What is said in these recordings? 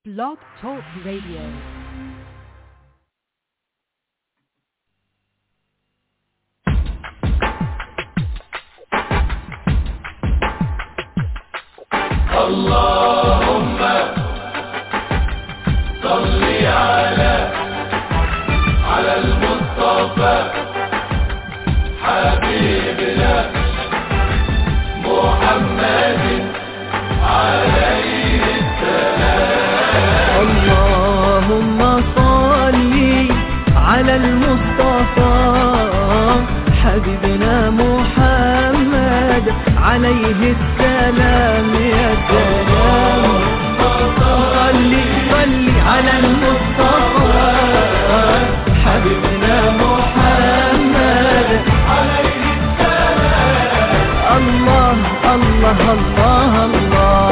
Blog Talk Radio. اللهم صل على على المصطفى حبيبنا محمد عليه اللهم صل على المصطفى حبيبنا محمد عليه السلام يا سلام صل صل على المصطفى حبيبنا محمد عليه السلام الله الله الله الله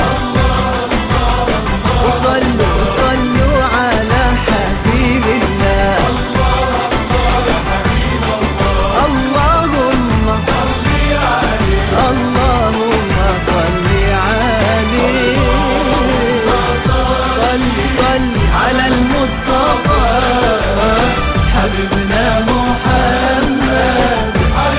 وصلوا صلوا على حبيب الله اللهم اللهم صل عليه صل صل على المصطفى حبيبنا محمد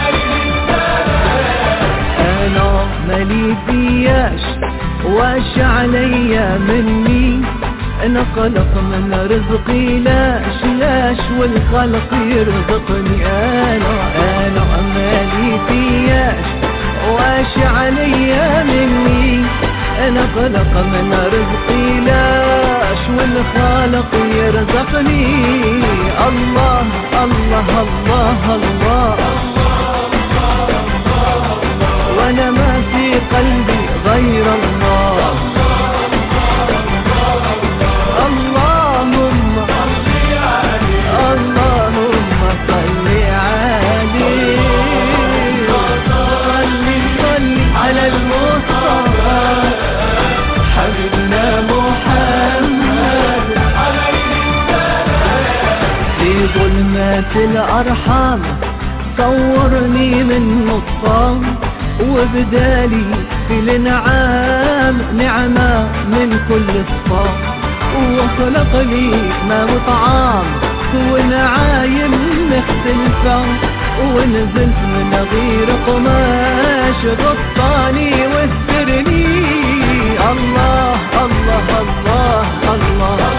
انا مالي فياش واش عليا مني انا خلق من رزقي لاش لاش والخلق يرزقني انا انا مالي فياش واش عليا مني انا خلق من رزقي لاش والخالق يرزقني الله الله الله, الله وانا ما في قلبي غير الله اللهم اللهم صل عليه صل صل على المصطفى حبيبنا محمد في ظلمات الأرحام صورني من نطفان وبدالي في الانعام نعمة من كل صفام وخلق لي ما وطعام ونعايم مختلفة ونزلت من غير قماش غطاني واسترني الله الله الله الله,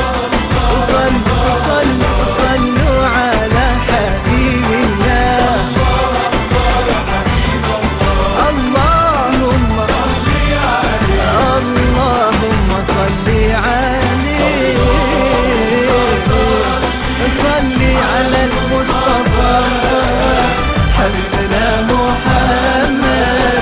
صلوا صلوا صلوا على حبيب الله اللهم اللهم صل عليه صل على المصطفى حبيبنا محمد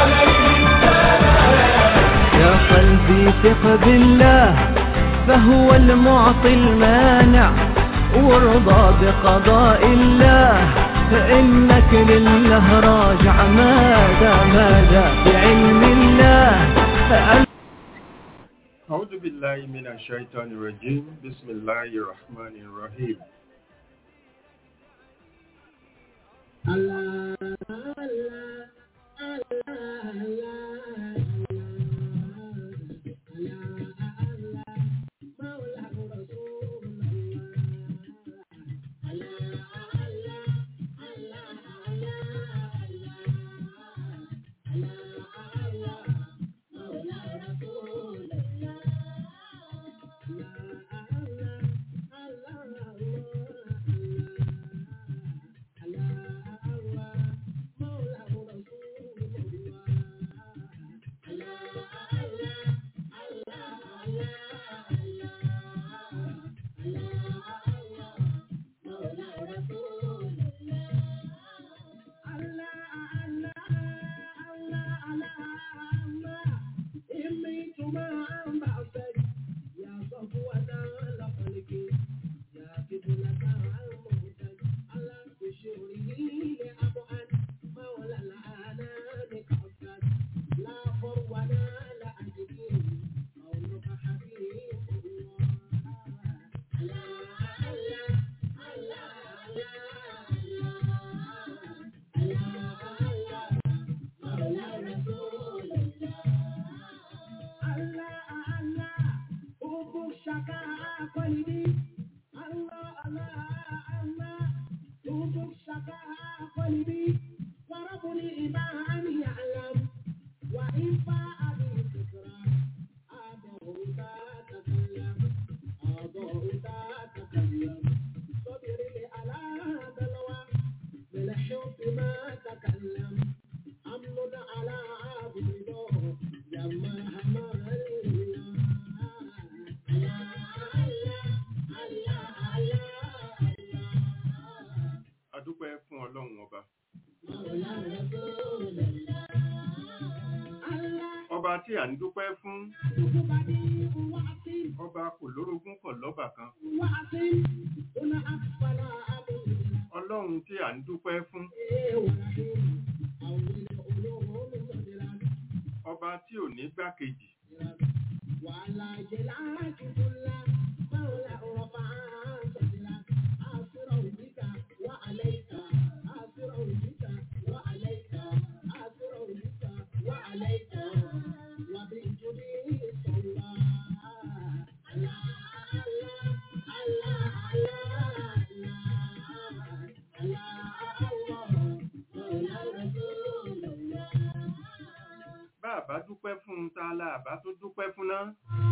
يا قلبي ثق بالله فهو المعطي المانع وارضى بقضاء الله فإنك لله راجع ماذا ماذا بعلم الله أعوذ بالله من الشيطان الرجيم بسم الله الرحمن الرحيم adúpẹ́ fún ọlọ́run ọba ọba tí à ń dúpẹ́ fún ọba kò lórogún kọ̀ lọ́bà kan ọlọ́run tí à ń dúpẹ́ fún ọba tí ò ní gbákejì bá a bá dúpẹ́ fún un ta la àbá tó dúpẹ́ fún náà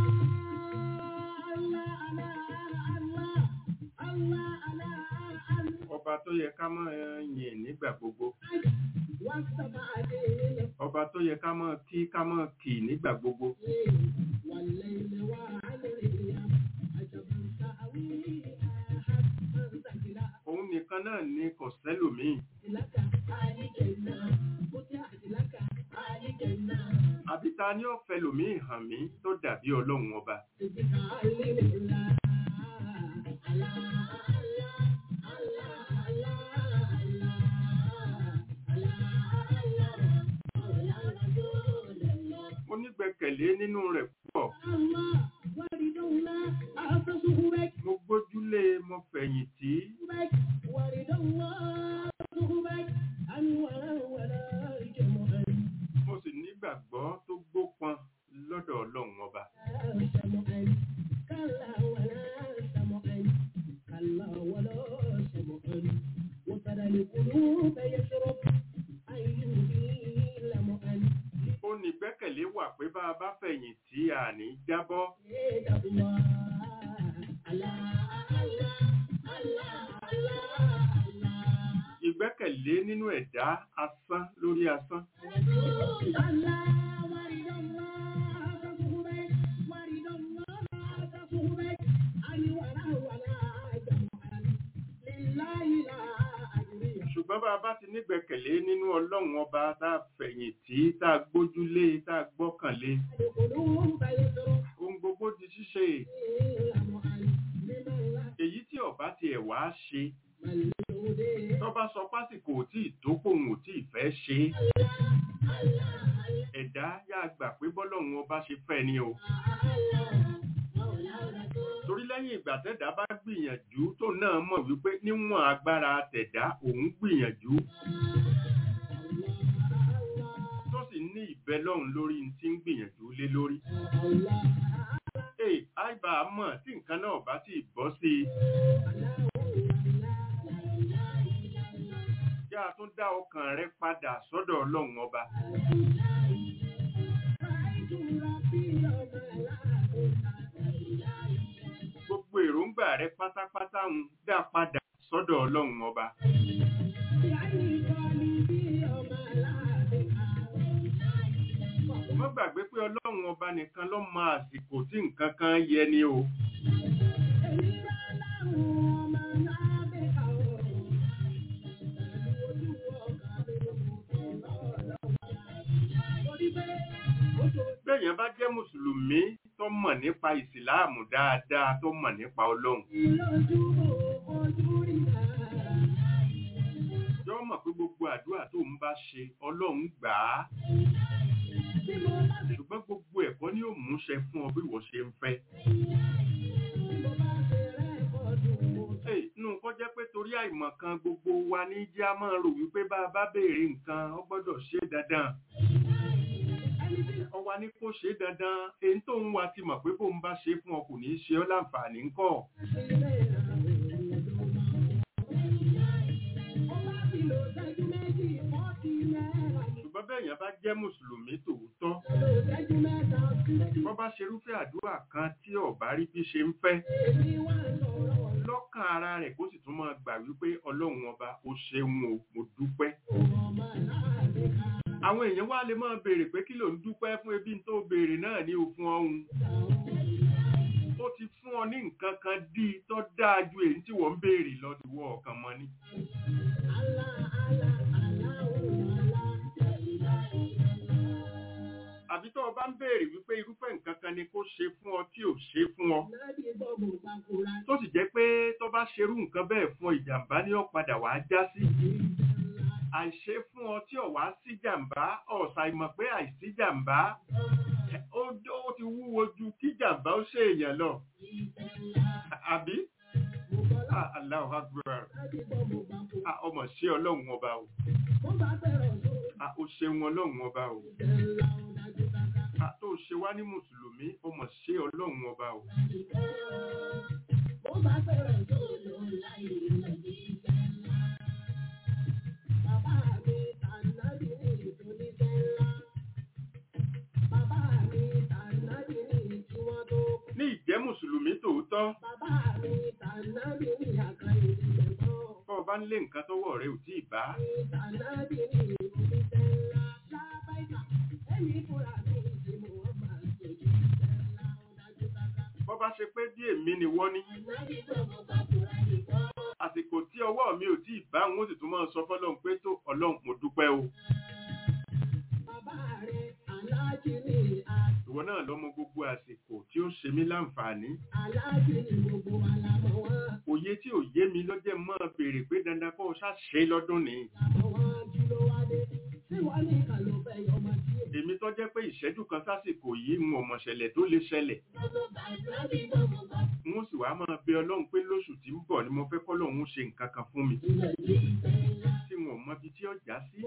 ọba tó yẹ ká máa yìn nígbà gbogbo ọba tó yẹ ká máa kí ká máa kì nígbà gbogbo òun nìkan náà ni kò sẹ́lòmíì àbí ta ni ó fẹ́ lòmíì hàn mí tó dàbí ọlọ́run ọba mo nígbẹ́kẹ̀lé nínú rẹ̀ púpọ̀ mo gbójúlé mo fẹ̀yìntì mo sì nígbàgbọ́ tó gbópọn lọ́dọ̀ ọlọ́run ọba ó ní gbẹ́kẹ̀lé wà pé bá a bá fẹ̀yìntì àní jábọ́ ìgbẹ́kẹ̀lé nínú ẹ̀dá asán lórí asán ṣùgbọ́n bá a bá ti nígbẹ́kẹ̀lé nínú ọlọ́run ọba tá a fẹ̀yìntì tá a gbójúlé tá a gbọ́kànlé ohun gbogbo di ṣíṣe èyí tí ọba tiẹ̀ wá ṣe tó bá sọ pásìkò ò tí ì tó pòun ò tí ì fẹ́ ṣe é ẹ̀dá yá gbà pé bọ́lọ́run ọba ṣe fẹ́ ni o torí lẹ́yìn ìgbà tẹ̀dá bá gbìyànjú tó náà mọ̀ wípé níwọ̀n agbára tẹ̀dá òun gbìyànjú tó sì ní ìbẹ́ lọ́run lórí ní tí ń gbìyànjú lé lórí. Ee, àìbá mọ̀ tí nǹkan náà bá ti bọ́ sí i. Yá a tún dá ọkàn rẹ padà sọ́dọ̀ ọlọ́run ọba. Gbogbo èròǹgbà rẹ pátápátá ń dá padà sọ́dọ̀ ọlọ́run ọba. Má gbàgbé pé ọlọ́run ọba nìkan ló mọ àsìkò tí nǹkan kan yẹ ni o. Bẹ́ẹ̀yàn bá jẹ́ Mùsùlùmí tó mọ̀ nípa ìsìláàmù dáadáa tó mọ̀ nípa ọlọ́run. Yọ́ mọ̀ pé gbogbo àdúrà tó ń bá ṣe ọlọ́run gbà á. Ṣùgbọ́n gbogbo ẹ̀kọ́ ni ó múṣẹ fún ọ bí wọ́n ṣe ń fẹ́. Hey, Nù kọ́ jẹ́ pé torí àìmọ̀ kan gbogbo wa ní jẹ́ a máa rò wípé bá a bá béèrè nǹkan ó gbọ́dọ̀ ṣe dandan. ọwa ní kó ṣe dandan èyí tó ń wa ti mọ̀ pé bóun bá ṣe fún ọ kò ní í ṣe ọ́ láǹfààní ńkọ́ ṣùgbọ́n bẹ́ẹ̀ yẹn bá jẹ́ mùsùlùmí tòótọ́ bọ́ bá ṣerúfẹ́ àdúrà kan tí ọ̀bá rí bí ṣe ń fẹ́ lọ́kàn ara rẹ̀ kó sì tún máa gbà wípé ọlọ́run ọba ó ṣeun o mo dúpẹ́ àwọn èèyàn wá lè máa béèrè pé kí ló ń dúpẹ́ fún ebi tó béèrè náà ní òfin ọ̀hún ó ti fún ọ ní nǹkan kan dí i tó dáa ju èyí tí wọ́n ń béèrè lọ ti wọ ọ̀kan mọ́ ni. àbí tó o bá ń béèrè wípé irúfẹ́ nǹkan kan ni kó ṣe fún ọ tí ò ṣe fún ọ tó sì jẹ́ pé tó bá ṣerú nǹkan bẹ́ẹ̀ fún ọ ìjàmbá ni ó padà wàá já sí àìṣe fún ọ tí ò wá sí jàmbá ọ̀sà ìmọ̀ pé àìsí jàmbá ó ó ti wúwo ju kí jàmbá ó ṣe èèyàn lọ àbí Ah, Allahu Akbar Ah, ọmọ ṣé ọlọ́run ọba o Ah, ó ṣeun ọlọ́run ọba o Ah, tó ṣe wá ní mùsùlùmí ọmọ ṣé ọlọ́run ọba o ní ìjẹ́ mùsùlùmí tòótọ́ bọ́ ọ bá ń lé nǹkan tọ́wọ́ rẹ ò tí ì bá bọ́ bá ṣe pé bí èmi ni wọ́n ní àsìkò tí ọwọ́ mi ò tí ì bá wọn ó sì tún máa sọ fọ́lọ́run pé tó ọlọ́run mo dúpẹ́ o ìwọ náà lọ́mọ gbogbo àsìkò tí ó ṣe mí láǹfààní òye tí ò yé mi lọ́jẹ́ mọ́ béèrè pé dandan kó o ṣàṣe lọ́dún ni èmi tó jẹ́ pé ìṣẹ́jú kan sásìkò yìí ń ọmọ ṣẹlẹ̀ tó lè ṣẹlẹ̀ n ó sì wá máa bẹ ọlọ́run pé lóṣù tí ń bọ̀ ni mo fẹ́ kọ́lọ́run ṣe nǹkan kan fún mi tí wọn ò mọbi tí ọjà sí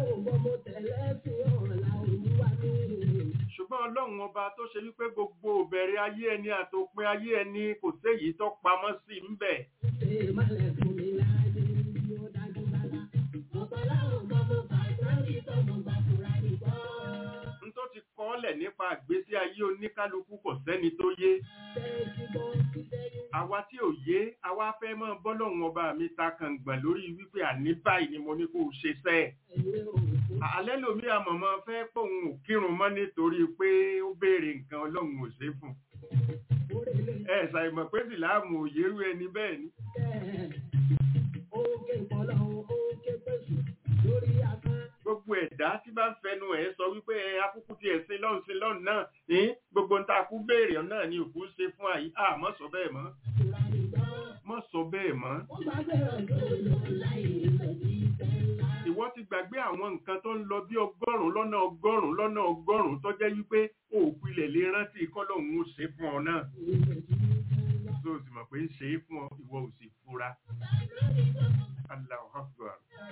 ṣùgbọ́n ọlọ́run ọba tó ṣe wípé gbogbo òbẹ̀rẹ̀ ayé ẹni àtòpin ayé ẹni kò séyìí tó pamọ́ sí ń bẹ̀ n tó ti kọ́lẹ̀ nípa àgbésí ayé oníkálukú kò sẹ́ni tó yé àwa tí ò yé àwa fẹ́ mọ́ bọ́lọ́run ọba mi ta kàngbọ̀n lórí wípé àní báyìí ni mo ní kó o ṣe sẹ́ẹ̀ alẹ́ lomi àmọ̀mọ́ fẹ́ pòun ò kírun mọ́ nítorí pé ó béèrè nǹkan ọlọ́run ò ṣe fún un ẹ ṣàìmọ̀ pé sìláàmù òyèrú ẹni bẹ́ẹ̀ ni gbogbo ẹ̀dá tí bá ń fẹnu ẹ̀ sọ wípé ẹ akúkú ti ẹ̀sìn lọ́hùn sí lọ́hùn náà ní gbogbo ń ta kú béèrè náà ni òkú ṣe fún àyí à mọ́ sọ bẹ́ẹ̀ mọ́ mọ́ sọ bẹ́ẹ̀ mọ́ ìwọ ti gbàgbé àwọn nǹkan tó ń lọ bí ọgọ́rùn-ún lọ́nà ọgọ́rùn-ún lọ́nà ọgọ́rùn-ún tó jẹ́ wípé òkú ilẹ̀ lè rántí kọ́lọ́hún ó ṣe fún ọ náà tó o sì mọ̀ pé ń ṣe é fún ọ ìwọ ò sì fura Allahu Akbar.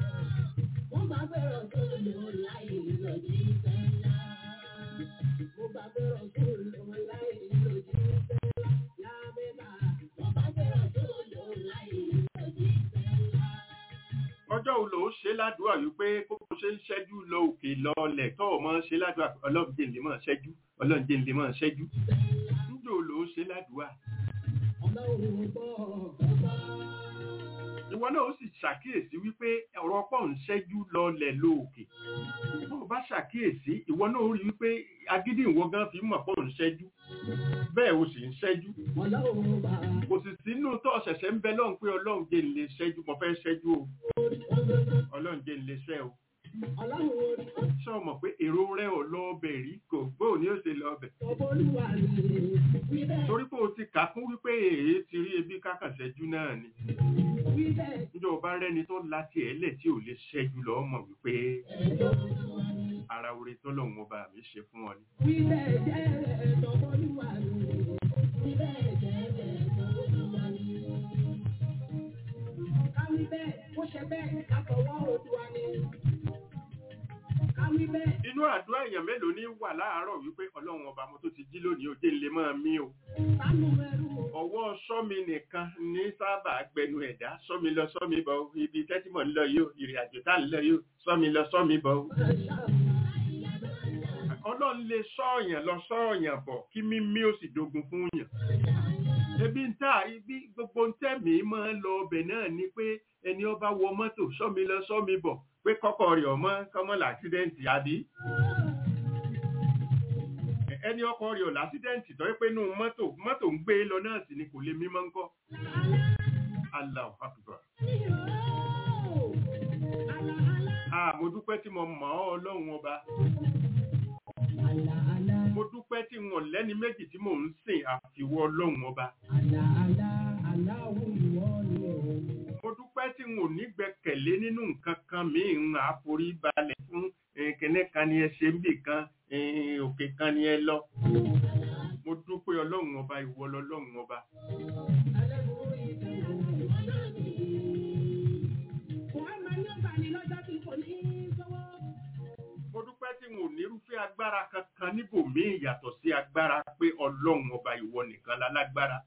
ọjọ́ wo ló ṣe ládùúgbà wípé kó o ṣe ń ṣẹ́jú lọ òkè lọlẹ̀ tó o máa ń ṣe ládùúgbà ọlọ́run jẹ́ ńlẹ̀ máa ṣẹ́jú ọlọ́run jẹ́ ńlẹ̀ máa ṣẹ́jú níjó ló ṣe ládùúgbà. ìwọ náà ó sì ṣàkíyèsí wípé ọ̀rọ̀ pọ̀ ń ṣẹ́jú lọlẹ̀ lóòkè bó o bá ṣàkíyèsí ìwọ náà ó rí wípé agídí ìwọ gan fi mọ̀ pọ̀ ń ṣẹ́jú bẹ́ẹ̀ o sì ń ṣẹ́jú kò sì sínú tó ṣẹ̀ṣẹ̀ ń bẹ lọ́hùn pé ọlọ́run jẹ́ ńlẹ̀ ṣẹ́jú mo fẹ́ ṣẹ́jú o ọlọ́run jẹ́ ńlẹ̀ ṣẹ́ o ṣé o mọ̀ pé èrò rẹ̀ ò lọ ọbẹ̀ rí kò gbóò ní ó ṣe lọ ọbẹ̀ torí pé o ti kà á fún wípé èé ti rí ebi kákànṣẹ́jú náà ni níjọ́ ọba rẹ́ni tó láti ẹ̀lẹ̀ tí ò lè ṣẹ́jú lọ́ mọ̀ wípé ara oore tọ́lọ́run ọba mi ṣe fún ọ ni. inú àdúrà èèyàn mélòó ní wà láàárọ̀ wípé ọlọ́run ọba mo tó ti jí lónìí òjé ńlẹ̀ máa mí o ọwọ́ sọ́mi nìkan ní sábà gbẹnu ẹ̀dá sọ́mi lọ sọ́mi bọ̀ o, ibi tẹ́tìmọ̀ ń lọ yìí o ìrìn àjò tá ń lọ yìí o sọ́mi lọ sọ́mi bọ̀ o. ọlọ́run lè sọ́ọ̀yàn lọ sọ́ọ̀yàn bọ̀ kí mímí ó sì dogun fún yàn. ebi ń tà ibi gbogbo ń tẹ̀mí máa ń lọ ọbẹ̀ náà ni pé ẹni ọba wọ mọ́tò sọ́mi lọ sọ́mi bọ̀ pé kọ́kọ́ rẹ̀ ọmọ kọ́mọ́ làksidẹ́ǹtì àbí ẹni ọkọ rẹ̀ ò lásídẹ́ǹtì tó yẹ pé inú mọ́tò mọ́tò ń gbé lọ náà sì ni kò lè mímọ́ ń kọ́. Allahu Akbar. Ah, mo dúpẹ́ tí mo mọ̀ ọ́ ọlọ́run ọba. Mo dúpẹ́ tí wọn lẹ́ni méjì tí mò ń sìn àfiwọ́ ọlọ́run ọba. Mo dúpẹ́ tí wọn ò ní gbẹ́kẹ̀lé nínú nǹkan kan míì ń àforí balẹ̀ fún eh, kìnní kan ni ẹ ṣe ń bì kan eh, òkè kan ni ẹ lọ. Mo dúpẹ́ ọlọ́run ọba ìwọ lọ́lọ́run ọba. Mo dúpẹ́ tí wọn ò nírúfẹ́ agbára kankan níbòmíì yàtọ̀ sí agbára pé ọlọ́run ọba ìwọ nìkan lálágbára.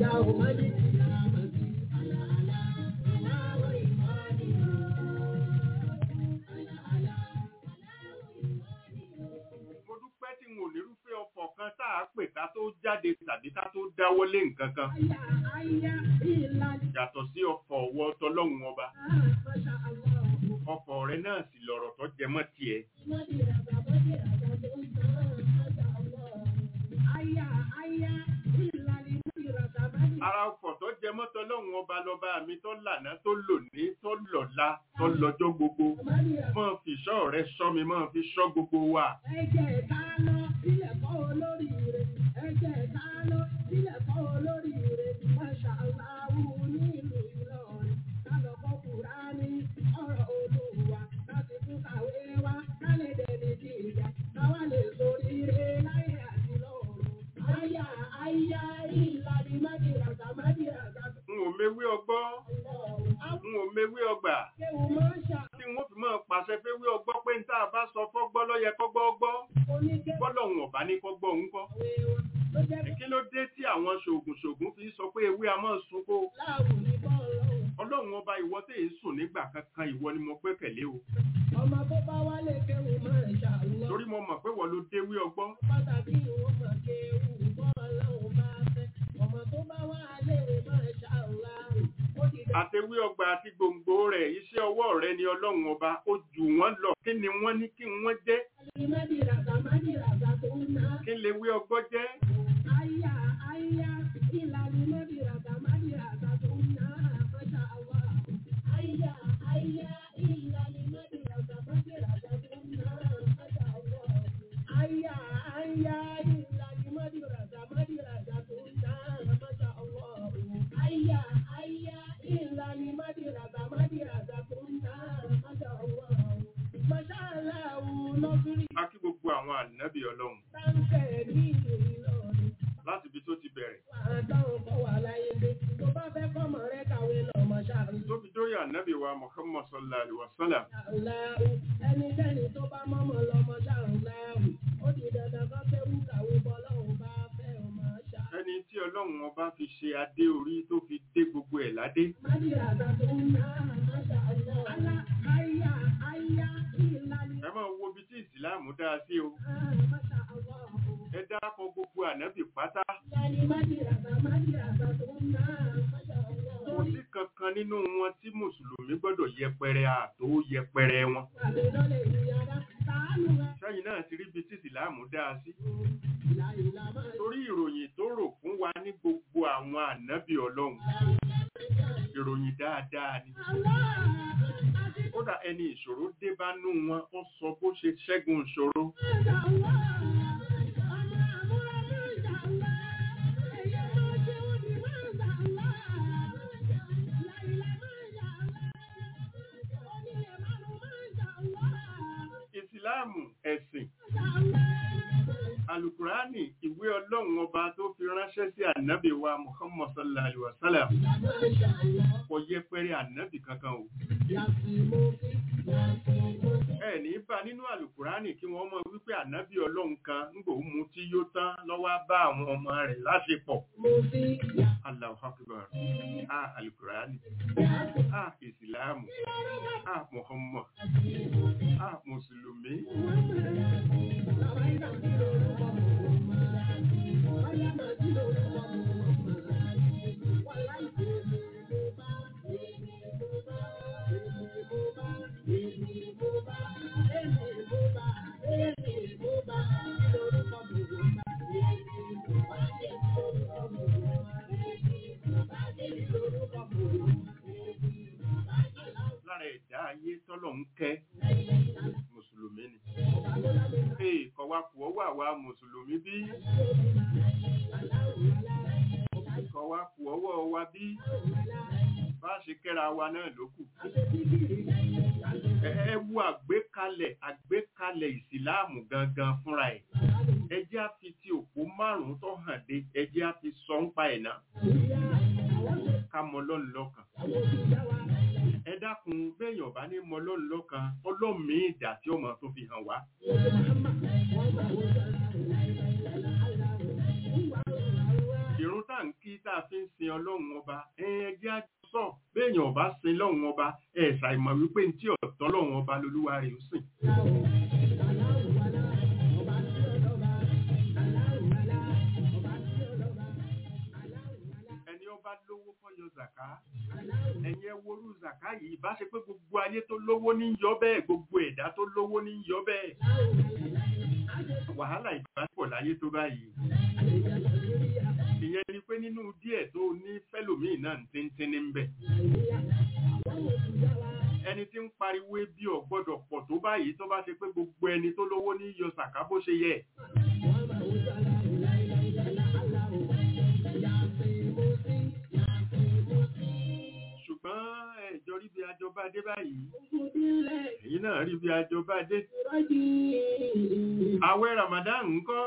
Mo dúpẹ́ tí wọn ò nírúfẹ́ ọkọ̀ kan tá a pè ká tó jáde tàbí ká tó dáwọ́lé nǹkan kan yàtọ̀ sí ọkọ̀ ọwọ́ tọlọ́run ọba. Ọkọ̀ rẹ náà sì lọ̀rọ̀ tó jẹ mọ́ tiẹ̀. Ara ọkọ̀ tó jẹ mọ́ tọlọ́run ọba lọ́ba mi tó lànà tó lòní tó lọ́la tó lọ́jọ́ gbogbo. Mọ́ fi ṣọ́ rẹ ṣọ́ mi, mọ́ fi ṣọ́ gbogbo wa. N ò mewé ọgbọ́, n ò mewé ọgbà. Tí wọ́n fi máa pàṣẹ pé wí ọgbọ́ pé ń tá a bá sọ fọ́gbọ́ lọ́yẹ kọ́gbọ́ ọgbọ́. Bọ́lọ̀hún ọ̀bá ní kọ́gbọ́ òun kọ́. Kí ló dé tí àwọn ṣògùn-ṣògùn fi sọ pé ewé a máa sunko? Ọlọ́run ọba ìwọ tẹ̀ ń sùn nígbà kankan ìwọ ni mo gbẹ́kẹ̀lé o. Ọmọ tó bá wálé kéwù máa ń ṣàlùwọ́. Torí mo mọ̀ pé wọ́n ló déwé ọgbọ́n. pàtàkì ìwọ̀n mọ̀ kéwù bọ́ ọlọ́run bá fẹ́. Ọmọ tó bá wá léwe máa ń ṣàlùwọ́. Ó ti dá Àtewé ọgbà àti gbòǹgbò rẹ̀ iṣẹ́ ọwọ́ rẹ̀ ni ọlọ́run ọba ó jù wọ́n lọ. Kí ni wọ́n ní kí wọ́n jẹ́? mádìràgà mádìràgà tó ń ná. Kí lè wé ọgbọ́n jẹ́? Àyà àyà ìlànà mádìràgà mádìràgà tó ń ná. Masha Allah. Àyà àyà ìlànà mádìràgà mádìràgà tó ń ná. Masha Allah. Àyà àyà ìlànà mádìràgà mádìràgà tó ń ná. Masha Allah. Àyà àyà ìlànà mádìràgà mádìràgà tó ń ná. Masha Allah. Masha Allah lọ́sùrì A kí gbogbo àwọn ànábì ọlọ́run táǹkẹ̀ ní Ìlọrin. láti ibi tó ti bẹ̀rẹ̀. Àdáhùn kọ́ wà láyé dé. Tó bá fẹ́ kọ́mọ rẹ kàwé lọ́mọ ṣáàrùn. Tó fi dórí ànábì wa Muhammad sallallahu alaihi wa sallam. Láàrú ẹnikẹ́ni tó bá mọ́mọ́ lọ́mọ ṣáàrùn láàrú. Ó di dandan kọ́ kéwú kàwé bọ́lọ́hùn bá fẹ́ ọmọ ṣá. Ẹni tí ọlọ́run ọba fi ṣe adé orí tó fi dé gbogbo ẹ̀ ládé. Mádìràdà tó ń ná àmàṣà ọ̀nà. Alá àyà àyà ìlànà Ẹ máa wo ibi tí ìsìláàmù dá sí o. àmàṣà ọ̀nà. Ẹ dákọ̀ gbogbo ànábì pátá. Ìlànà mádìràdà mádìràdà tó ń ná àmàṣà ọ̀nà. Kò sí kankan nínú wọn tí Mùsùlùmí gbọ́dọ̀ yẹpẹrẹ àtò yẹpẹrẹ wọn. Àmì lọ́lẹ̀ ìyára. Tàánù rẹ̀. Sẹ́yìn náà ti rí ibi tí ìsìláàmù dá sí. Ìlà ìlà máa Torí ìròyìn tó rò fún wa ní gbogbo àwọn ànábì ọlọ́run. Ìròyìn dáadáa ni. Kódà ẹni ìṣòro dé bá nú wọn, ó sọ bó ṣe ṣẹ́gun ìṣòro. Ìsìláàmù ẹ̀sìn. Àlùkùránì ìwé ọlọ́run ọba tó fi ránṣẹ́ ránṣẹ́ sí ànábì wa muhammad sallallahu alaihi wa sallam kò yẹpẹrẹ ànábì kankan o ẹ ní bá nínú àlùkùránì kí wọ́n mọ̀ wípé ànábì ọlọ́run kan ń gbò mu tí yó tán lọ́wọ́ á bá àwọn ọmọ rẹ̀ láṣepọ̀ Allahu akbar ah àlùkùránì ah ìsìláàmù ah muhammad ah mùsùlùmí lára ẹ̀dá ayé tọ́lọ̀ ń kẹ́ mùsùlùmí ni ee kọ̀wá kùọ́ wà wá mùsùlùmí bí kọ̀wá kùọ́ wọ̀ wá bí bá ṣe kẹ́ra wa náà ló kù ẹ ẹ wo àgbékalẹ̀ àgbékalẹ̀ ìsìláàmù gangan fúnra ẹ̀ ẹ jẹ́ á fi ti òpó márùn-ún tó hàn dé ẹ jẹ́ á fi sọ ń pa ẹ̀ náà ká mọ lọ́nù lọ́kàn ẹ dákun béèyàn bá ní mọ lọ́nù lọ́kàn ọlọ́mìí ìdá tí ó mọ̀ tó fi hàn wá ìrun tá ń kí tá a fi ń sin ọlọ́run ọba ẹ jẹ́ á sọ béèyàn bá sin lọ́run ọba ẹ ṣàìmọ̀ wípé ní tí ọ̀tọ́ lọ́run ọba lolúwa rẹ̀ ó sìn ẹni ọba lówó fọyọ zàká ẹ̀yin ẹ worú zàká yìí bá ṣe pé gbogbo ayé tó lówó ní yọ bẹ́ẹ̀ gbogbo ẹ̀dá tó lówó ní yọ bẹ́ẹ̀ wàhálà ìbáṣepọ̀ láyé tó báyìí ìyẹn ni pé nínú díẹ̀ tó ní fẹ́lòmíì náà ń tíntín ní bẹ̀ ẹni tí ń pariwo ebi ò gbọ́dọ̀ pọ̀ tó báyìí tó bá ṣe pé gbogbo ẹni tó lówó ní yọ zàká bó ṣe yẹ ṣùgbọ́n ẹ̀jọ rí bí ajọba dé báyìí èyí náà rí bí ajọba dé àwẹ̀ ramadan ńkọ́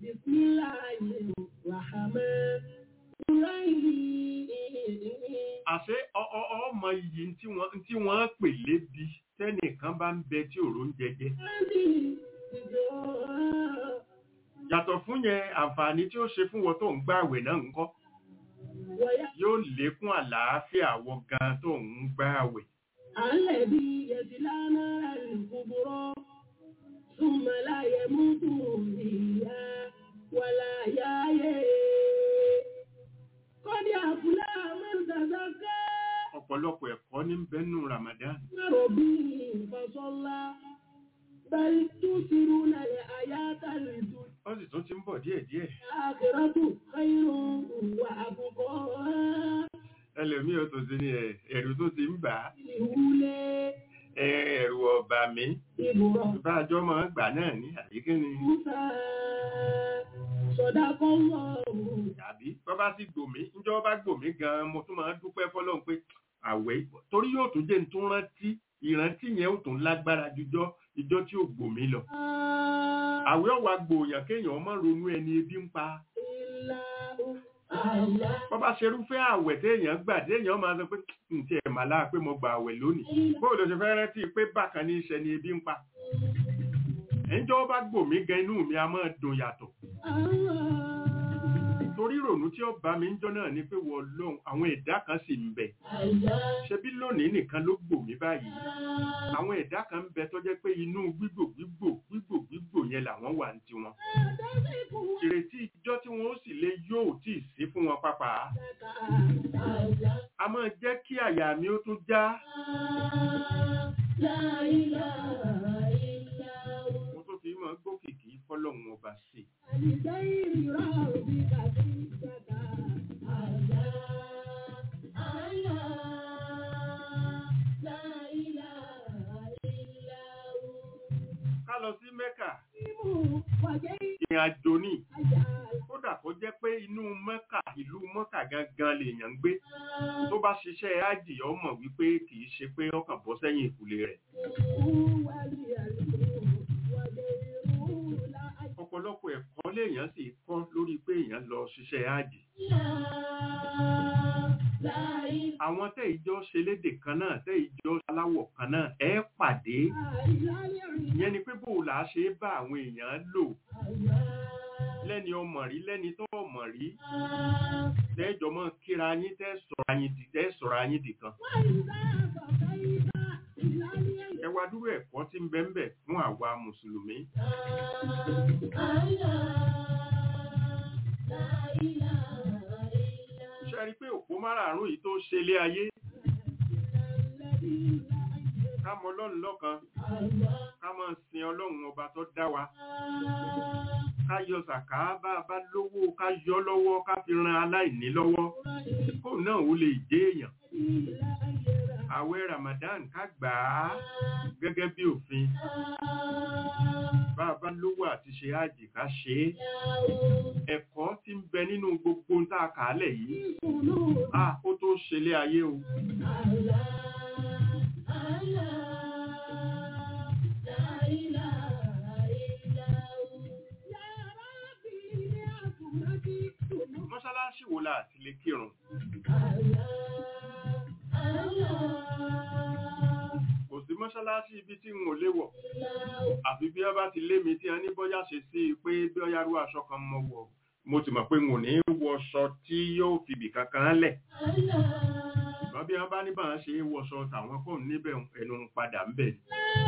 àṣé ọ- ọ- ọmọ iyì tí wọ́n tí wọ́n pè lébi tẹ́nìkan bá ń bẹ tí òró ń jẹjẹ yàtọ̀ fún yẹn àǹfààní tí ó ṣe fún wọn tó ń gbà àwẹ̀ náà ńkọ́ yóò lékún àlàáfíà wọ gan tó ń gbà àwẹ̀ الذي يصلى نار الكبرى ثم لا يموت فيها ولا يحيا قد أفلح من تزكى ọ̀pọ̀lọpọ̀ ẹ̀kọ́ ní bẹ́nu ramadan ربه فصلى بل تؤثرون الحياة الدنيا ó sì tún ti ń bọ̀ díẹ̀díẹ̀ الآخرة خير وأبقى ẹlòmíì ó tó sí ní ẹ̀ ẹ̀rù tó ti ń bà á الأولى ẹ, ẹ̀rù ọ̀bà mi إبراهيم bá àjọ máa ń gbà náà ní àbíkíni موسى صدق الله tàbí bọ́ bá sì gbòmí ńjọ́ bá gbòmí gan-an mo tún máa ń dúpẹ́ fọlọ́run pé àwẹ̀ torí yóò tún jẹ́ ń tún rántí ìrántí yẹn ó tún lágbára jùjọ́ ìjọ tí ò gbòmí lọ àwẹ̀ ọ̀wà gbòòyàn kéèyàn má ronú ẹni ebi ń pa bọ́ bá ṣerúfẹ́ àwẹ̀ téèyàn gbà téèyàn máa sọ pé ǹtí ẹ̀ mà láà pé mo gbà àwẹ̀ lónìí bóòlù ṣe fẹ́ rántí pé bákan ní iṣẹ́ ni ebi ń pa ẹ̀ńjọ́ bá gbòmí gan inú mi a máa dùn yàtọ̀ torí ìrònú tí ó bá mi ń jọ náà ni pé wọ́n lóhun àwọn ẹ̀dá kan sì ń bẹ ṣebí lónìí nìkan ló gbò mí báyìí àwọn ẹ̀dá kan ń bẹ tó jẹ́ pé inú gbígbò gbígbò gbígbò gbígbò yẹn làwọn wà ní tiwọn ìrètí ìjọ tí wọn ó sì lè yóò tí ì sí fún wọn pápá a máa jẹ́ kí àyà mi ó tún já mo tó fi máa gbókìkí fọlọ́run ọba sí i ká lọ sí mẹ́kà ìrìn àjò ní kódà kó jẹ́ pé inú mẹ́kà ìlú mẹ́kà gangan lèèyàn ń gbé tó bá ṣiṣẹ́ ájì ọmọ wípé kì í ṣe pé ọkàn bọ́ sẹ́yìn ìkùlé rẹ̀ ọ̀pọ̀lọpọ̀ ẹ̀kọ́ léèyàn sì kọ́ lórí pé èèyàn lọ ṣiṣẹ́ áàdì àwọn tẹ́ ìjọ ṣe lédè kan náà tẹ́ ìjọ aláwọ̀ kan náà ẹ pàdé ìyẹn ni pé bó o là á ṣe bá àwọn èèyàn lò lẹ́ni ọmọ rí lẹ́ni tó ọmọ rí tẹ́jọ mọ́ kíra yín tẹ́ sọ̀rọ̀ yín di tẹ́ sọ̀rọ̀ yín di kan ẹ wá dúró ẹ̀kọ́ tí ń bẹ ń bẹ fún àwa mùsùlùmí ṣe rí pé òpó márààrún yìí tó ṣe lé ayé ká mọ ọlọ́run lọ́kan ká máa sin ọlọ́run ọba tó dá wa ká yọ sàká bá a bá lówó ká yọ lọ́wọ́ ká fi ran aláìní lọ́wọ́ kó náà ó lè dé èèyàn àwẹ̀ Ramadan ká gbà á gẹ́gẹ́ bí òfin bá a bá lówó àti ṣe àjì ká ṣe é ẹ̀kọ́ tí ń bẹ nínú gbogbo ń tá a kà á lẹ̀ yìí a ó tó ṣẹlẹ̀ ayé o. mọ́ṣáláṣí wo la àti lè kírun kò sí mọ́ṣáláṣí ibi tí n ò lè wọ̀ àfi bí wọ́n bá ti lé mi tí wọ́n ní bóyá ṣe sí i pé bí ọ̀yá rú aṣọ kan mọ̀ wọ̀ mo ti mọ̀ pé n ò ní wọṣọ tí yóò fìbì kankan lẹ̀ ṣùgbọ́n bí wọ́n bá ní báwọn ṣe wọṣọ tàwọn kò níbẹ̀ ẹnu ń padà ń bẹ̀.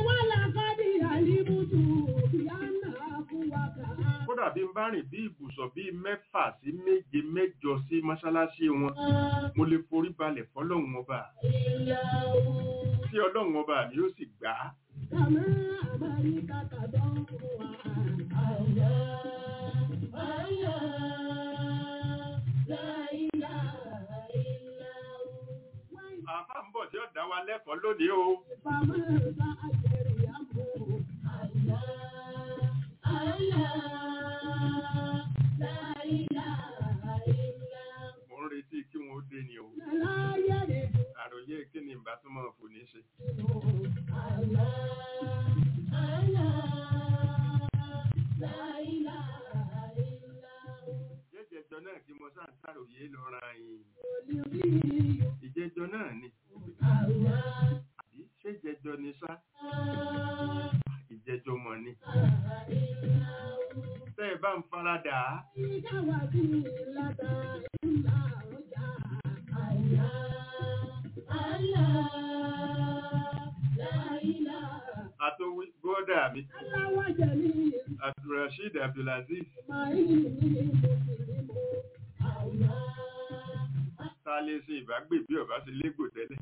kódà bí n bá rìn bí ibùsọ̀ bíi mẹ́fà sí méje mẹ́jọ sí mọ́ṣáláṣí wọn mo lè forí balẹ̀ fọlọ́run ọba tí ọlọ́run ọba mi yóò sì gbà á. àbá ń bọ̀ tí ó dá wa lẹ́kọ̀ọ́ lónìí o. mo ń retí kí wọn ó dé ni o. àròyé kí ni ìbá tó máa fò ní ṣe. jẹ́jẹ̀jọ náà kí mo sáà sàròyé lọ ra yìí. ìjẹ́jọ náà ni. àbí ṣé jẹjọ ni sá? ìjẹ́jọ mọ̀ ni. tẹ́ ẹ bá ń faradà á. àtòwí bọ́dà mi abdulrasheed abdulaziz ta lè ṣe ìbágbé bí ọba ṣe légbò tẹ́lẹ̀.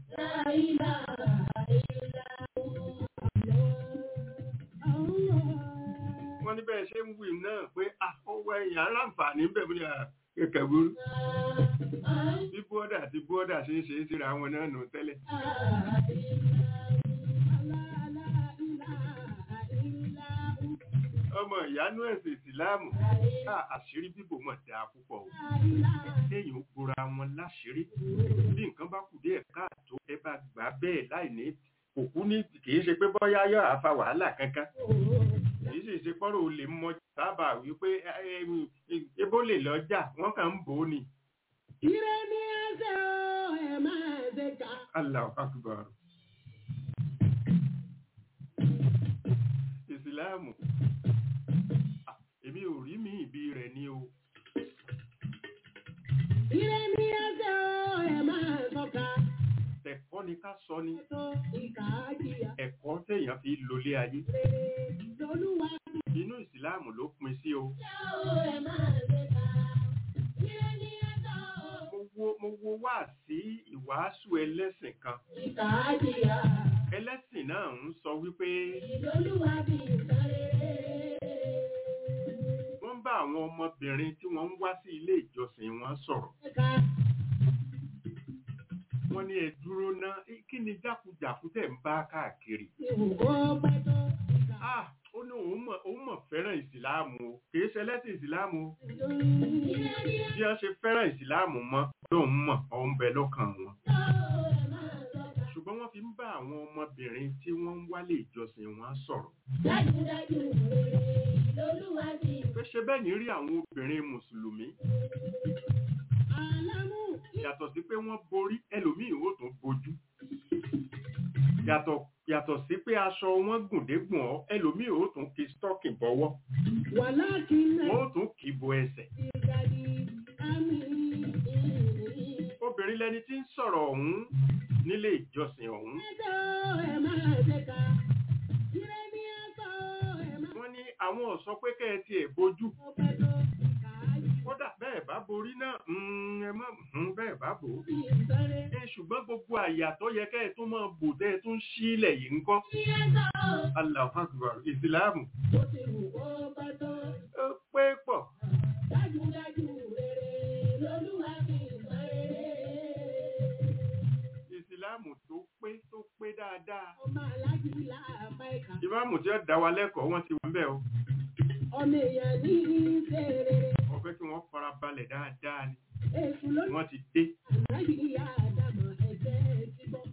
wọ́n ní bẹ́ẹ̀ ṣe ń wí náà pé ọwọ́ ẹ̀yìn aláǹfààní ń bẹ̀ bí kẹ̀kẹ́ burú. bí bọ́dà àti bọ́dà ṣe ń ṣe é síra wọn náà nù tẹ́lẹ̀. ọmọ ìyánú ẹ̀sìn ìsìláàmù àṣírí bíbò mọ̀ dáa púpọ̀ o kéèyàn ó gbora wọn láṣírí bí nǹkan bá kù díẹ̀ káàtó ẹ bá gbà bẹ́ẹ̀ láì ní òkú ní kìí ṣe pé bọ́yá yọ àfa wàhálà kankan kìí sì ṣe pọ́rọ̀ ò lè mọ sábà wípé ebó lè lọ́jà wọ́n kàn ń bò ó ni. Ire ni ẹsẹ̀ o, ẹ̀ máa ṣe ká. Allahu Akbar. Ìsìláàmù èmi ò rí mi ìbí rẹ̀ ní o. Ire ni ẹsẹ̀ o, ẹ̀ máa sọ́ka. Ẹ̀kọ́ ni ká sọ ni. Ètò ìkà àjíyà Ẹ̀kọ́ téèyàn fi lólé ayé. rere lolúwa. Inú ìsìláàmù ló pin sí o. Ẹ̀ máa ṣe ká. Ire ni ẹsẹ̀ o, Mo wo mo wo wá sí ìwàásù ẹlẹ́sìn kan. ìkà àjíyà. Ẹlẹ́sìn náà ń sọ wípé Lolúwa bí nǹkan rere. wọ́n ń bá àwọn ọmọbìnrin tí wọ́n ń wá sí ilé ìjọsìn wọn sọ̀rọ̀. Ẹ̀ka Wọ́n ní ẹ dúró ná kí ni jákujàku tẹ̀ ń bá káàkiri. ìwò pẹ́ tó. Ìkà Ah! Ó ní òun mọ̀ òun mọ̀ fẹ́ràn ìsìláàmù o. Kìí ṣe ẹlẹ́sìn ìsìláàmù o. Ire ni Bí wọ́n ṣe fẹ́ràn ìsìláàmù mọ́ lóun mọ̀ òun bẹ lọ́kàn wọn. ẹsẹ̀ o, ẹ̀ máa sọ́ka. Ṣùgbọ́n wọ́n fi ń bá àwọn ọmọbìnrin tí wọ́n ń wálé ìjọsìn wọn sọ̀rọ̀ Dájúdájú rere lolúwa ti pé ṣe bẹ́ẹ̀ ní rí àwọn obìnrin mùsùlùmí àlámú. yàtọ̀ sí pé wọ́n borí ẹlòmíì ó tún bojú yàtọ̀ yàtọ̀ sí pé aṣọ wọn gùndégbùn ọ ẹlòmíì ó tún kí stọ́ọ̀kì bọ́wọ́ Wàláàkì náà wọ́n ó tún kì í bo ẹsẹ̀ ti dàdí àmì. obìnrin lẹni tí ń sọ̀rọ̀ ọ̀hún nílé ìjọsìn ọ̀hún Ẹjọ́ ẹ̀ máa ṣe ká. Ire ní ẹ̀sọ́ ẹ̀ máa wọ́n ní àwọn ò sọ pé kẹ́ ẹ tiẹ̀ bojú ọpẹ́ tó ìkà yìí. kódà bẹ́ẹ̀ bá borí náà mm, ẹ má mm, bẹ́ẹ̀ bá bò ó Bí ìsọ̀rẹ́. ẹ ṣùgbọ́n gbogbo àyà tó yẹ kẹ́ ẹ tún máa bò tẹ́ ẹ tún sílẹ̀ yìí ń kọ́ Ní ẹ̀sọ́ Allahu Akbar ìsìláàmù bó ti wù kó bá tó. ó pé pọ̀ Dájúdájú rere lolúwa ti sọ rere. ìsìláàmù tó pé tó pé dáadáa Ọmọ aláàjì láàbá ìkà. ìmáàmù tí ó dá wa lẹ́kọ̀ọ́ wọ́n ti wọ́n bẹ́ẹ̀ o Ọmọ èèyàn ní í ṣe rere. wọ́n fẹ́ kí wọ́n fara balẹ̀ dáadáa ni Èṣù ló wọ́n ti dé ànáyí ìyá àdàmọ̀ ẹ̀jẹ̀ ti bọ́.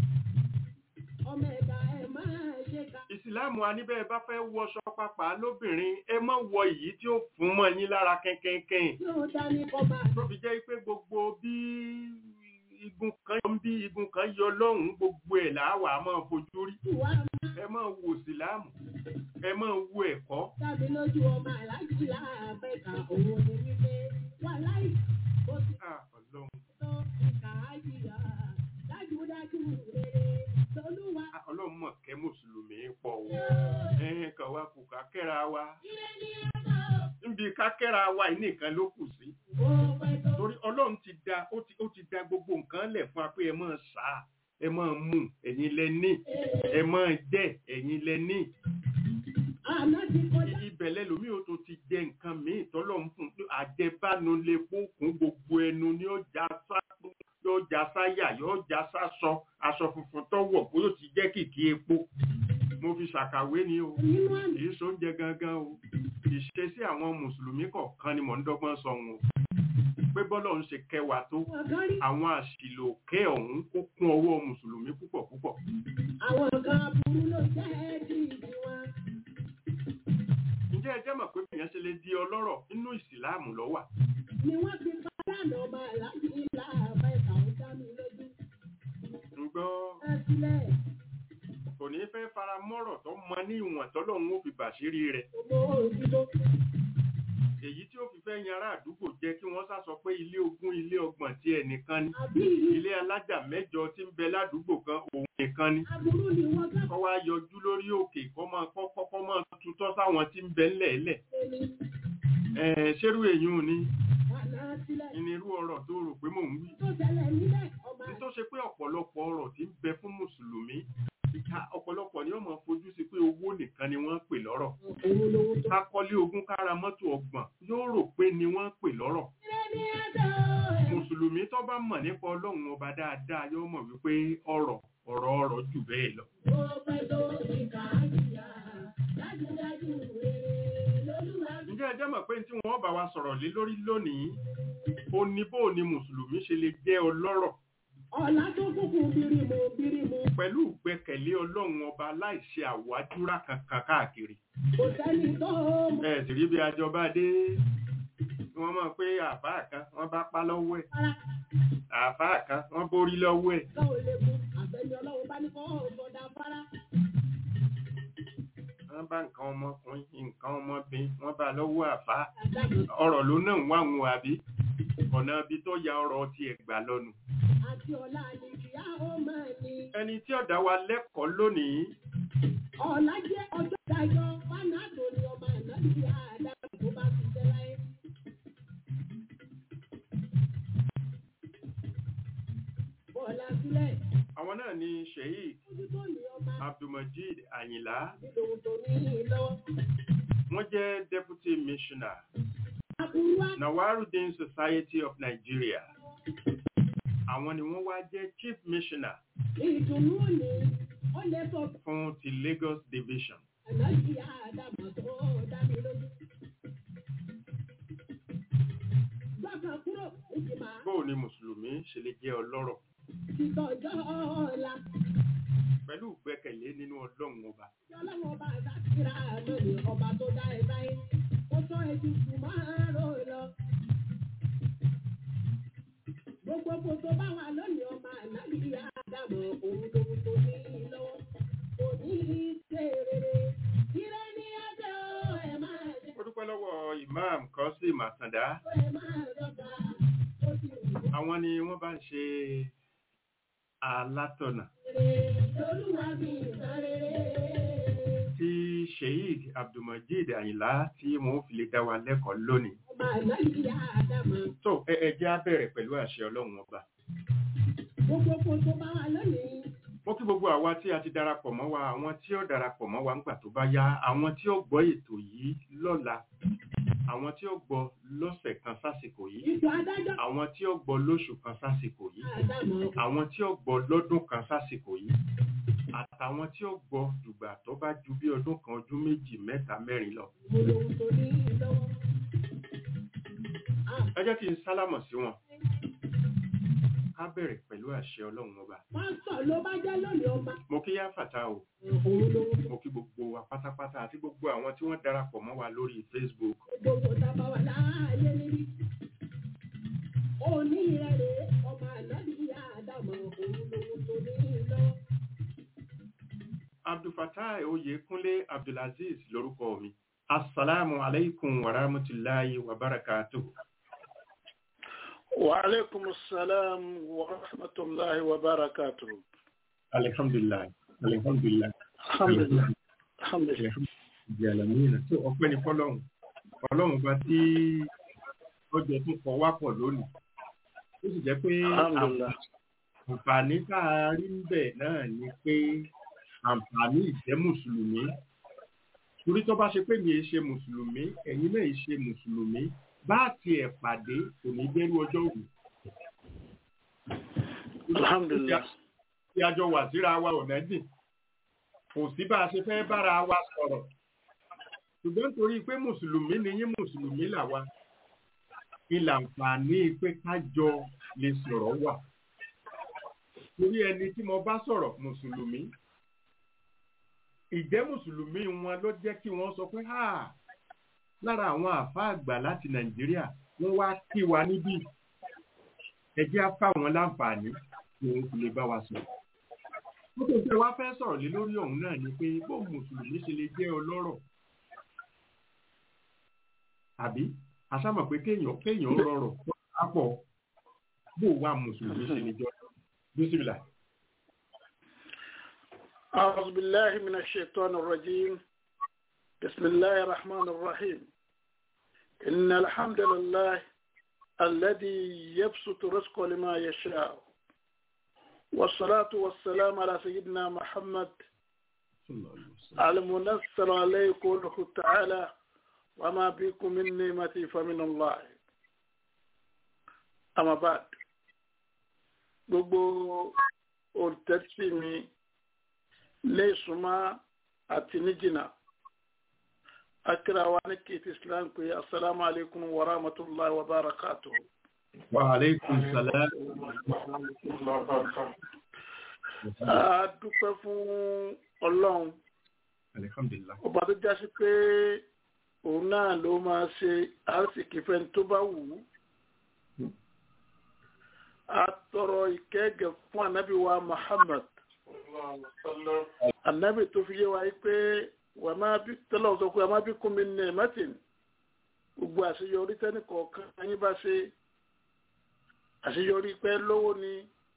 Ọmọ ẹ̀dá ẹ̀ máa ṣe ká. ìsìláàmù aníbẹ̀ bá fẹ́ wọṣọ pápá lóbìnrin ẹ má wọ èyí tí ó fún mọ́ yín lára kẹ́kẹ́kẹ́ Yóò dání kọ́ máa tó fi jẹ́ pé gbogbo bí igun kan yọ ń bí igun kan yọ lọ́hùn-ún gbogbo ẹ̀ làwà máa fojú rí tù wá máa ẹ máa wo ìsìláàmù ẹ máa wo ẹ̀kọ́ tàbí lójú ọmọ aláàjì láàbá ìkà òun ni wípé wà láì bó ti Ah, Ọlọ́run tó ìkà ájìyà. Dájúdájú rere lolúwa. Ah, Ọlọ́run mọ̀ kẹ́ mùsùlùmí pọ̀ o ẹ̀ẹ́n kan wá kù ká kẹ́ra wa Ire ní ẹ̀sọ́ níbi ká kẹ́ra wa yìí nìkan ló kù sí ó pẹ́ tó. torí Ọlọ́run ti da ó ti ó ti da gbogbo nǹkan lẹ̀ fún wa pé ẹ máa sá ẹ máa mú ẹ̀yin lẹ ní ẹ máa jẹ ẹ̀yin lẹ ní Àná ti kọjá. ibẹ̀ lẹ́lòmíì ó tún ti jẹ nǹkan míì tọ́lọ́run fún un àjẹbánu lè kún gbogbo ẹnu ní ọjà sá yóò já sáyà yóò já sásọ aṣọ funfun tó wọ̀ bóyá ó ti jẹ́ kìkì epo mo fi ṣàkàwé ni o Nínú àná. kì í sóúnjẹ gangan o ìṣesí àwọn mùsùlùmí kọ̀ọ̀kan ni mò ń dọ́gbọ́n sọ wọn o pé bọ́lọ̀ ń ṣe kẹwàá tó Ọ̀gán rí àwọn àṣìlò kẹ́ ọ̀hún kó kún ọwọ́ mùsùlùmí púpọ̀ púpọ̀ àwọn kan aburú ló jẹ́ kí ìdí wọn. ǹjẹ́ ẹ jẹ́ mọ̀ pé èèyàn ṣe lè di ọlọ́rọ̀ nínú ìsìláàmù ló wà Ni wọ́n fi pàdánù ọmọ aláàjì láàbá ìkà ó dá mi lójú. ń gbọ́ Ẹ sílẹ̀, kò ní fẹ́ fara mọ́rọ̀ tó mọ ní ìwọ̀n tọ́lọ́run ó fi bàṣírí rẹ̀ ọmọ òdìbò. èyí tí ó fi fẹ́ yan ará àdúgbò jẹ́ kí wọ́n sá sọ pé ilé ogún ilé ọgbọ̀n tí ẹnìkan ni Àbí ilé alájà mẹ́jọ tí ń bẹ ládùúgbò kan òun nìkan ni aburú ni wọ́n gbà kọ́ wá yọjú lórí òkè kọ́ máa kọ́ kọ́kọ́ máa tutọ́ sáwọn tí ń bẹ ńlẹ̀ẹ́lẹ̀ pé ní ẹ̀ẹ́ ṣerú èyún ni àná sílẹ̀. ìnirú ọ̀rọ̀ tó rò pé mò ń wí Tó ṣẹlẹ̀ nílẹ̀ ọmọ ní tó ṣe pé ọ̀pọ̀lọpọ̀ ọ̀rọ̀ tí ń bẹ fún mùsùlùmí ká ọ̀pọ̀lọpọ̀ ni wọ́n máa fojú sí pé owó nìkan ni wọ́n ń pè lọ́rọ̀ òun lówó tó. ká kọ́lé ogún kára mọ́tò ọgbọ̀n yóò rò pé ni wọ́n ń pè lọ́rọ̀ Ire ní ẹ̀dọ́ ẹ̀. mùsùlùmí tó bá mọ̀ nípa ọlọ́run ọba dáadáa yóò mọ̀ wípé ọ̀rọ̀ ọ̀rọ̀ ọ̀rọ̀ jù bẹ́ẹ̀ lọ Ó pẹ́ tó ìkà ájìyà. Dájúdájú rere lolúwa fi ǹjẹ́ ẹ jẹ́ mọ̀ pé tí wọ́n bá wa sọ̀rọ̀ lé lórí lónìí ó ní bó ni mùsùlùmí ṣe lè jẹ́ ọlọ́rọ̀ ọ̀la tó kúkú bírímù bírímù. pẹ̀lú ìgbẹ́kẹ̀lé ọlọ́run ọba láìṣe àwájúrà kankan káàkiri Kò sẹ́ni tó mọ̀ ẹ sì rí bí àjọba dé wọ́n mọ̀ pé àfáà kan wọ́n bá pa lọ́wọ́ ẹ̀ para. àfáà kan wọ́n borí lọ́wọ́ ẹ̀ Ká ò lè mú àbẹ̀ni ọlọ́run bá ní kọ́ ọ̀sọ̀dà fara. wọ́n bá nǹkan ọmọkùnrin nǹkan ọmọbìnrin wọ́n bá lọ́wọ́ àfáà Àdàmú ọ̀rọ̀ ló náà ń wá wọn àbí ọ̀nà ibi tó ya ọ̀rọ̀ ti ẹ̀gbà lọ́nu àti ọ̀la àlejìyá ó máa ní. ẹni tí ọ̀dà wa lẹ́kọ̀ọ́ lónìí Ọ̀la jẹ́ ọjọ́ ìdájọ́ fánàtò ni ọmọ ànábì Ádámù tó bá ti jẹ́ láyé. Bọ́ọ̀lá sílẹ̀, àwọn náà ni sheik ojú tó ní ọmọ abdulmajid ayinla nínú tó ní lọ́wọ́. wọ́n jẹ́ deputy missioner Aburú á nawarudin society of nigeria àwọn ni wọ́n wá jẹ́ chief missioner ìdùnnú ni ó lè sọ fún ti lagos division ànábì Ádámù tó dá mi lójú. Gbọ́kàn kúrò ìjìmá bóò ni mùsùlùmí ṣe lè jẹ́ ọlọ́rọ̀ títọ́jọ́ ọ̀la. pẹ̀lú ìgbẹ́kẹ̀lé nínú ọlọ́run ọba Ọlọ́run ọba àdákìrá lónìí ọba tó dá ẹ báyé. Ó sọ ẹbí kù máa rò lọ. Gbogbo kò tó bá wà lónìí ọba ànábì Ádámọ̀ òun lòun tó ní lọ́wọ́. Kò ní í ṣe rere. Ire ní ẹjọ́ ẹ máa jẹ́. ó dúpẹ́ lọ́wọ́ imam Qasim Àtàndá Ẹ máa dọ́gba. Ó ti wù ú àwọn ni wọ́n bá ń ṣe alátọ̀nà rere. Olúwa mi ìtàn rere. tí sheikh abdulmajid ayinla tí wọn ò fi lè dá wa lẹ́kọ̀ọ́ lónìí Ọba ànábì Ádámọ̀. tó ẹ ẹ jẹ́ á bẹ̀rẹ̀ pẹ̀lú àṣẹ ọlọ́run ọba Gbogbo kò tó bá wà lónìí. mo kí gbogbo àwa tí a ti darapọ̀ mọ́ wa àwọn tí ó darapọ̀ mọ́ wa ńgbà tó bá yá àwọn tí ó gbọ́ ètò yìí lọ́la àwọn tí ó gbọ́ lọ́sẹ̀ kan sásìkò yìí Ipò adájọ́ àwọn tí ó gbọ́ lóṣù kan sásìkò yìí Ádámọ̀. àwọn tí ó gbọ́ lọ́dún kan sásìkò yìí àtàwọn tí ó gbọ́ dùgbà tó bá ju bí ọdún kan ọdún méjì mẹ́ta mẹ́rin lọ Mo lòun tó ní lọ́wọ́. ẹ jẹ́ kí n sálámọ̀ sí wọn ká bẹ̀rẹ̀ pẹ̀lú àṣẹ ọlọ́run ọba Pásítọ̀ ló bá jẹ́ lónìí ọba. mo kí yá fàtà o Òun lòun mo kí gbogbo wa pátápátá àti gbogbo àwọn tí wọ́n darapọ̀ mọ́ wa lórí facebook gbogbo tábà wà láàyè níbí. Òní rẹ̀ rè é, ọmọ ànábì Ádámọ̀ òun lòun tó ní lọ́wọ́. abdulfatai oyèkúnlé abdulaziz lórúkọ mi asalaamu alaikum wa rahmatulahi wa barakatuhu. وعليكم السلام ورحمة الله وبركاته alihamdulilayi alihamdulilayi الحمد لله الحمد لله ìjàlámìnà tó ọpẹ́ ní fọ́lọ́run Ọlọ́run bá tí ọjọ́ tó kọ wá pọ̀ lónìí ó sì jẹ́ pé الحمد لله àǹfààní tá a rí níbẹ̀ náà ni pé àǹfààní ìjẹ́ mùsùlùmí torí tó bá ṣe pé mi ì ṣe mùsùlùmí ẹ̀yin náà ì ṣe mùsùlùmí bá tiẹ̀ pàdé kò ní dẹ́rú ọjọ́ òní. الحمد لله tí a jọ wà síra wa ọ̀nà dìn kò sí bá a ṣe fẹ́ bára wa sọ̀rọ̀ ṣùgbọ́n torí pé mùsùlùmí ni yín mùsùlùmí làwa ilà àǹfààní pé ká jọ lè sọ̀rọ̀ wà torí ẹni tí mo bá sọ̀rọ̀ mùsùlùmí ìjẹ́ mùsùlùmí wọn ló jẹ́ kí wọ́n sọ pé ha lára àwọn àfa àgbà láti nàìjíríà wọ́n wá kí wa níbí ẹ jẹ́ á fáwọn láǹfààní kí wọ́n fi lè bá wa sọ̀rọ̀ nítorí pé wá fẹ́ sọ̀rọ̀ lé lórí ọ̀hún náà ni pé bó mùsùlùmí ṣe lè jẹ́ ọlọ́rọ̀ àbí àṣàmọ̀ pé kéèyàn kéèyàn rọrọ̀ àpọ̀ bó wà mùsùlùmí ṣe lè jọ bísímìlà. أعوذ بالله من الشيطان الرجيم بسم الله الرحمن الرحيم إن الحمد لله الذي يبسط رزقه لما يشاء والصلاة والسلام على سيدنا محمد المنصر عليه قوله تعالى وما بكم من نعمة فمن الله أما بعد gbogbo olùtẹ́tí mi ní ìsúnmọ́ àti ní jìnnà akíra wa ní kìí islam pé asalaamu alaykum wa rahmatulahi wa barakatuh. wa aleykum salaam. a dúpẹ́ fún ọlọ́run alihamdulilah. ọba tó jásí pé òun náà ló máa ṣe àásìkí fẹ́ni tó bá wù ú. a tọrọ ìkẹ́gẹ́ fún anabi wa muhammad anabi tó fi yé wa yìí pé wà máa bí tọ́lọ̀ sọ pé wà máa bí kún mi ní ẹ̀mẹ́tìn gbogbo àṣeyọrí tẹ́nì kọ̀ọ̀kan yín bá ṣe àṣeyọrí pé lówó ni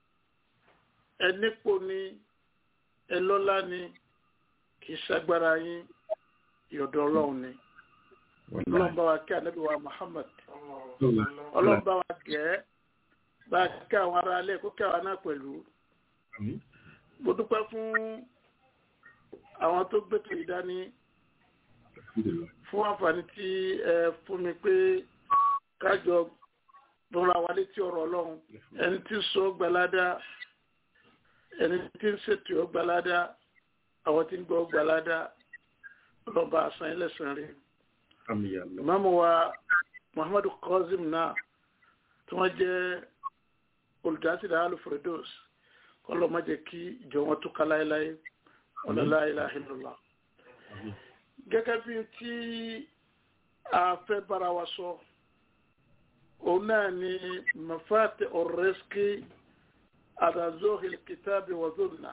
ẹnípò ni ẹlọ́lá ni kì í ṣagbára yín ìyọ̀dọ̀ ọlọ́run ni ọlọ́run bá wa kí anabi wa muhammad ọlọ́run bá wa gẹ̀ẹ́ bá a kí àwọn ará alẹ́ kó kí àwọn náà pẹ̀lú mo dúpẹ́ fún àwọn tó gbẹ̀tò ìdání fún àǹfààní tí ẹ fún mi pé kájọ rọra wa létí ọ̀rọ̀ ọlọ́run ẹni tí ń sọ gbalada ẹni tí ń ṣètò ọgbalada àwọn tí ń gbọ́ gbalada ọlọ́ba àṣà ẹlẹ́sìn rẹ̀ ìmáàmù wa muhammadu Qasim náà tí wọ́n jẹ́ olùdásílẹ̀ alufredos kọ́lọ́ má jẹ́ kí ìjọ wọn túká láéláé ọ̀lọ́lá ìlàhìlọ́lá gẹ́gẹ́ bí tí a fẹ́ bára wa sọ òun náà ni mafate ọ̀rẹ́sìkì adazohil kitabi wa zunna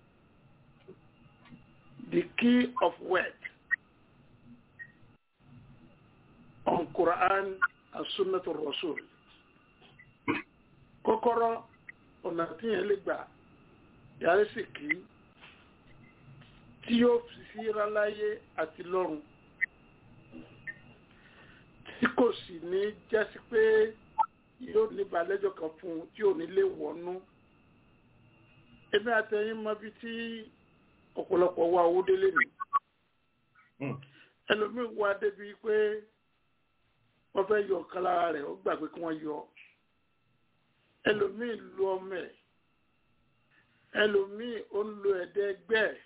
the key of wealth on Quran and Sunnah Rasul kọ́kọ́rọ́ ọ̀nà tí yẹn lè gbà yàrá sì kí tí yóò fi síra láyé àti lọ́run tí kò sì ní jásí pé yóò ní balẹ́jọ́ kan fún un tí ò ní lè wọnú èmi àtẹ̀yìn mọ bí tí ọ̀pọ̀lọpọ̀ wá owó délé nì ẹlòmíì wá débi pé wọ́n fẹ́ yọ ọ̀kan lára rẹ̀ ó gbàgbé kí wọ́n yọ ẹlòmíì lu ọmọ ẹ̀ ẹlòmíì ó ń lo ẹ̀dẹ́ ẹgbẹ́ ẹ̀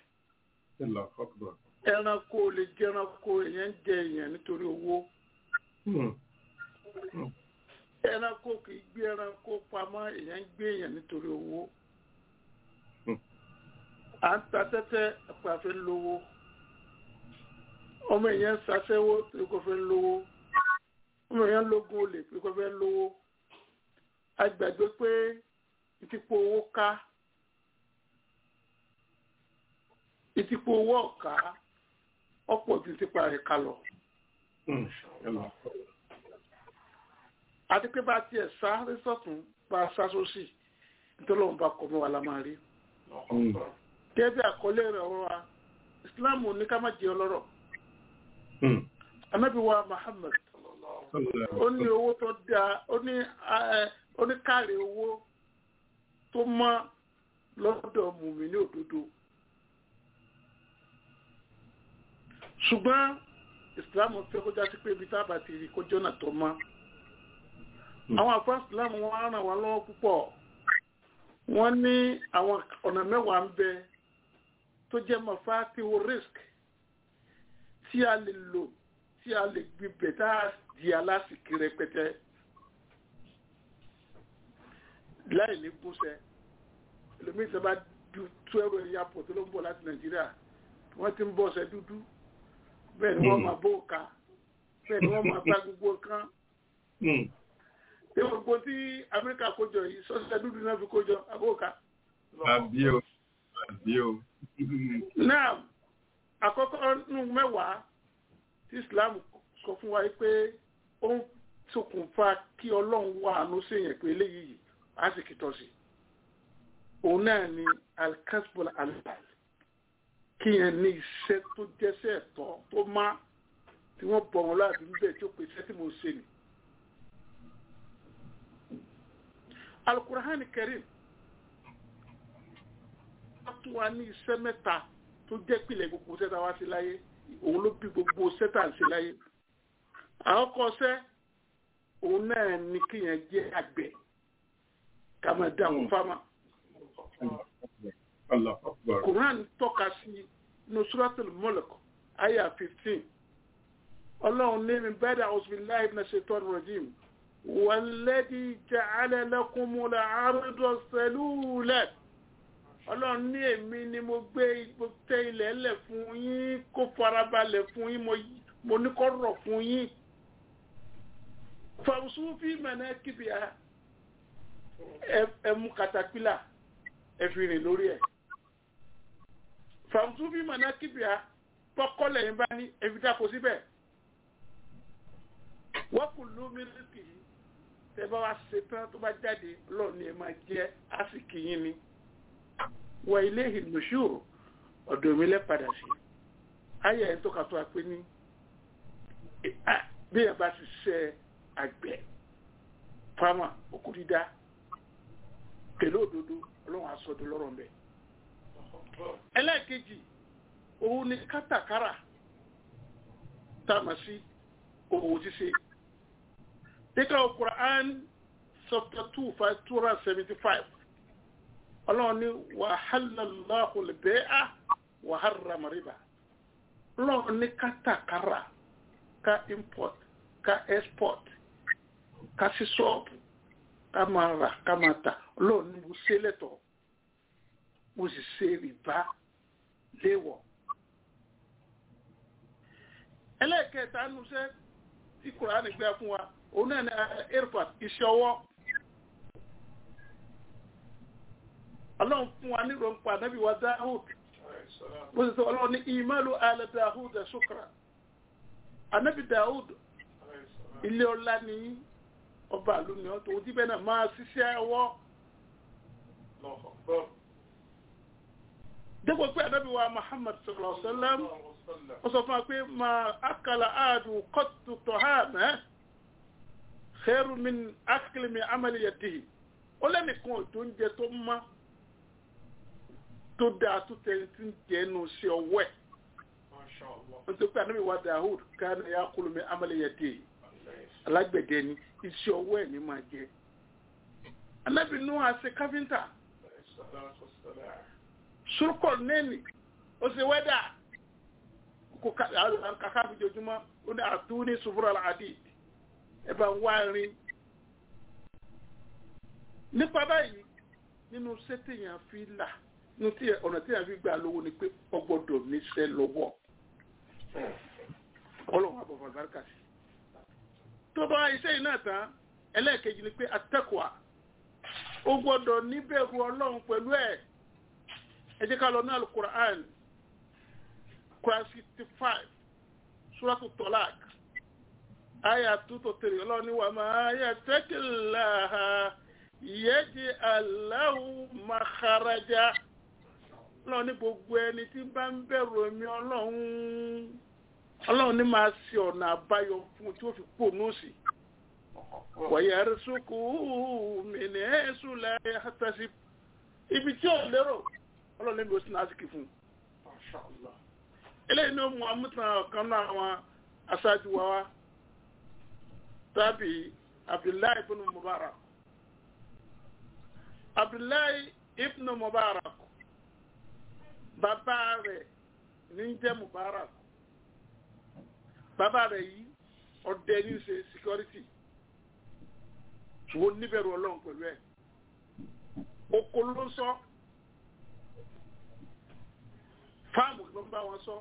ẹranko lè jẹ ẹranko èèyàn ń jẹ èèyàn nítorí owó ẹranko kì í gbé ẹranko pamọ́ èèyàn ń gbé èèyàn nítorí owó à ń ta tẹ́tẹ́ ẹ̀pẹ́ àfẹ́ lówó ọmọ èèyàn ń ṣaṣẹ́wó torí kò fẹ́ lówó ọmọ èèyàn lógún olè torí kò fẹ́ lówó a gbàgbé pé ìtìpó owó ká ìtìpó owó ọ̀ká ọ̀pọ̀ ju tipa rẹ̀ ká lọ. àti pé bá tiẹ̀ sá rí sọ́tún bá a sá sósì nítorí òun bá kọ́ mọ́ wa la máa rí. gẹ́gẹ́ bí àkọlé rẹ̀ wọ́n wa Islam ní ká má jẹ́ ọlọ́rọ̀. Ànábì wa Muhammad ó ní owó tó dáa ó ní ó ní káàrí owó tó mọ́ lọ́dọ̀ mùmí ní òdodo. ṣùgbọ́n ìsìlámù fẹ́ kó já sí pé ibi tábà ti rí kó jọ́nà tó mọ́. àwọn àfáà ìsìlámù wọn ràn wá lọ́wọ́ púpọ̀ wọ́n ní àwọn ọ̀nà mẹ́wàá ń bẹ tó jẹ́ mọ̀fá tí wo risk tí a lè lò tí a lè gbibẹ̀ tá a di alásìkí rẹpẹtẹ láì ní gúnṣẹ́ ẹlòmíì tó bá tú ẹrù ẹ̀yà pọ̀ tó ló ń bọ̀ láti nàìjíríà wọ́n ti ń bọ̀ ọ̀sẹ̀ dúdú bẹ́ẹ̀ ni wọ́n máa bó ka bẹ́ẹ̀ ni wọ́n máa ta gbogbo nǹkan. Ṣé gbogbo tí Amẹ́ríkà kójọ yìí sọ́sẹ̀ dúdú náà fi kójọ àbóka? Àbí o, àbí o. Náà, àkọ́kọ́ nù mẹ́wàá tí Islam sọ fún wa pé ó ń ṣokùnfà kí Ọlọ́run wà àánú sí èèyàn pé eléyìí á sì kìtọ́ sí. Òun náà ni Al-Kasbul Alibal kí yẹn ní iṣẹ́ tó jẹ́sẹ̀ ẹ̀tọ́ tó má tí wọ́n bọ̀ wọn láti níbẹ̀ tí ó pè iṣẹ́ tí mo ṣe nì. Al-Qur'an Karim wọ́n tún wá ní iṣẹ́ mẹ́ta tó jẹ́ pìlẹ̀ gbogbo sẹ́ta wá sí láyé òun ló bí gbogbo sẹ́ta sí láyé. àwọn kọsẹ́ òun náà ní kí yẹn jẹ́ àgbẹ̀ ká máa dáhùn fáma. Quran tọ́ka sí Nusratul Mulk aya 15. Ọlọ́run ní mi bẹ́ẹ̀dà Auzubillahi minash shaitanir rajim. Walladhi ja'ala lakumul arda salula. Ọlọ́run ní èmi ni mo gbé ipò tẹ ilẹ̀ ẹlẹ̀ fún yín kó farabalẹ̀ fún yín mo ní kó rọ̀ fún yín. Famsu fi manakibiha ẹ mú katapila ẹ fi rìn lórí ẹ̀ fàmùtú bí mọ̀nà kíbíà tọkọlẹ̀ yín bá ní ẹbí dáko síbẹ̀ wọ́n kù lú mílíkì yìí tẹ́ bá wá ṣe tán tó bá jáde lọ́ọ̀ ni ẹ máa jẹ́ àsìkì yín ni wọ ilé ìlúṣù ọ̀dọ̀ mi lẹ́ padà sí ayé ẹ̀ tó kà tó a pé ní bí ẹ bá ti ṣe àgbẹ̀ fáwọn òkú dídá pẹ̀lú òdodo ọlọ́run aṣọ́dọ̀ lọ́rọ̀ mẹ́. ẹlẹ́ẹ̀kejì òun ni kátàkárà tá a mọ̀ sí òwò ṣíṣe. Nígbà Quran chapter two five two hundred seventy five ọlọ́run ní wàhálàláhù lẹ́bẹ̀ẹ́ wàhálà riba ọlọ́run ní kátàkárà ká import ká export ká sí ṣọ́ọ̀bù ká máa rà ká máa tà ọlọ́run ní mo ṣe lẹ́tọ̀ọ́ mo sì ṣe rìbá léwọ̀. ẹlẹ́ẹ̀kẹta nu iṣẹ́ tí kùránì gbé fún wa òun náà ní airport iṣẹ́ ọwọ́. ọlọ́run fún wa ní ìrọ̀ǹpa ànábì wa Dáhùd bó ṣe sọ ọlọ́run ní ìmọ̀lú alẹ́ Dáhùd ṣukra ànábì Dáhùd ilé ọlá ní ọba àlùmíọ́ tó ti bẹ́ẹ̀ náà máa ṣiṣẹ́ ọwọ́. dépò pé ànábì wa Muhammad sallallahu alaihi wasallam ó sọ fún wa pé máa akala àádùn kọ́tù tọ́hánà khairu min akli min amali yadihi ó lẹ́nìkan tó ń jẹ tó má tó dáa tó tẹ̀lé tí ń jẹ́ ẹnu sí ọwọ́ ẹ̀. nítorí pé ànábì wa Dawud kana yakulu min amali yadihi alágbẹ̀dẹ ni iṣẹ́ ọwọ́ ẹ̀ ní máa jẹ. ànábì nù àṣẹ káfíńtà surukọ nẹni ó ṣe wẹ́dà kò kàkà fi jojúmọ́ ó ní àtúní sùfúrà àdì ẹ bá ń wá rin. nípa báyìí nínú sẹ́tẹ̀yàn fi là nínú ọ̀nà tí yàn fi gbà lówó ni pé ọgbọ́dọ̀ níṣẹ́ lọ́wọ́ ọlọ́run àbọ̀fọ̀ àgbàkà sí. tó bá iṣẹ́ yìí náà tán ẹlẹ́ẹ̀kejì ni pé atẹ́kọ̀ọ́ ó gbọ́dọ̀ níbẹ̀rù ọlọ́run pẹ̀lú ẹ̀ ẹ jẹ́ ká lọ ní alukur'an quran sixty five suratu tolak aya two to three ọlọ́run ní wa ma yattaqillaha yaj'al lahu makharaja ọlọ́run ní gbogbo ẹni tí bá ń bẹ̀rù ẹ̀mí ọlọ́run ọlọ́run ní máa ṣe ọ̀nà àbáyọ fún tí ó fi pò nóòsì wọ̀nyẹ̀ rẹ̀sùkú mìíràn ẹ̀sùn lẹ́yìn àtàṣì ibi tí ò lérò ọlọ́run ní bí ó sì náà síkì fún eléyìí ní ó mú amútan ọ̀kan náà àwọn aṣáájú wa wá tàbí abdullahi ibn mubarak abdullahi ibn mubarak bàbá rẹ̀ ní jẹ́ mubarak bàbá rẹ̀ yìí ọdẹ ní ṣe security ṣùgbọ́n níbẹ̀rù ọlọ́run pẹ̀lú ẹ̀ oko ló ń sọ fáàmù ló ń bá wọn sọ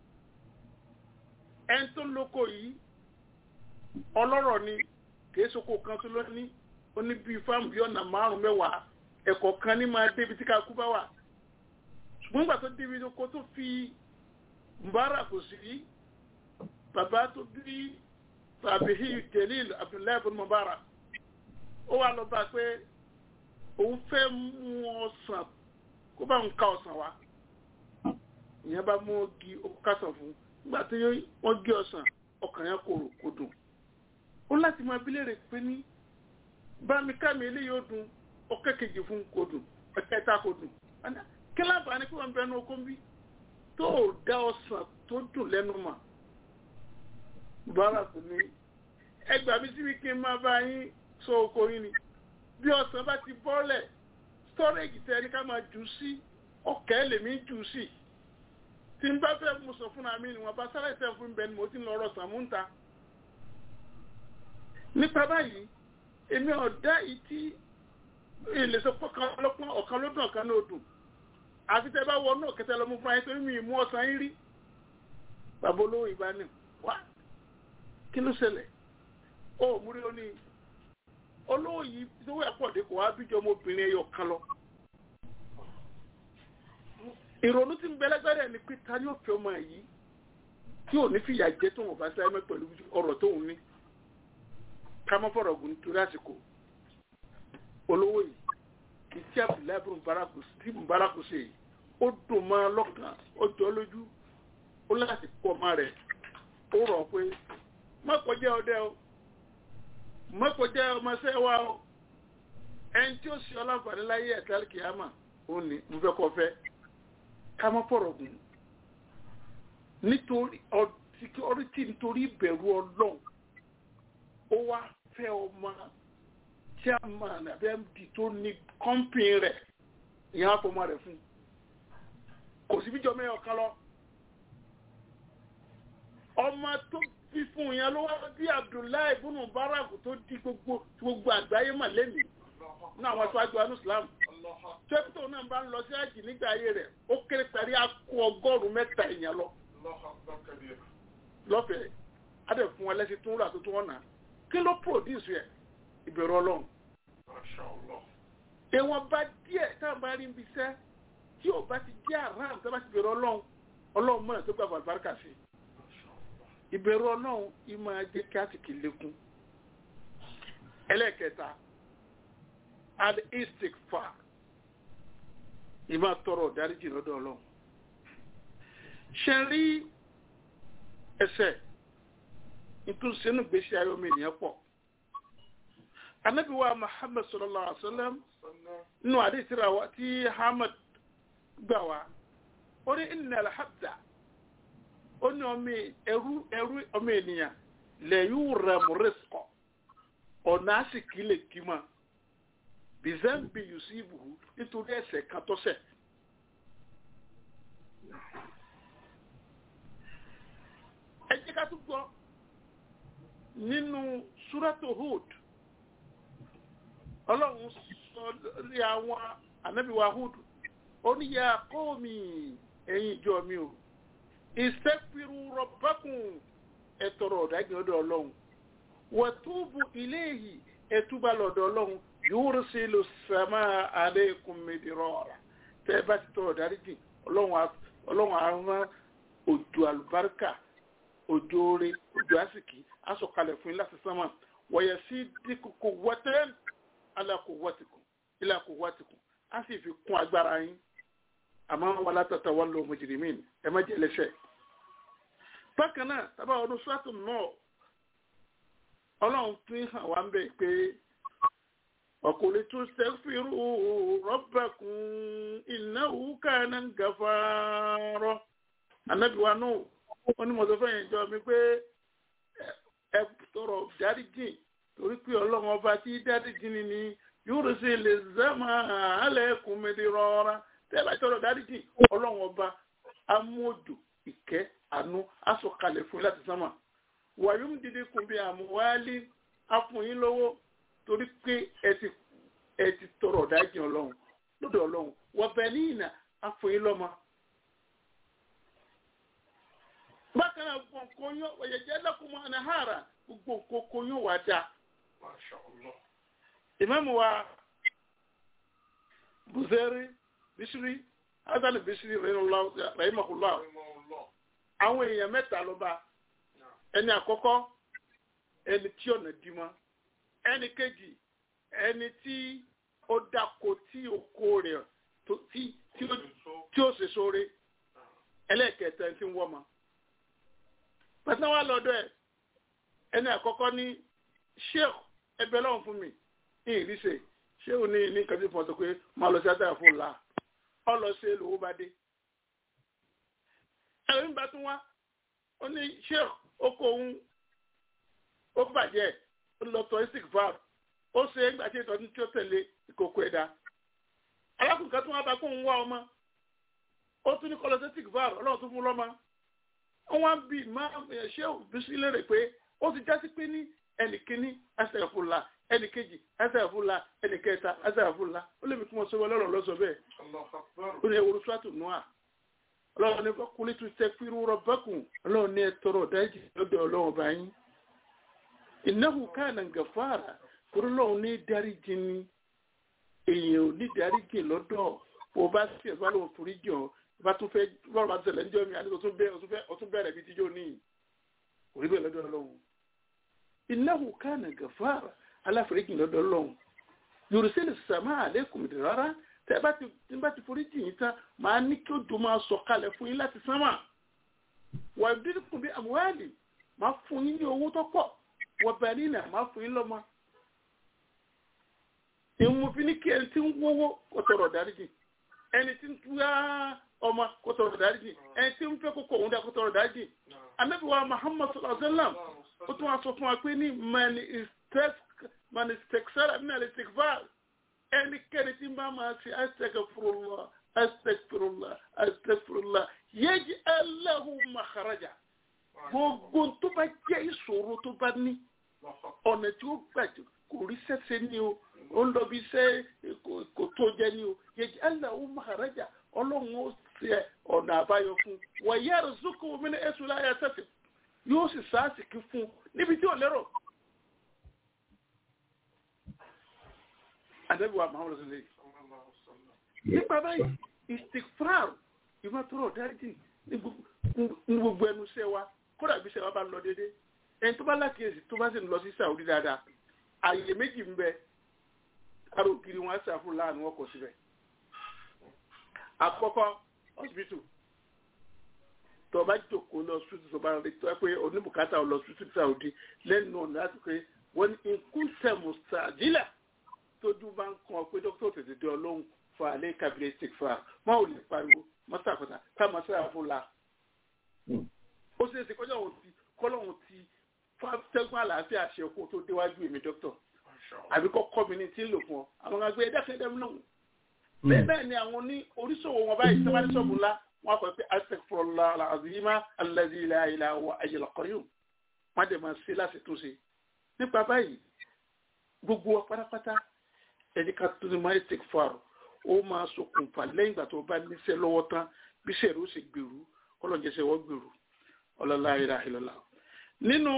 ẹni tó lóko yìí ọlọ́rọ̀ ni kìí soko kan tó lọ ní ó ní bíi fáàmù bíi ọ̀nà márùn mẹ́wàá ẹ̀kọ́ kan ní máa débi tí kakú bá wà ṣùgbọ́n ìgbà tó débi oko tó fi mbára kò sí bàbá tó bí tàbíhí Jalil Abdullahi ibn Mubarak ó wà lọ bá pé òun fẹ́ mú ọsàn kó bá ń ka ọsàn wá ìyẹn bá mú ọgì okásàn fún nígbà tí wọ́n gé ọsàn ọkàn yẹn kò kò dùn ó láti máa bí léèrè pé ní bá mi ká mi eléyìí ó dùn ọkẹ́ kejì fún kò dùn ẹ̀kẹta kò dùn kí láǹfààní kí wọ́n bẹnu okó ń bí tó o dá ọsàn tó dùn lẹ́nu mà bára kò ní ẹgbàá mi síbi kí n máa bá yín sọ oko yín ni bí ọsàn bá ti bọ́lẹ̀ storage tẹ ẹni ká máa jù sí ọkẹ́ lèmi jù sí tí n bá fẹ́ mo sọ fún mi ni wọn bá sáré tẹ fún bẹ́ẹ̀ ni mo ti ń lọ ọ̀rọ̀ sàmúntà nípa báyìí èmi ọ̀dá yìí tí ilé sọ pé ọ̀kan ló dùn ọ̀kan ló dùn àti tẹ bá wọ náà kẹtẹ lọmú fún ayé torí mi mú ọsàn yín rí bàbá olówó ìbá ní wá kí ló ṣẹlẹ̀ ó múrí ó ní olówó yìí tó wẹ̀ pọ̀ dé kò wá bíjọ ọmọbìnrin ẹyọ kan lọ ìrònú tí ń bẹ lẹ́gbẹ̀rẹ̀ ni pé ta ni ó fẹ́ ọmọ yìí tí ò ní fìyà jẹ tó wọn bá sáré mẹ́ pẹ̀lú ọ̀rọ̀ tó ń ní ká mọ́ fọ̀rọ̀ gùn nítorí àsìkò olówó yìí ìtí abdullahi bin baraku tí baraku ṣe ó dùn mọ́ lọ́kàn ó jọ lójú ó láti kó ọmọ rẹ̀ ó rọ̀ pé má kọjá ọdẹ o má kọjá ọmọọṣẹ́ wa o ẹni tí ó ṣe ọlọ́nfààní láyé ẹ̀ka kìámà ó ní mo fẹ́ kọ́ fẹ́ ká mọ́ fọ̀rọ̀ gùn nítorí security nítorí ìbẹ̀rù ọlọ́run ó wá fẹ́ ọmọ chairman àbí md tó ní kọ́ńpìn rẹ̀ ìyẹn àfọmọ rẹ̀ fún kò sí bíjọ mẹ́yọ̀ kan lọ. ọmọ tó bí fún yẹn ló wá bí abdullahi ibùnú baraku tó di gbogbo gbogbo àgbáyé mà lẹ́nu ní àwọn aṣáájú anú islam tẹ́pítọ̀ náà bá ń lọ sí àjì nígbà ayé rẹ̀ ó kéré parí akó ọgọ́rùn-ún mẹ́ta èèyàn lọ lọ́fẹ̀ẹ́ adẹ̀ fún wọn lẹ́sìn tún rà tó tún ọ̀nà kí ló produce yẹ ìbẹ̀rù ọlọ́run èèwọ̀n bá díẹ̀ tá a bá rí ibi iṣẹ́ tí ò bá ti jẹ́ àràm tó bá ti bẹ̀rù ọlọ́run ọlọ́run mọ̀nà tó gbà bàbáríkà sí ìbẹ̀rù ọlọ́run ìmọ̀ ajé kí á sì kì í lékún ẹlẹ́ẹ̀kẹta al istikfar ìmọ̀ tọrọ dáríjì lọ́dọ̀ ọlọ́run ṣe rí ẹsẹ̀ nítorí sínú gbèsè ayé omi ènìyàn pọ̀ anabi wa muhammad sallallahu alaihi wa sallam nínú àdìsíra wa tí hamad gbà wá ó ní inna alhabda ó ní ọmọ ẹrú ẹrú ọmọ ènìyàn lẹ́yìn rẹ̀mú rìsíkọ̀ ọ̀nà àsìkí lè kí ma bizambi yusibu nítorí ẹ̀ṣẹ̀ kan tó ṣẹ̀. ẹ jẹ́ ká tún gbọ́ nínú súrátò Hud ọlọ́run sọ lórí àwọn ànábìwá Hud ó ní ya qawmi ẹ̀yin ìjọ mi o istaghfiru rabbakum ẹ tọrọ ọ̀dájú ọ̀dọ̀ ọlọ́run wa tubu ilayhi ẹ túbà lọ́dọ̀ ọlọ́run yursilu samaa alaykum midrara tẹ́ ẹ bá ti tọrọ dáríjì ọlọ́run àrùn òjò àlùbáríkà òjò oore òjò àsìkí asọ̀kalẹ̀ fún yín láti sánmà wọ̀yẹ̀ sí dínkù wọ́tẹ́ alákò wọ́tìkùn ìlàkò wọ́tìkùn á sì fi kún agbára yín àmọ́ wọn látàtà wọn lọ mujrimin ẹ má jẹ́ lẹ́sẹ̀. bákan náà tábà ọdún sọ́tún náà ọlọ́run tún hàn wá ń bẹ̀ pé ọkùnrin tún sẹ́fìrú rabbakum innahu kana gafara anábìwá náà wọ́n ní mọ̀tò fẹ́yìn jọ mi pé ẹ tọrọ dáríjì torí pé ọlọ́run ọba tí dáríjì ni ni yóò ṣe lè zẹ́mà alẹ́kùn mẹ́lẹ́ rọra tẹ́lá tọrọ dáríjì ọlọ́run ọba amódù ìkẹ́ àánú asọ̀kalẹ̀ fún láti sánmà wàyúm dídí kun bí àmúwálí afúnyín lówó torí pé ẹ ti tọrọ dáríjì ọlọ́run lọ́dọ̀ ọlọ́run wọ̀bẹ̀ ní ìnà afúnyín lọ́mọ bákan náà gbogbo nǹkan yóò ọ̀yẹ̀jẹ̀ lẹ́kùnmọ́ anahara gbogbo nǹkan yóò wá dá. ìmáàmù wa buzeri bisiri hasan bisiri rahimahullah àwọn èèyàn mẹ́ta ló bá ẹni àkọ́kọ́ ẹni tí ọ̀nà dìímọ́ ẹni kejì ẹni tí ó dáko tí oko rẹ̀ tí ó ṣe sóore ẹlẹ́ẹ̀kẹta ẹni tí ń wọ́ ma pẹ̀sẹ̀ wà lọ́dọ̀ ẹ̀ ẹni àkọ́kọ́ ní sheikh ẹbẹ̀ lọ́wọ́ fún mi ní ìrísẹ̀ sheikh ní ní kàbí fún ọ̀sẹ̀ pé máa lọ sí àtàrà fún la ọ lọ sí lówó bá dé. ẹ̀rọ nígbà tó wá ó ní sheikh oko òun ó bàjẹ́ ó lọ tọ́ isik var ó ṣe é gbàtí ìtọ́jú tí ó tẹ̀lé ìkòkò ẹ̀dá. alákùnkà tó wá bá kó ń wá ọmọ ó tún ní kọlọ sí isik var ọlọ́run tó fún lọ́mọ wọ́n bí máa ṣé òbísí lérè pé ó ti jásí pé ní ẹnìkíní ẹsẹ̀fúnla ẹnìkejì ẹsẹ̀fúnla ẹnìkẹta ẹsẹ̀fúnla ó lè fi kí wọ́n sọ wọlé ọ̀rọ̀ lọ́sọ̀ bẹ́ẹ̀ ó ní ewúro sọ́tù nùà ọlọ́run ní kúlí tún tẹ fírú rọ́bẹ́kùn ọlọ́run ní ẹtọrọ ọ̀dájì lọ́dọ̀ ọlọ́run báyìí ìnáwó káànà gàfàrà kúrú lọ́run ní dáríjì ni èèyàn ò ní dáríjì lọ́dọ̀ bó bá sì ẹ̀ bá lóun forí jọ bá tún fẹ́ lọ́rọ̀ bá tẹ̀lé níjọ́ mi àti ọtún bẹ̀rẹ̀ bí tíjọ́ ní orí bẹ́ẹ̀ lọ́dọ̀ ọlọ́run innahu kana gafara aláforíjì lọ́dọ̀ ọlọ́run yorùsẹ́lẹ̀ sàmà àlékún mi rárá tẹ́ bá ti bá ti foríjì yín tán màá ní kí odò máa sọ kalẹ̀ fún yín láti sánmà wà á dín kùn bí àmúhálì máa fún yín ní owó tó pọ̀ wà bẹ́ẹ̀ ní ìnà máa fún yín lọ́mọ. ìmùfin ní kí ẹni tí ń wọ́wọ́ kò tọrọ dáríjì ẹni tí ń túyà ọmọ kò tọrọ dáríjì ẹni tí ń fẹ́ kókó òun dá kò tọrọ dáríjì anabi wa muhammad sallallahu alaihi wa sallam ó tún wá sọ fún wa pé ní mani stekisara ní alẹ́ stekifar ẹnikẹ́ni tí ń bá máa ṣe astagfirullah astagfirullah astagfirullah yéji alahu makaraja gbogbo tó bá jẹ́ ìṣòro tó bá ní ọ̀nà tí ó gbàjọ kò rí sẹ́sẹ́ ní o ó ń lọ bí iṣẹ́ kò tó jẹ ní o yẹjẹ aláwo maharaja ọlọ́run ó ṣe ọ̀nà àbáyọ fún wọ̀nyẹ́ rìzúkú omi ní èṣù láyà tẹ̀sí yóò sì sáàsìkì fún níbi tí ò lérò. àdébíwá mahamadu sọlẹ nípa báyìí istikfar ìmọ̀tòrò dáríjì ní gbogbo ẹnu iṣẹ́ wa kódà bí iṣẹ́ wa bá lọ déédéé ẹni tó bá lákìyèsí tó bá sì ń lọ sí Saudi dáadáa àyè méjì ń bẹ aró kiri wọn ṣàfù láàánú ọkọ̀ síbẹ̀. àkọ́kọ́ hospital tó bá jòkó lọ hospital tó bá rí tó ẹ pé oníbùkátà lọ hospital Saudi lẹ́nu ọ̀nà láti pé wọ́n ní nkúntẹ̀ mùsàdílà tójú bá ń kàn pé dókítà tètè dé ọlọ́run fún alẹ́ kábílẹ̀ stick fún wa má ò lè pariwo mọ́sàkọ́tà ká máa ṣàfù la. ó ṣeé ṣe kọjá òun ti kọ́lọ́hún ti tẹ́gbọ́n àlàáfíà ṣe kó tó déwájú èmi dókítà àbí kọ́ kọ́ mi ní tí ń lò fún ọ àwọn àgbẹ̀ ẹ̀dáfẹ́ ẹ̀dá mi náà bẹ́ẹ̀ bẹ́ẹ̀ ni àwọn ní oríṣòwò wọn báyìí sábà ní ṣọ́ọ̀bù ńlá wọn kọ́ pé astaghfirullah al-azima alladhi la ilaha illa hayyul qayyum wọn dẹ̀ máa ṣe láti tún ṣe nípa báyìí gbogbo wa pátápátá ẹni ká tún ní máa istighfar ó máa ṣokùnfà lẹ́yìn ìgbà tó bá níṣẹ́ lọ́wọ́ tán bí sẹ́ẹ̀rù ó sì gbèrú kọ́lọ́njẹsẹ̀ wọ́n gbèrú ọlọ́lá ilaha illallah nínú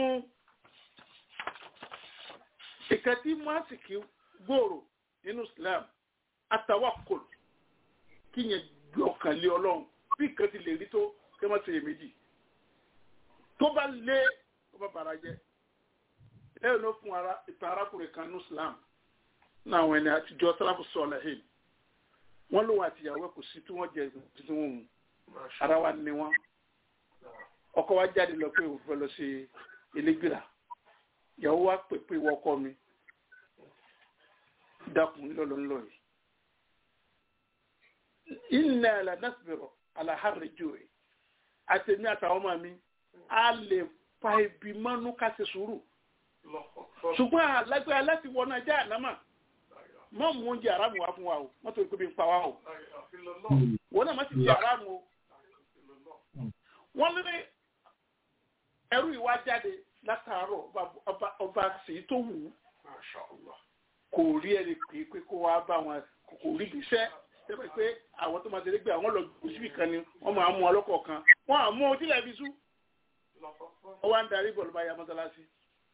ìkàtí mọ́sìkì gbòòrò nínú Islam atawakkul kí yẹn gbé ọkàn lé ọlọ́run bí nǹkan ti lè rí tó kí wọ́n ṣe èméjì tó bá lé tó bá bàrà jẹ́ lẹ́yìn ló fún ara ìtàn arákùnrin kan ní Islam ní àwọn ẹni àtijọ́ sáláfù sọ̀lá hìn wọ́n lòun àtìyàwó kò sí tí wọ́n jẹ tuntun wọn mu ara wa ni wọn ọkọ wa jáde lọ pé òun fẹ́ lọ sí elégbèrà ìyàwó wa pè pé ìwọ ọkọ mi dákun ńlọlọ ńlọ yìí inna la nasbiru ala harri ju'i àtẹ̀mí àtàwọn ọmọ mi a lè fa ibi mọ́nú ká ṣe sùúrù ṣùgbọ́n alágbára láti wọnà já ànámà mọ́ mú oúnjẹ aráàmù wá fún wa o wọ́n tó ń pè bí n pa wá o wọ́n náà má ti di aráàmù o wọ́n lé ẹrú ìwà jáde látàárọ̀ ọba sì tó wù ú kò rí ẹni pé pé kó wá bá wọn kò rí iṣẹ́ tẹ́lẹ̀ pé àwọn tó máa ṣe dégbé àwọn lọ gbòsíbì kan ni wọ́n máa mú ọlọ́kọ̀ kan wọ́n á mú ojú lẹ́bi sú wọ́n wá ń darí bọ̀ ló bá ya mọ́sálásí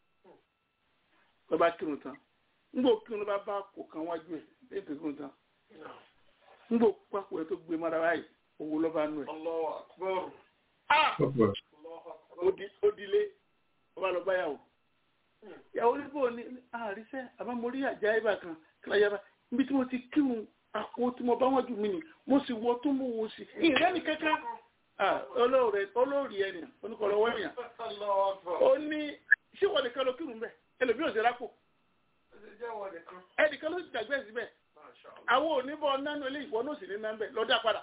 ló bá kírun tán ńgbò kírun ló bá bá kò kan wájú ẹ̀ lẹ́yìn tó kírun tán ńgbò pápọ̀ ẹ̀ tó gbé mọ́ra báyìí owó ló bá nù ẹ̀. Odile ọba lọ báyàwó. Ìyàwó níbo ni àríṣẹ́ àbámorí àjá ibà kan kíláyàbá níbi tí mo ti kírun àpò tí mo bá wọ́n jù mí ni mo sì wọ tó mú wo sí. Ìrẹ́ mi kankan. Olóòrì ẹni oníkọ̀ọ́lọ́wọ́ èèyàn. Ó ní ṣé wọ́n nìkan ló kírun bẹ́ẹ̀? Ẹlòmí ò sí rápò. Ẹnìkan ló ti dàgbẹ́ síbẹ̀. Àwọn oníbọ̀ nánú ilé ìwọ náà sì ní nánú bẹ́ẹ̀ lọ́dà padà.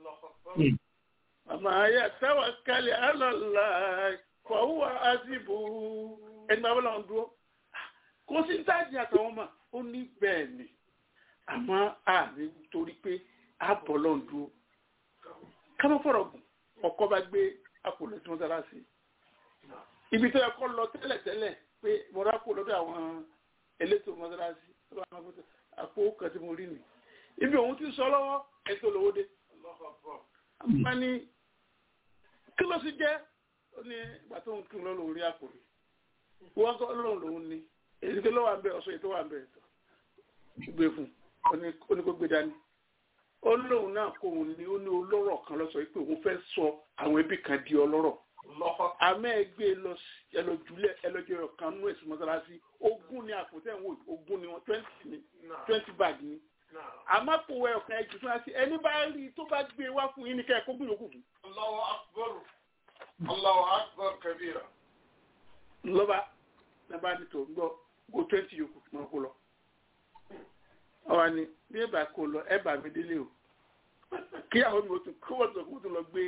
Àmà ayé àtàwàkálẹ̀ alọ́lá fọwọ́ àzìbò ẹni máa bọ́lá ń dúró. Kò sí táàjì àtàwọn ọmọ ó ní bẹ́ẹ̀ ni. Àmọ́ àmì torí pé àbọ̀ lọ́n dúró. Kámọ́ fọ̀rọ̀ gùn, ọkọ bá gbé àpòlọ̀ tí wọ́n sára sí. Ibi tó yẹ kọ́ lọ tẹ́lẹ̀tẹ́lẹ̀ pé mo rá kó lọ́dọ̀ àwọn elétò mọ́sálásí. Àpò kan tí mo rí nì. Ibi òun ti sọ lọ́wọ́ ẹ̀ tó lówó dé. Àmọ́ ní kí ló sì jẹ́ ó ní ìgbà tó ń kí ló lòun rí àpò rí wọ́n kọ́ lóun lòun ní èyí tó lọ́wọ́ àbẹ̀ ọ̀ṣọ́ èyí tó wà bẹ̀ gbé fún ó ní kó gbé dání ó lóun náà kó òun ní ó ní olóró kan lọ sọ pé òun fẹ́ sọ àwọn ẹbí kan di ọlọ́rọ̀ àmọ́ ẹgbẹ́ lọ ẹlọ́júlẹ̀ ẹlọ́jọ́ kan nú èsì mọ́sálásí ogún ní àpò tẹ̀ ń wò ogún ní wọn twenty ní twenty bag ní àmọ́ kò wẹ ọ̀kan ẹ̀jù fún wa sí ẹni bá rí tó bá gbé wá fún yín ní kẹ́ ẹ̀ kó gbìyànjú fún. Allahu akbar Allahu akbar kabira. lọ́ba ní bá ní tó ń gbọ́ go twenty yòókù máa kó lọ. ọ̀wá ni bí ẹ bá kó lọ ẹ bá mi délé o kí àwọn mi ò tún kó wọ́n tó kó tó lọ gbé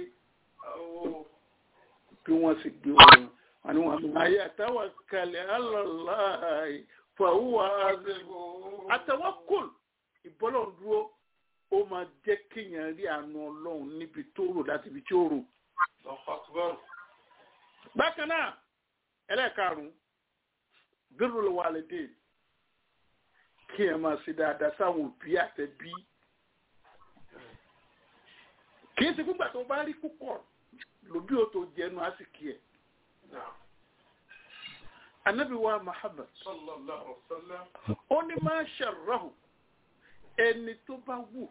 bí wọ́n sì gbé wọn wọn ni wọn máa yẹ àtàwọn kalẹ̀ alọ́láì fàwọ́ àtàwọn kùn ìbọ́lọ̀ dúró ó máa jẹ́ kéèyàn rí àánú ọlọ́run níbi tó rò láti ibi tí ó rò. bákan náà ẹlẹ́ẹ̀karùn-ún birrul walidain kí ẹ máa ṣe dáadáa sáwọn òbí àtẹbí kì í ṣe gbígbà tó bá rí púpọ̀ lòbí ó tó jẹnu àsìkí ẹ̀ anabi wa muhammad sallallahu alaihi wasallam ó ní máa ṣàrọ̀hù ẹni tó bá wù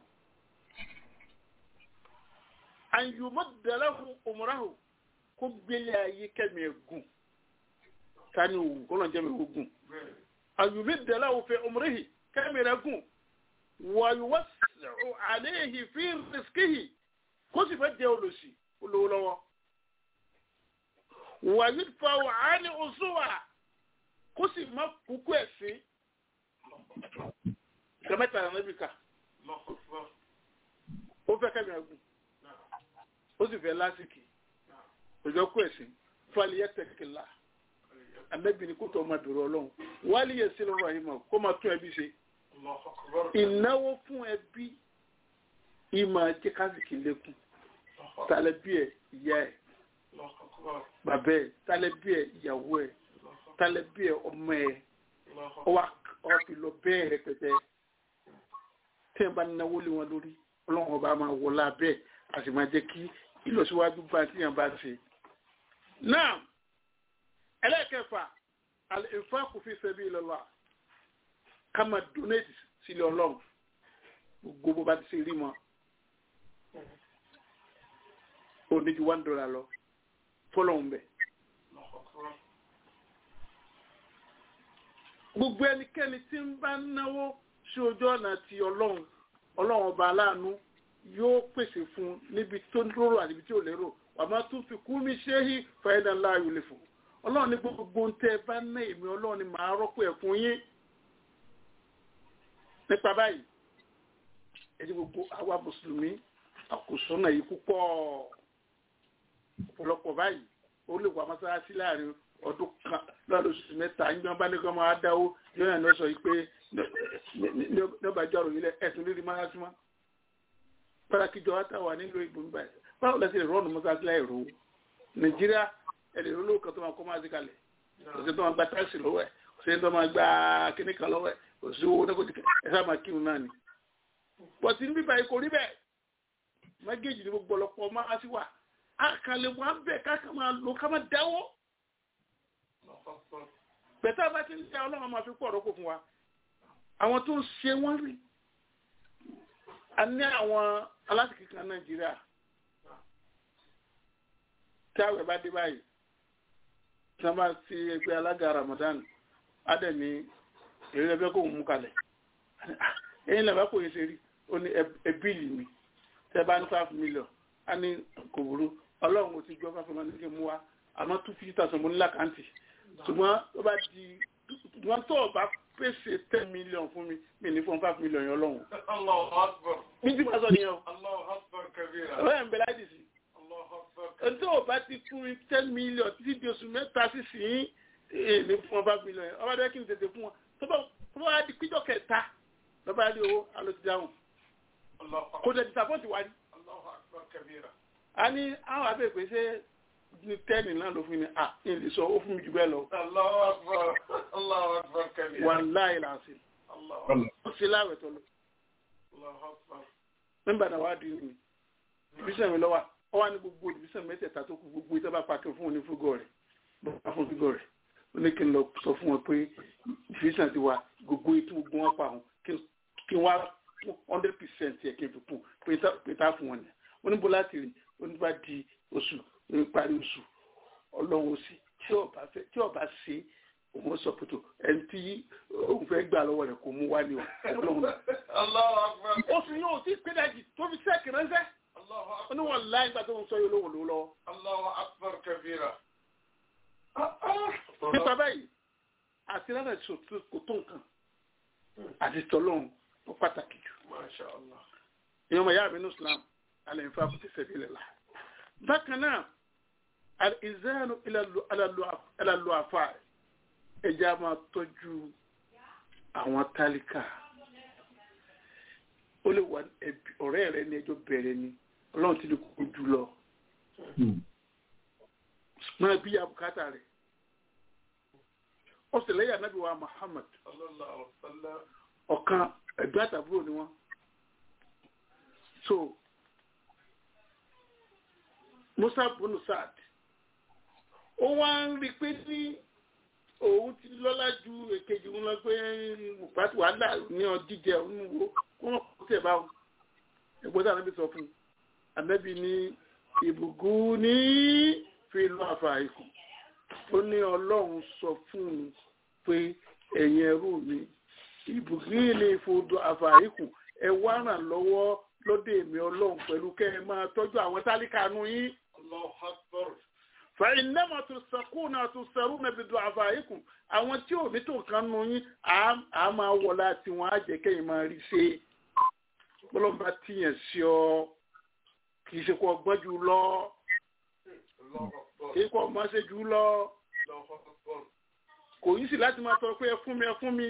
àyùmọ̀ dàláhùn òmùráhù kó gbélé ayé kẹ́mi ẹ̀gùn tani òwú kó lọ́n jẹ́ mi ògùn bẹ́ẹ̀ àyùmọ̀ dàláhùn fẹ́ òmùráhì kẹ́mi rẹ̀ gùn wàyùwọ́ sẹ̀rọ̀ àléhì fi rìskìhì kó sì fẹ́ jẹ́ olùsì olówó lọ́wọ́ wàyùd fa wàhálì òṣùwà kó sì má kúkú ẹ̀ sí kẹmẹ́ta náà níbi ká Allahu akbar ó fẹ́ kẹ́mi ẹ̀gùn ó sì fẹ́ lásìkò òjò kú ẹ̀sìn fali yẹ tẹ̀kìlá anabi ni kó tó ọmọ bẹ̀rù ọlọ́run wálé yẹ sílẹ̀ ọ̀rọ̀ yìí mọ̀ kó máa tún ẹbí ṣe Allahu akbar ìnáwó fún ẹbí ìmọ̀ ajé kásìkì lékún tálẹ́bí ẹ̀ ìyá ẹ̀ Allahu akbar bàbá ẹ̀ tálẹ́bí ẹ̀ ìyàwó ẹ̀ tálẹ́bí ẹ̀ ọmọ ẹ̀ Allahu ọwọ́ ọwọ́ fi lọ bẹ́ẹ̀ rẹpẹtẹ tí ẹ bá náwó lé wọn lórí ọlọ́run ọba máa wọlé abẹ́ a sì máa jẹ́ kí ìlọsíwájú bá tí yẹn bá ṣe. náà ẹlẹ́kẹ̀fà al-infaqu fi sabilillah ká máa donate sílẹ̀ ọlọ́run gbogbo bó bá ti ṣe rí mọ́ ó ní ju one dollar lọ fọlọ́run bẹ́ẹ̀. akbar gbogbo ẹnikẹ́ni tí ń bá náwó sí ojú ọ̀nà ti ọlọ́run ọlọ́run ọba aláàánú yóò pèsè fún un níbi tó lérò àti ibi tí ò lérò wàmọ́ tún fi kú mi ṣe é fàyẹ́dà ńlá ayò lè fún ọlọ́run ní gbogbo ń tẹ́ ẹ bá ná èmi ọlọ́run ni màá rọ́pò ẹ̀ fún yín nípa báyìí ẹni gbogbo àwa mùsùlùmí àkùsọ́nà yìí púpọ̀ ọ̀pọ̀lọpọ̀ báyìí ó lè wà mọ́sálásí láàrin ọdún kan lọ́dún oṣù mẹ́ta ń gbọ́n bá ní kí wọ́n máa dáwó yóò yàn lọ sọ yìí pé ní ọba ìjọ ọ̀rọ̀ yìí lẹ ẹ̀sùn lírí mọ́sálásí mọ́ pàtàkì jọ wá nílò ìbò ń báyìí báwo lẹ́sìn lè rọ́ọ̀nù mọ́sálásí láì rò ó nàìjíríà ẹ̀rẹ̀ ìrólówó kan tó máa kọ́ máa sí kalẹ̀ òṣèlú tó máa gba táìsì lọ́wọ́ ẹ̀ òṣèlú tó máa gba kíní kan lọ́wọ́ ẹ̀ òṣèlú owó náà kò tìkẹ́ ẹ̀ sáà máa kírun náà ni. bọ̀tí níbí báyìí kò rí bẹ́ẹ̀ mágéèjì ni gbogbo ọlọ́pọ̀ máa sí wà àkàlẹ̀ wọn bẹ̀ káàkà máa lò ká máa dáwọ́ bẹ̀tẹ̀ bá ti ń tẹ ọlọ́run máa fi pọ̀ ọ̀rọ̀ kò fún wa àwọn tó ń ṣe wọ́n rí a ní àwọn alásìkí kan nàìjíríà tí àwẹ̀ bá dé báyìí tí wọ́n bá ti ẹgbẹ́ alága ramadan adẹ̀mí èrè ẹgbẹ́ kò mú kalẹ̀ ẹ̀yìn lẹ́bàá kò yẹ ṣe rí ó ní ẹbíìlì mi tẹ́ bá ní five million a ní kò burú ọlọ́run ò ti gbọ́ five million ní kí n mú wa àmọ́ two fifty thousand mo ní lákàntì ṣùgbọ́n ó bá di wọ́n tó ọba pèsè ten million fún mi mi ní fún five million yẹn lọ́hùn. Allahu akbar ní tí wọ́n sọ nìyẹn o. Allahu akbar kabira ọ̀rẹ́ ẹ̀ ń bẹ láti sí. Allahu akbar ẹni tó ọba ti fún mi ten million títí di oṣù mẹ́ta sí sí èmi fún five million yẹn ọba dẹ́ kí n tètè fún wọn tó bá tó bá di píjọ kẹta lọ́ba rí owó alo ti dáhùn Allahu kò akbar tẹ̀ disapọ́ǹtì wá ní. Allahu akbar kabira a ní àwọn abẹ́ pé ṣé ní tẹ́ẹ̀nì náà ló fún mi à ní ìlú sọ ó fún mi jù bẹ́ẹ̀ lọ. Allahu akbar Allahu akbar kabira wàláì làásì Allahu akbar ó sì láwẹ̀ tó lọ. Allahu akbar nígbà náà wàá di mi ìbísẹ̀ mi lọ́wọ́ ọ wá ní gbogbo ìbísẹ̀ mẹ́tẹ̀ẹ̀ta tó kù gbogbo ìtọ́ bá pàtó fún òní fúgọ̀ rẹ̀ bá fún fúgọ̀ rẹ̀ ó ní kí n lọ sọ fún wọn pé ìbísẹ̀ ti wà gbogbo ètò gbogbo wọn pa àwọn kí n wá hundred percent yẹ kí n fi kù pé tá fún wọn ni ó ní bó láti rí ó ní bá di oṣù ó ní parí oṣù ọlọ́run ó sì tí ọba fẹ́ tí ọba ṣe òun sọ pé tó ẹni tí òun fẹ́ gbà lọ́wọ́ rẹ̀ kò mú wá ní ọlọ́run náà Allahu akbar oṣù yóò tí pédàjì tó fi sẹ́ẹ̀kì ránṣẹ́ Allahu akbar oníwọ̀n láì gbà tó ń sọ yóò lówó lówó lọ́wọ́. Allahu akbar kabira nípa báyìí àti lánà ìṣòtú kò tó nǹkan àti tọ́lọ́hún ó pàtàkì jù. Masha Allah ìyẹn ọmọ ìyá mi ní Islam alẹ́ nfa kò ti sẹ́bi lẹ́la. bákan náà ìzẹ́nu ìlàlú àfa ẹja máa tọ́jú àwọn tálíkà ó lè wà ẹbí ọ̀rẹ́ rẹ ní ẹjọ́ bẹ̀rẹ̀ ni ọlọ́run ti lè kó jù lọ máa bí abùkátà rẹ̀ ó sì lẹ́yìn anábì wa Muhammad sallallahu alaihi wasallam ọ̀kan ẹ̀gbẹ́ àtàbúrò ni wọ́n so musa bunu saad ó wá ń rí i pé ní òun ti lọ́lá ju èkejì wọn lọ pé pàtó wàhálà ní ọdíjẹ òun wo kó wọn kó tẹ̀ báwọn ẹgbẹ́ tí ànábì sọ fún un ànábì ní ìbùkún ní fi lọ àfà ikú ó ní ọlọ́run sọ fún un pé ẹ̀yin ẹrú mi ìbùkún ní ìfòdò àfà ikú ẹ wá ràn lọ́wọ́ lóde èmi ọlọ́run pẹ̀lú kẹ́ ẹ máa tọ́jú àwọn tálíkà nù yín. Allahu Akbar. fàìnàmà tó sàkóònà tó sàrú nàbí dùn àfàìkù àwọn tí ò ní tó kan nù yín à máa wọ láti wọn á jẹ kẹyìn máa rí ṣe bọlọmọba tìyàn sí ọ kì í ṣe kó ọgbọ́n jù lọ Allahu Akbar. kì í kó ọmọ ṣe jù lọ Allahu Akbar. kò yí sí láti máa tọrọ pé ẹ fún mi ẹ fún mi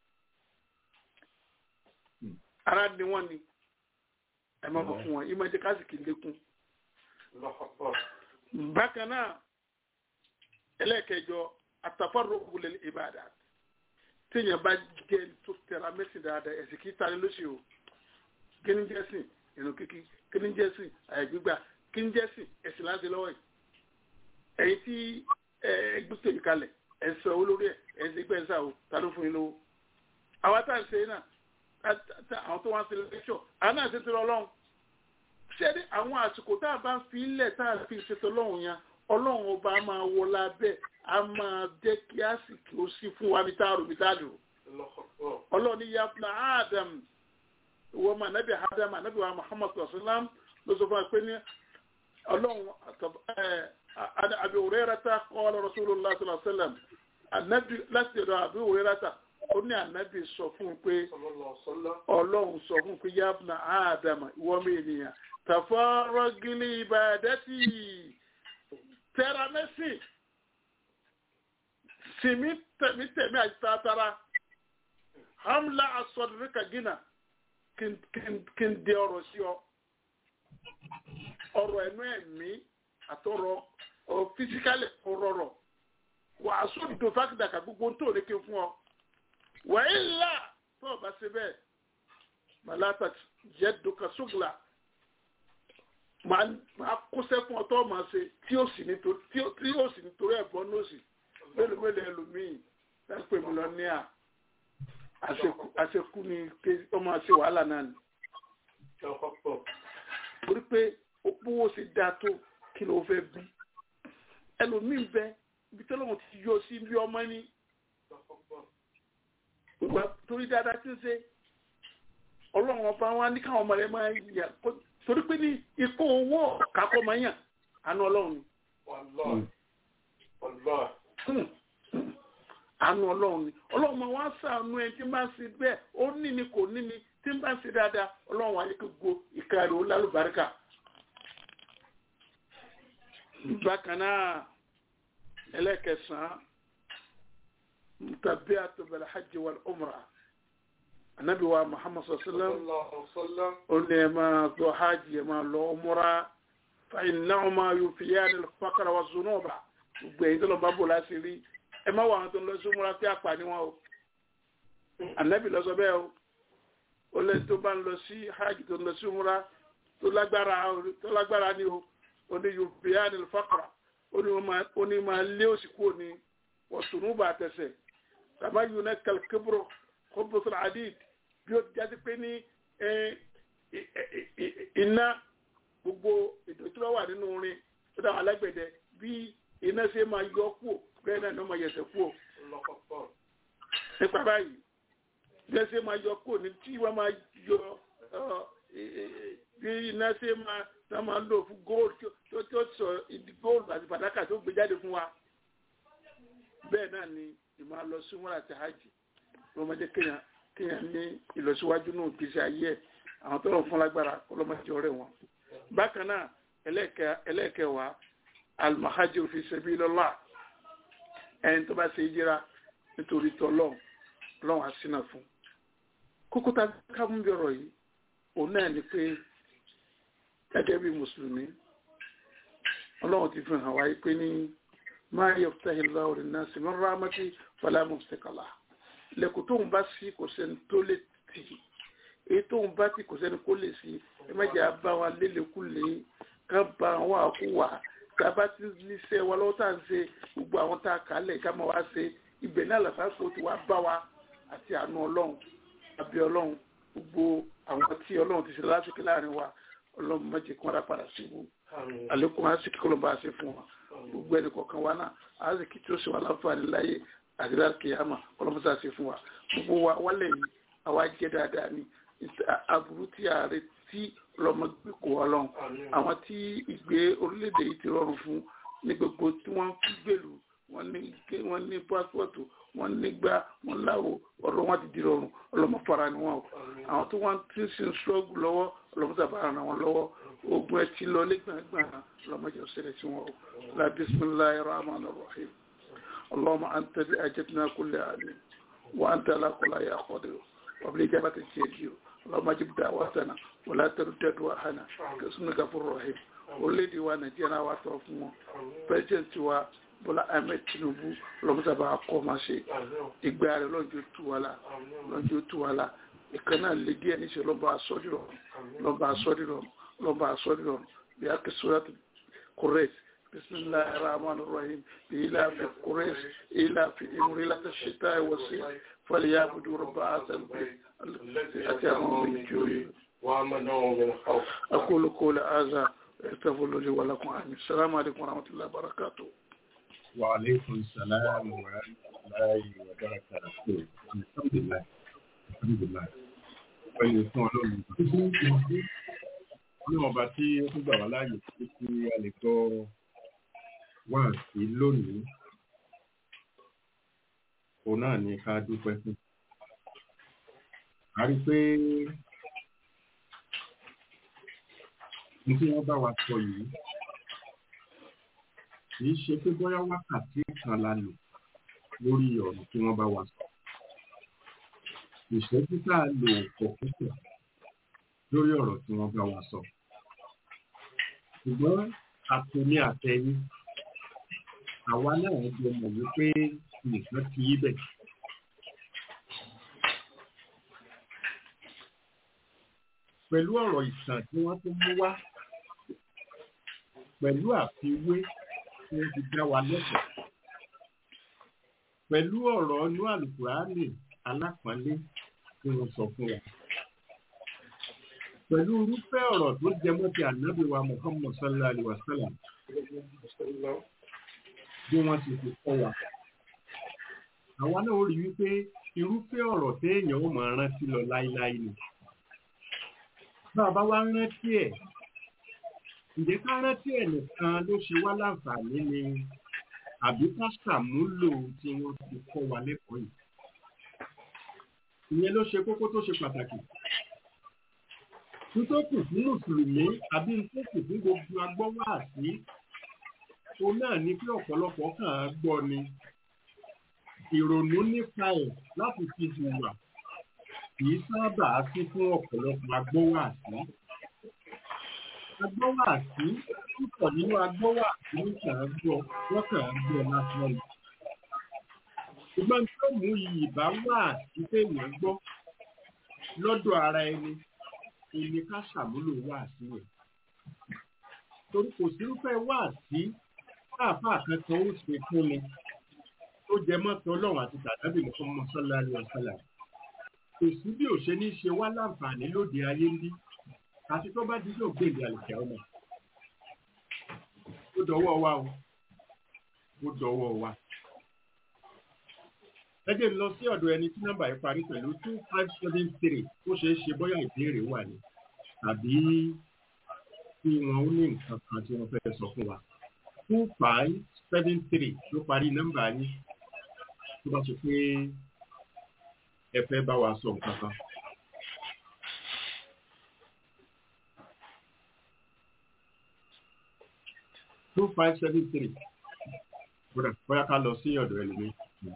ara ni wọn ni ẹ máa bọ fún wọn ìmọ̀ ẹ̀jẹ̀ kásìkì lékún. Allahu Akbar. bákan náà ẹlẹ́ẹ̀kẹjọ àtàfàrọ̀ ògùnlẹ̀ ìbàdàn téèyàn bá jẹ́ tó tẹ̀ra mẹ́sìn dáadáa ẹ̀sìn kì í tani lóṣì o kíní jẹ́sìn ìrùn kíkí kíní jẹ́sìn àìgbígbà kíní jẹ́sìn ẹ̀sìn láti lọ́wọ́ yìí ẹ̀yin tí ẹgbẹ́ tèmi kalẹ̀ ẹ̀sìn owó lórí ẹ̀ ẹ̀sìn ìgbẹ́ ẹ̀sà o ta ló fún yín lówó àwa tá à ń ṣe náà àwọn tó wá ń ṣe lẹ́kṣọ̀ àwọn náà ṣe ti lọ lọ́hùn ṣé ní àwọn àsìkò tá a bá ń fi ilẹ̀ tá a fi ṣètò ọlọ́run yẹn ọlọ́run ọba á máa wọ lábẹ́ á máa jẹ́ kí àsìkò ó sí fún wa bí tá a rò bí tá a lò. Allahu Akbar. ọlọ́run ní yabna adam ìwọ ma nabi adam anabi wa muhammad sallam ló sọ fún wa pé ní ọlọ́run abi hurairata qala rasulullah sallallahu alaihi wasallam anabi láti ọ̀dọ̀ abi hurairata ó ní anabi sọ fún un pé Sallallahu alaihi wasallam. ọlọ́run sọ fún un pé yabna adam ìwọ mi ènìyàn tàfọ́rọ́gìlì ìbàdẹ́tì tẹ́ramẹ́sì sìmí tẹ̀mí tẹ̀mí àti tààtàrà hamla asọ̀dúnríkà gínà kí n dé ọ̀rọ̀ sí ọ ọ̀rọ̀ ẹnu ẹ̀mí àtọ̀rọ̀ ọ̀ fisikálì ọ̀rọ̀rọ̀ wà á sọ dùn fákìdàkà gbogbo tó lè ké fún ọ wà á ilà tó o bá ṣe bẹ́ẹ̀ màláta jẹ́ dùkà ṣùgbọ́n máa kóṣẹ́ fún ọtọ́ máa ṣe tí ó sì nítorí tí ó sì nítorí ẹ̀bọ́n ní òsì mélòó mélòó ẹlòmíì lápẹ̀ mi lọ ní à àṣekú ni pé ó máa ṣe wàhálà náà ni. Allahu Akbar. torí pé opówó ṣe dáa tó kí ló fẹ́ bí ẹlòmíì bẹ ibi tí ọlọ́run ti yọ sí bí ọmọ ní Allahu Akbar. ìgbà torí dáadáa tí ń ṣe ọlọ́run ọba wa ní káwọn ọmọ rẹ máa yà torí pé ní ikú owó kakọ́ máa yàn àánú ọlọ́run ni Wallahi. Wallahi. àánú ọlọ́run ni ọlọ́run máa wá sàánú ẹ tí bá ń ṣe bẹ́ẹ̀ ó ní ni kò ní ni tí bá ń ṣe dáadáa ọlọ́run wáyé kó go ìka rẹ̀ ó lálùbáríkà. bákan náà ẹlẹ́kẹsàn-án mutabi atubal hajj wal umra anabi wa muhammad sallam Sallallahu alaihi wasallam. ó ní ẹ máa lọ hajj ẹ máa lọ umra fa innahuma yufiyani al-faqra wa zunuba gbogbo èyí tó lọ bá bò láti rí ẹ má wà àwọn tó ń lọ sí umra pé àpà ni wọn o anabi lọ sọ bẹ́ẹ̀ o ó lẹ tó bá ń lọ sí hajj tó ń lọ sí umra tó lágbára tó lágbára ni o ó ní yufiyani al-faqra ó ní wọn máa ó ní máa lé òsì kúrò ní wa zunuba àtẹsẹ̀ tàbá yunaka al-kibru khubus al-hadid bí ó jáde pé ní iná gbogbo ètò ìtura wà nínú orin tó dáwọn alágbẹ̀dẹ bí iná ṣe máa yọ kúò bẹ́ẹ̀ náà ni wọ́n máa yẹsẹ̀ kúò Allahu Akbar. nípa báyìí bí iná ṣe máa yọ kúò ní tí wọ́n máa yọ bí iná ṣe máa tá máa lò fún gold tó tó sọ ìdí gold àti fàdákà tó gbé jáde fún wa bẹ́ẹ̀ náà ni ìmáa lọ sí wọn àti hajj wọ́n máa jẹ́ kéèyàn kéèyàn ní ìlọsíwájú náà gbèsè ayé ẹ̀ àwọn tó rọ̀ fún lágbára ọlọ́mọdé ọ̀rẹ́ wọn. bákan náà ẹlẹ́ẹ̀kẹwàá almahajir fi sabilillah ẹni tó bá ṣe yíra nítorí tọ́lọ́n lọ́wọ́ àṣínà fún. kókó tá a ká mú bí ọ̀rọ̀ yìí òun náà ni pé gẹ́gẹ́ bí mùsùlùmí ọlọ́run ti fi hàn wáyé pé ní máa yaftahi Allahu lin-nasi min rahmati fala mumsika lahu lẹ́kùn tóun bá sí kò sẹ́ni tó lè tì í èyí tóun bá tì kò sẹ́ni kó lè sí ẹ má jẹ́ àbá wa lélẹ́kùlé ká bá wa kú wà tá a bá ti níṣẹ́ wa lọ́wọ́ tá à ń ṣe gbogbo àwọn tá a kà á lẹ̀ ká máa wá ṣe ibẹ̀ náà làtàkùn ti wá bá wa àti àánú ọlọ́run àbí ọlọ́run gbogbo àwọn tí ọlọ́run ti ṣe lásìkò láàrin wa ọlọ́run má jẹ́ kí wọ́n dá padà sí ibú àlékún àsìkò kọ́ ló bá ṣe fún wa gbogbo ẹnì kọ̀ọ̀kan wa náà àsìkò tí ó ṣe wà láǹfààní láyé àti lákìyàmà ọlọ́mọṣà ṣe fún wa gbogbo wa wálẹ̀ yìí àwa jẹ́ dáadáa ni aburú tí ààrẹ tí ọlọ́mọ gbé kó ọlọ́run àwọn tí ìgbé orílẹ̀-èdè yìí ti rọrùn fún ní gbogbo tí wọ́n fi gbèlú wọ́n ní pásítọ̀tù wọ́n nígbà wọ́n láwo ọ̀rọ̀ wọn ti di rọrùn ọlọ́mọ fara ni wọn o àwọn tó wọ́n ti ń sin ṣọ́ọ̀gù lọ́wọ́ ọlọ́mọ sábà ràn wọ́n lọ́wọ́ ogun ẹ ti lọ lẹ́gbàgbà ọlọ́mọ jẹ́ òṣèlè sí wọn o la bisimilayi rahman rahim اللهم أنت بأجتنا كل عام وأنت على كل يا قدير وبالإجابة تجيب اللهم اجب دعوتنا ولا ترد دعاءنا كاسمك غفور رحيم olèdè wa nàìjíríà wa tọrọ fún wọn president wa bọ́lá ahmed tinubu lọ́mọ́sábà kọ́ máa ṣe ìgbà rẹ̀ lọ́jọ́ tú wa la lọ́jọ́ tú wa la ìkan náà lè díẹ̀ níṣẹ́ lọ́ba asọ́dìrọ̀ lọ́ba asọ́dìrọ̀ lọ́ba asọ́dìrọ̀ bí a kì sọ́dọ̀ kúrẹ́sì بسم الله الرحمن الرحيم إلى في قريش إلى في إمريلة الشتاء والصيف فليعبدوا رب هذا البيت الذي أتاهم من جوع وآمنوا من خوف أقول قول هذا استغفر لي ولكم آمين السلام عليكم ورحمة الله وبركاته وعليكم السلام ورحمة الله وبركاته الحمد لله الحمد لله pẹ̀lú fún ọlọ́run ní ọba tí ó tún gbà wá láàyè pé kí a lè gbọ́ wá sí lónìí òun náà ni ká dúpẹ́ fún a rí i pé ní tí wọ́n bá wa sọ yìí kì í ṣe pé bóyá wákàtí kan la lò lórí ọ̀rọ̀ tí wọ́n bá wa sọ ìṣẹ́jú tá a lò pọ̀ púpọ̀ lórí ọ̀rọ̀ tí wọ́n bá wa sọ ṣùgbọ́n àtúní àtẹ̀yìn àwa náà jẹ mọ̀ wípé nìkan ti yí bẹ̀. pẹ̀lú ọ̀rọ̀ ìtàn tí wọ́n tún mú wá pẹ̀lú àfiwé tí wọ́n ti dá wa lẹ́sẹ̀ pẹ̀lú ọ̀rọ̀ ọnú àlùkùránì alápọ̀nlé tí wọ́n sọ fún wa pẹ̀lú irúfẹ́ ọ̀rọ̀ tó jẹ mọ́ ti ànábì wa Muhammad sallallahu alaihi wa sallam bí wọ́n ti fi kọ́ wa. àwa náà ó rí wípé irúfẹ́ ọ̀rọ̀ téèyàn ó máa rántí lọ láíláí ni. bá a bá wá rántí ẹ̀ ǹjẹ́ ká rántí ẹ̀ nìkan ló ṣe wá láǹfààní ni àbí ká ṣàmúlò tí wọ́n ti kọ́ wa lẹ́kọ̀ọ́ yìí. ìyẹn ló ṣe kókó tó ṣe pàtàkì nítòkù fún mùsùlùmí àbí nítòkù fún gbogbo agbọ́wọ́ àti òun náà ní pé ọ̀pọ̀lọpọ̀ kàn án gbọ́ ni ìrònú nípa ẹ̀ láti fi hùwà kì í sábà sí fún ọ̀pọ̀lọpọ̀ agbọ́wọ́ àti agbọ́wọ́ àti púpọ̀ nínú agbọ́wọ́ àti ní kàn án gbọ́ wọ́n kàn án gbọ́ lásán ni ṣùgbọ́n tó mú iyì bá wà sí téèyàn gbọ́ lọ́dọ̀ ara ẹni èmi ká ṣàmúlò wáàsí rẹ̀. torí kò sírúfẹ́ wáàsí káàfáà kankan ó ṣe fún mi tó jẹ mọ́tò ọlọ́run àti tàdábì Muhammad sallallahu alaihi wasallam. kò sí bí ò ṣe ní ṣe wá láǹfààní lóde ayé ń bí àti tó bá dídò gbèǹdé àlùkẹ́ ọmọ. ó dọwọ́ wa o ó dọwọ́ wa. ẹ jẹ́ lọ sí ọ̀dọ̀ ẹni tí nọ́mbà yìí parí pẹ̀lú two five seven three ó ṣeé ṣe bóyá ìbéèrè wà ní tàbí tí wọn ó ní nǹkan kan tí wọ́n fẹ́ sọ fún wa two five seven three ló parí nọ́mbà yín tó bá sọ pé ẹ fẹ́ bá wa sọ nǹkan kan. two five seven three bóyá ká lọ sí ọ̀dọ̀ ẹlòmíì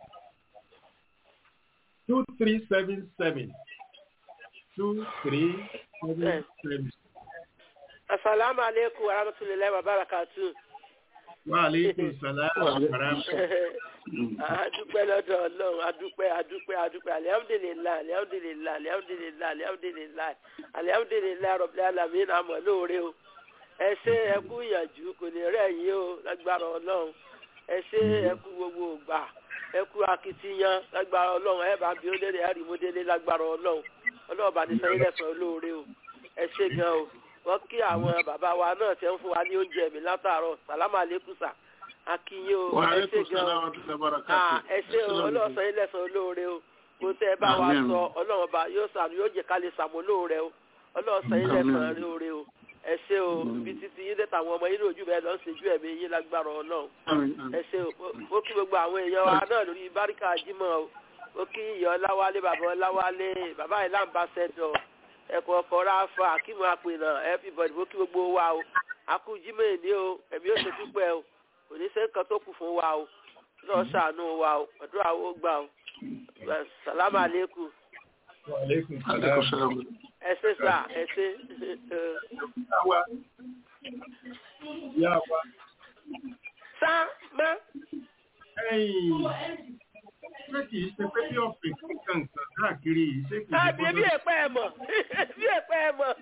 two three seven seven two three seven seven. asalaamu aleykum wa rahmatulahi wa barakatu. Wa alaikum salam wa rahmatullahi. adúpẹ́ lọ́dọ̀ ọlọ́run adúpẹ́ adúpẹ́ adúpẹ́ alihamudulilayi alihamudulilayi alihamudulilayi alihamudulilayi alihamudulilayi rọ̀bìlẹ̀ alamin àmọ́ lóore o ẹ ṣe ẹ kú ìyànjú kò ní rẹ̀ yín o lágbára ọlọ́run ẹ ṣe ẹ kú gbogbo ògbà ẹ kú akitiyan lágbára ọlọ́run ẹ bá bí ó délé ẹ rí mo délé lágbára ọlọ́run ọlọ́run bá ní sẹ́yìn lẹ́sàn-án lóore o ẹ ṣe gan o wọ́n kí àwọn bàbá wa náà tẹ́ ń fún wa ní oúnjẹ mi látàárọ̀ sàlámà lẹ́kùsà akínyìn o Wa ẹ ṣe alaikum gan salam o wa rahmatullahi wa Ah, barakatuh. ẹ ṣe o ọlọ́sàn ilé ẹ̀sán olóore o kò tẹ́ ẹ bá wa Àmín. sọ ọlọ́run ọba yóò sànù yóò jẹ́ ká lè sàmúlò rẹ o ọlọ́sàn ilé ẹ̀sán Àmín. olóore o ẹ ṣe o ibi títí yín dẹ́ta àwọn ọmọ yín lójú bẹ́ẹ̀ lọ́ọ́ ṣèjú ẹ̀mí yín lágbára ọlọ́run Àmín, àmín. ẹ ṣe o Mo- mo kí gbogbo àwọn èèyàn wa náà lórí báríkà jímọ̀ o mo kí ìyá ọláwálé bàbá ọláwálé bàbá ìlà ambassador ẹ̀kọ́ ọkọ̀ ráfa akíwọ̀n àpènà everybody mo kí gbogbo wa o akú jímọ̀ èní o ẹ̀mí ó ṣe dúpẹ́ o kò ní sẹ́ nǹkan tó kù fún wa o lọ́ọ́ ṣàánú wa o àdúrà wo gbà o sàlámà àlékún Wa alaikum Alaikum salam. salam. ẹ ṣe sà ẹ ṣe Yá wa. Yá wa. sá má Ẹ̀yìn. Ṣé kìí ṣe pé bí ọ̀fẹ́ kankan káàkiri yìí ṣé kìí ṣe àbí bí ẹ̀pẹ́ ẹ̀ mọ̀ bí ẹ̀pẹ́ ẹ̀ mọ̀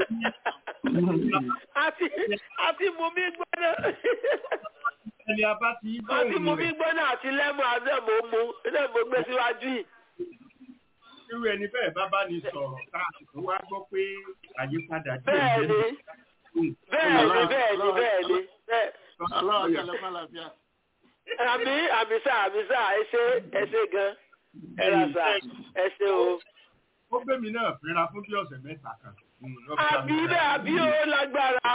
àti àti mú mi gbọ́dọ̀. ẹni a bá ti wọ́n ti mú gbóhùn mi rẹ̀ gbọ́dọ̀ àti lẹ́mú àdẹ́mọ̀ mu lẹ́mú gbé síwájú yìí. irú ẹni bẹ́ẹ̀ bá bá ní sọ̀rọ̀ káàkiri wá gbọ́ pé àyípadà bẹ́ẹ̀ ni bẹ́ẹ̀ ni bẹ́ẹ̀ ni bẹ́ẹ̀ ni bẹ́ẹ̀. Allah akẹ́lẹ́ fàlàfíà. àmì àmì sá àmì sá ẹ ṣe ẹ ṣe gan ẹ rà sá ẹ ṣe o. ó gbé mi náà fínra fún bí ọ̀sẹ̀ mẹ́ta kan. Mm, ló fi àbí àmì bẹ́ẹ̀ àbí ó lágbára.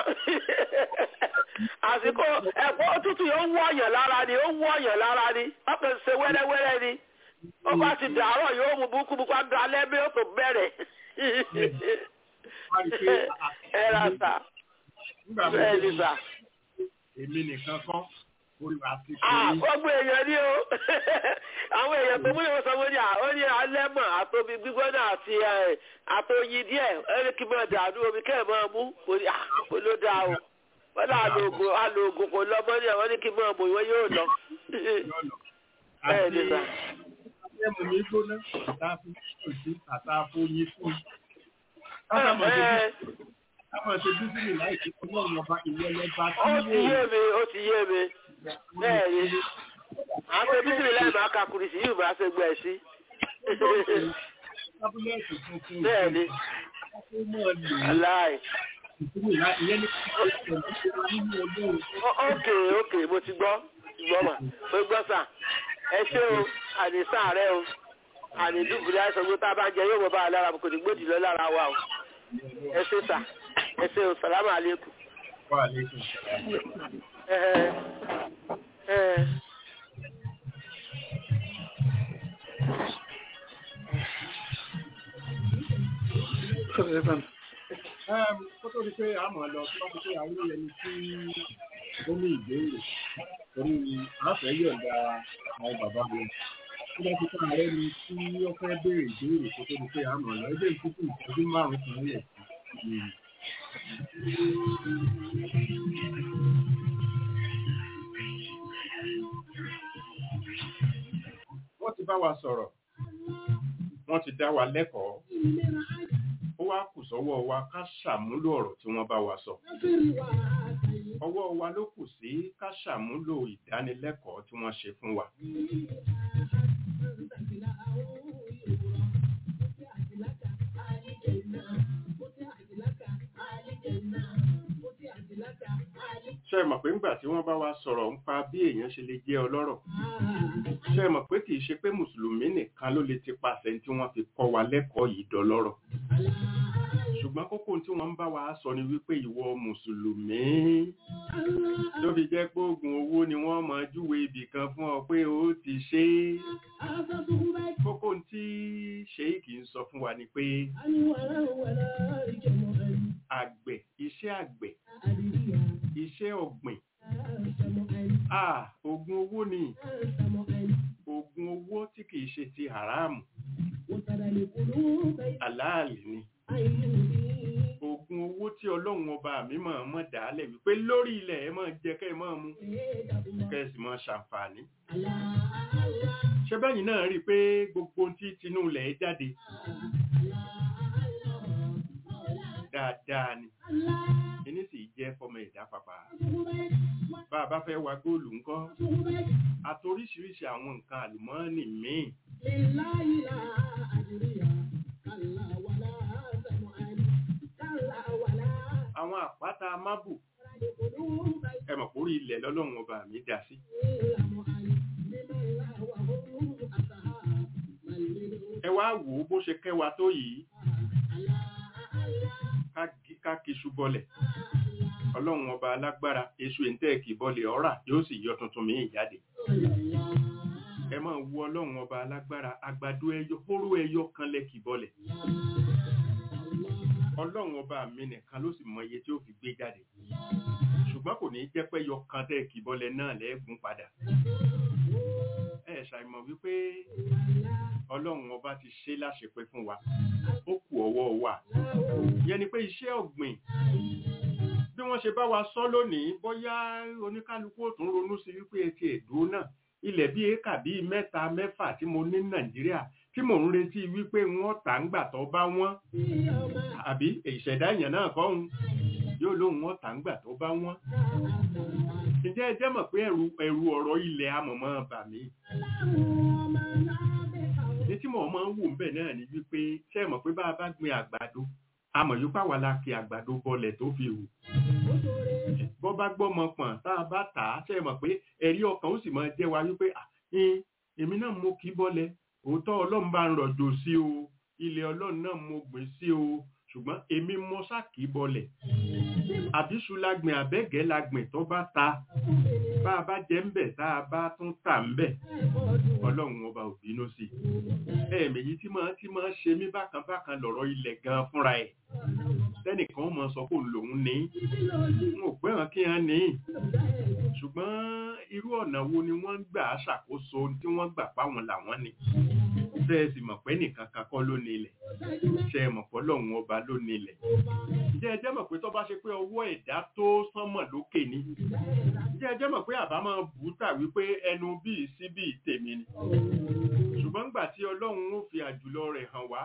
àsìkò ẹ̀kọ́ òtútù yóò wọ̀ ọ̀yàn lára ni ó wọ̀ ọ̀yàn lára ni ọkàn ṣe wẹ́rẹ́wẹ́rẹ́ ni ó bá ti dàárọ̀ yóò mú búkúbúkú á da lẹ́bí ó tó bẹ̀rẹ̀. wá rí i pé ẹ rà sá nígbà mo bẹ́ẹ̀ ni dé sá. èmi nìkan kọ́ olùwà àti Ah, kiri gbogbo èèyàn ni o àwọn èèyàn tó múlẹ̀ wọ́n sọ wọ́n ní à ó ní alẹ́mọ̀ àtomi gbígbóná àti ẹ̀, àtoyin díẹ̀ ẹni kí n máa dànù omi kẹ́ ẹ̀ máa mú kò ní à kò ló dáa o wọ́n ní àlòògùn àlòògùn kò lọ mọ́ ní àwọn ní kí n máa mú ìwọ́n yóò lọ. lọ́nà. bẹ́ẹ̀ àti ni sà. ẹmu mi gbóná àtàfún òsì àtàfún yín fún. Ẹ, káwọn ṣe bísímì láì sí ọlọ́run ọba ìwọlẹ̀ bá ó ti tí yé mi ó ti yé mi bẹ́ẹ̀ ni àwọn ṣe bísí láì máa ka kùrìsì yìí máa ṣe gbẹ̀ sí. tábúlẹ̀tì tuntun bẹ́ẹ̀ ni ó mọ̀ lò ó aláì. bísímì láì ìyẹn ní kí nínú ọlọ́run Ó- ókè ókè mo ti gbọ́ gbọ́ mà mo gbọ́ sà ẹ ṣé o àní sàárẹ̀ o àní dùbùlẹ̀ àìsàn gbé tá a bá jẹ yóò mọ bá a lára kò ní gbòdì lọ lára wa o ẹ ṣé sà ẹ ṣé o sàlámù àlékún. wà lẹ́kùn. Ẹ ẹ kó tó di pé a mọ̀ lọ tó bá ti pé àwọn ẹni tí ó ní ìbéèrè torí àfẹ́ yọ̀ǹda àwọn bàbá wọn tó bá ti pé ààrẹ ni tí ó fẹ́ béèrè ìbéèrè kó tó di pé a mọ̀ lọ ẹgbẹ́ ìkúkú ìtọ́jú márùn-ún kan lẹ̀ sí. wọ́n ti bá wa sọ̀rọ̀ wọ́n ti dá wa lẹ́kọ̀ọ́ ó wá kù sọ́wọ́ wa ká ṣàmúlò ọ̀rọ̀ tí wọ́n bá wa sọ ọwọ́ wa ló kù sí ká ṣàmúlò ìdánilẹ́kọ̀ọ́ tí wọ́n ṣe fún wa ṣe é mọ̀ pé ńgbà tí wọ́n bá wa sọ̀rọ̀ ń pa bí èèyàn ṣe lè jẹ́ ọlọ́rọ̀ ṣe é mọ̀ pé kì í ṣe pé mùsùlùmí nìkan ló lè ti pàṣẹ tí wọ́n fi kọ́ wa lẹ́kọ̀ọ́ yìí dọlọ́rọ̀ ṣùgbọ́n kókó tí wọ́n ń bá wa sọ ni wípé ìwọ mùsùlùmí ló fi jẹ́ pé oògùn owó ni wọ́n mọ júwe ibì kan fún ọ pé ó ti ṣe é kókó tí ṣéèkì ń sọ fún wa ni pé àgbẹ̀ iṣẹ́ àgbẹ̀ iṣẹ́ ọ̀gbìn ah oògùn owó ni oògùn owó tí kìí ṣe ti haramu aláàlì ni oògùn owó tí ọlọ́run ọba mi máa mọ̀ dálẹ̀ wípé lórí ilẹ̀ ẹ máa jẹ kẹ́ ẹ máa mu kẹ́ ẹ sì máa ṣàǹfààní. ṣé bẹ́yìn náà rí i pé gbogbo ohun tí tinú ilẹ̀ ẹ jáde dáadáa ni ẹni sì jẹ́ fọmọ ẹ̀dá pàpà. bá a bá fẹ́ wa góòlù ńkọ́ àtoríṣiríṣi àwọn nǹkan àlùmọ́ọ́nì míì àwọn àpáta mábù ẹ mọ̀ pórí ilẹ̀ lọ́lọ́run ọba mi dá sí. ẹ wá wò ó bó ṣe kẹwa tó yìí ká kiṣu bọlẹ̀ ọlọ́run ọba alágbára èṣù ìntẹ́ẹ̀kì bọlẹ̀ ọ̀rà yóò sì yọ tuntun míì jáde ẹ máa wo ọlọ́run ọba alágbára àgbàdo ẹyọ hóró ẹyọ kan lẹ́kì bọlẹ̀ ọlọ́run ọba mi nìkan ló sì mọ iye tí ó fi gbé jáde ṣùgbọ́n kò ní jẹ́ pé ẹyọ kan tẹ́ kì bọlẹ̀ náà lẹ́ẹ̀gùn padà ẹ ṣàìmọ̀ wípé ọlọ́run ọba ti ṣe láṣepẹ́ fún wa ó kù ọwọ́ wa yẹn ni pé iṣẹ́ ọ̀gbìn bí wọ́n ṣe bá wa sọ lónìí bóyá oníkálukú ò tún ronú sí wípé etí ẹ̀dùn náà ilẹ̀ bíi éka bíi mẹ́ta mẹ́fà tí mo ní nàìjíríà tí mò ń retí wípé wọ́n tà ń gbà tó bá wọ́n àbí ìṣẹ̀dá èèyàn náà kọ́ ń yóò lóun wọ́n tà ń gbà tó bá wọ́n. ǹjẹ́ ẹ jẹ́ mọ̀ pé ẹ̀rù ẹ̀rù ọ̀rọ̀ ilẹ̀ amọ̀mọ́ bà mí. ní tí mo máa ń wò ń bẹ̀ náà ni wípé ṣé ẹ mọ̀ pé bá a bá gbin àgbàdo àmọ̀ yóò pàwọ́ la kí àgbàdo bọlẹ̀ tó fi hù bọ́ bá gbọ́mọ pọ̀n tá a bá tà á ṣe mọ̀ pé ẹ̀rí ọkàn ó sì máa jẹ́ wa wípé èmi náà mo kì í bọ́lẹ̀ òótọ́ ọlọ́run bá ń rọ̀jò sí o ilẹ̀ ọlọ́run náà mo gbìn sí o ṣùgbọ́n èmi mo ṣàkì bọ́lẹ̀ àbíṣu la gbìn àbẹ́gẹ́ la gbìn tó bá ta bá a bá jẹ́ ń bẹ̀ tá a bá tún tà ń bẹ̀ ọlọ́run ọba ò bínú sí i ẹ̀ẹ̀mẹ̀ yìí tí máa tí máa ṣe mí bákan bákan lọ̀rọ̀ ilẹ̀ gan fúnra ẹ̀ tẹ́nìkan mọ̀ sọ pé lòun ní n ò pẹ́ hàn kí hàn ní ṣùgbọ́n irú ọ̀nà wo ni wọ́n ń gbà ṣàkóso tí wọ́n gbà páwọn làwọn ni ṣe é sì mọ̀ pé nìkan kan kọ́ ló ní ilẹ̀ ṣe é mọ̀ pé lọ́hùn ọba ló ní ilẹ̀ ǹjẹ́ ẹ jẹ́ mọ̀ pé tó bá ṣe pé ọwọ́ ẹ̀dá tó sánmọ̀ lókè ni ǹjẹ́ ẹ jẹ́ mọ̀ pé àbá máa bù ú tà wípé ẹnu bíi sí bíi tèmi ni ṣùgbọ́n gbà tí ọlọ́run ó fi àjùlọ rẹ̀ hàn wá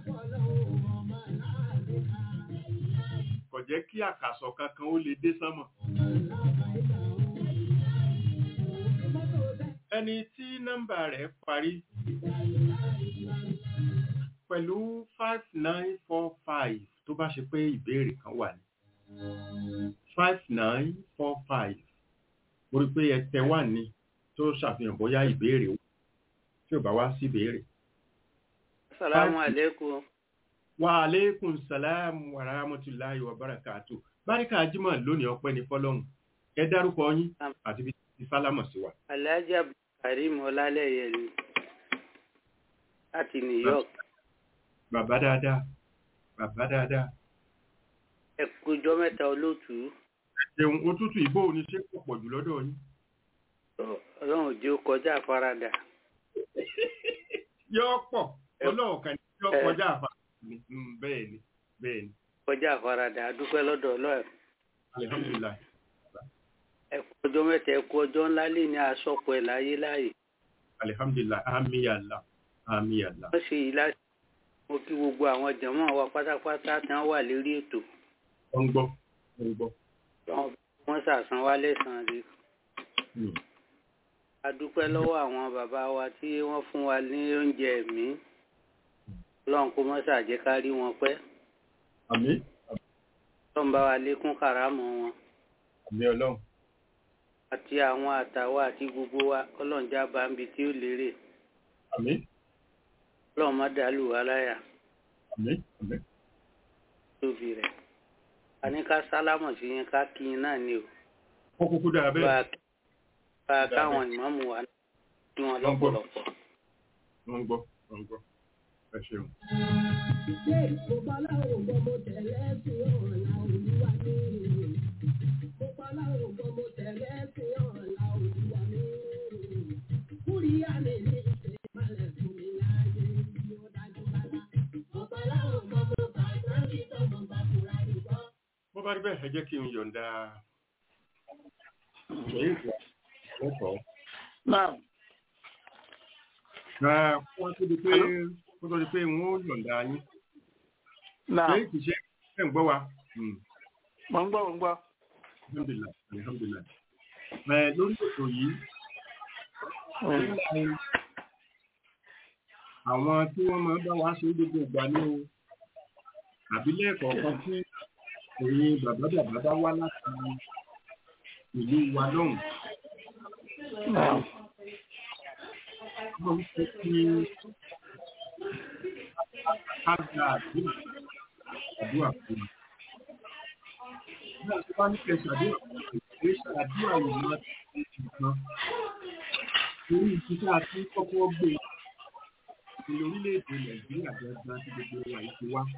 kò jẹ́ kí àkàsọ̀ kankan ó lè dé sánmọ̀. ẹni tí nọ́mbà rẹ̀ parí pẹ̀lú five nine four five tó bá ṣe pé ìbéèrè kan wà ní five nine four five mo rí pé ẹtẹ wà ní tó ṣàfihàn bóyá ìbéèrè tí ò bá wá sí ìbéèrè. Assalamu alaikum. Wa alaikum salam wa rahmatullahi wa barakatuh. Báríkà Jímọ̀ lónìí ọpẹ́ ní fọ́lọ́hun. Ẹ dárúkọ yín àti bí ti sálámọ̀ sí wa. Alhaji Abdulkarim Ọlálẹ́yẹ ni láti New York. Bàbá dáadáa. Bàbá dáadáa. Ẹ kújọ́ mẹ́ta olóòtú. Ẹ̀hùn òtútù ìbò ní ṣé kò pọ̀ jù lọ́dọ̀ yín. Ọlọ́run ò jẹ́ ó kọjá àfaradà. Yọ́ pọ̀, ọlọ́run kan ní yọ́ kọjá àfaradà bẹ́ẹ̀ ni bẹ́ẹ̀ ni. kọjá àfaradà adúpẹ́ lọ́dọ̀ ọlọ́run. alihamudulilayi. ẹ kú ọjọ́ mẹ́ta ẹ kú ọjọ́ ńlá lè ní asọ́pọ̀ ẹ̀ láyé láàyè. alihamudulilayi ami yàlla ami yàlla. wọ́n ṣe yìí láti mo kí gbogbo àwọn jàmáà wa pátápátá tí wọ́n wà lórí ètò. wọ́n ń gbọ́ wọ́n ń gbọ́. wọ́n ṣàṣàn wá lẹ́sàn-án rí. adúpẹ́ lọ́wọ́ àwọn bàbá wa tí wọ́n fún wa ní oúnjẹ ẹ̀mí ọlọ́run kó mọ́sà jẹ́ ká rí wọn pẹ́. àmín. ọlọ́run bá wa lékún kàrámọ̀ wọn. àmín ọlọ́run. àti àwọn àtàwọn àti gbogbo wa ọlọ́run já bá ń bi tí ó lérè. àmín. ọlọ́run má dàlù wá láyà. àmín àmín. tóbi rẹ̀. a ní ká sálámọ̀ sí yín ká kí yín náà ni o. ó kúkú dára bẹ́ẹ̀. bá a káwọn ìmáàmù wa ní wọn lọ́pọ̀lọpọ̀. wọ́n ń gbọ́ wọ́n ń gbọ́ ẹ ṣeun. Ṣé ìfowópamọ́ gbogbo tẹ̀lé sí ọ̀la olúwa ní? Ìfowópamọ́ gbogbo tẹ̀lé sí ọ̀la olúwa ní. Kúrí àmì ní ìṣe ìmọ̀lẹ̀ fún mi láàyè tí ó dájú rárá. Ìfowópamọ́ gbogbo bàtà bí tọ́gbọ̀n bá fura nìkan. bá rí bẹ́ẹ̀ ẹ jẹ́ kí n yọ̀ǹda ṣèyí lẹ́kọ̀ọ́. náà kó tó di pé kó tó di pé n ó yọ̀ǹda yín. náà ṣèyí kì í ṣe ẹ̀ ń gbọ́ wa. Hmm. mọ̀ ń gbọ́ mọ̀ ń gbọ́. alhamdulilah alhamdulilah. ẹ lórí ètò yìí àwọn tí wọ́n máa ń bá wa ṣe gbogbo ìgbà ní o àbí lẹ́ẹ̀kọ̀ọ̀kan tí ẹ̀yin bàbá bàbá bá wá láti ìlú wa lọ́hùn. náà wọ́n ń fẹ́ kí ká gba àdúrà àdúrà fún wa. Bí a ti bá ní kẹsàn àdúrà fún wa, ìgbé ṣàdúrà yìí máa ti ṣe nǹkan. Torí ìṣiṣẹ́ àti kọ́kọ́ gbé ìlú orílẹ̀-èdè Nàìjíríà gbọ̀ngàn tí gbogbo wa yìí ti wá.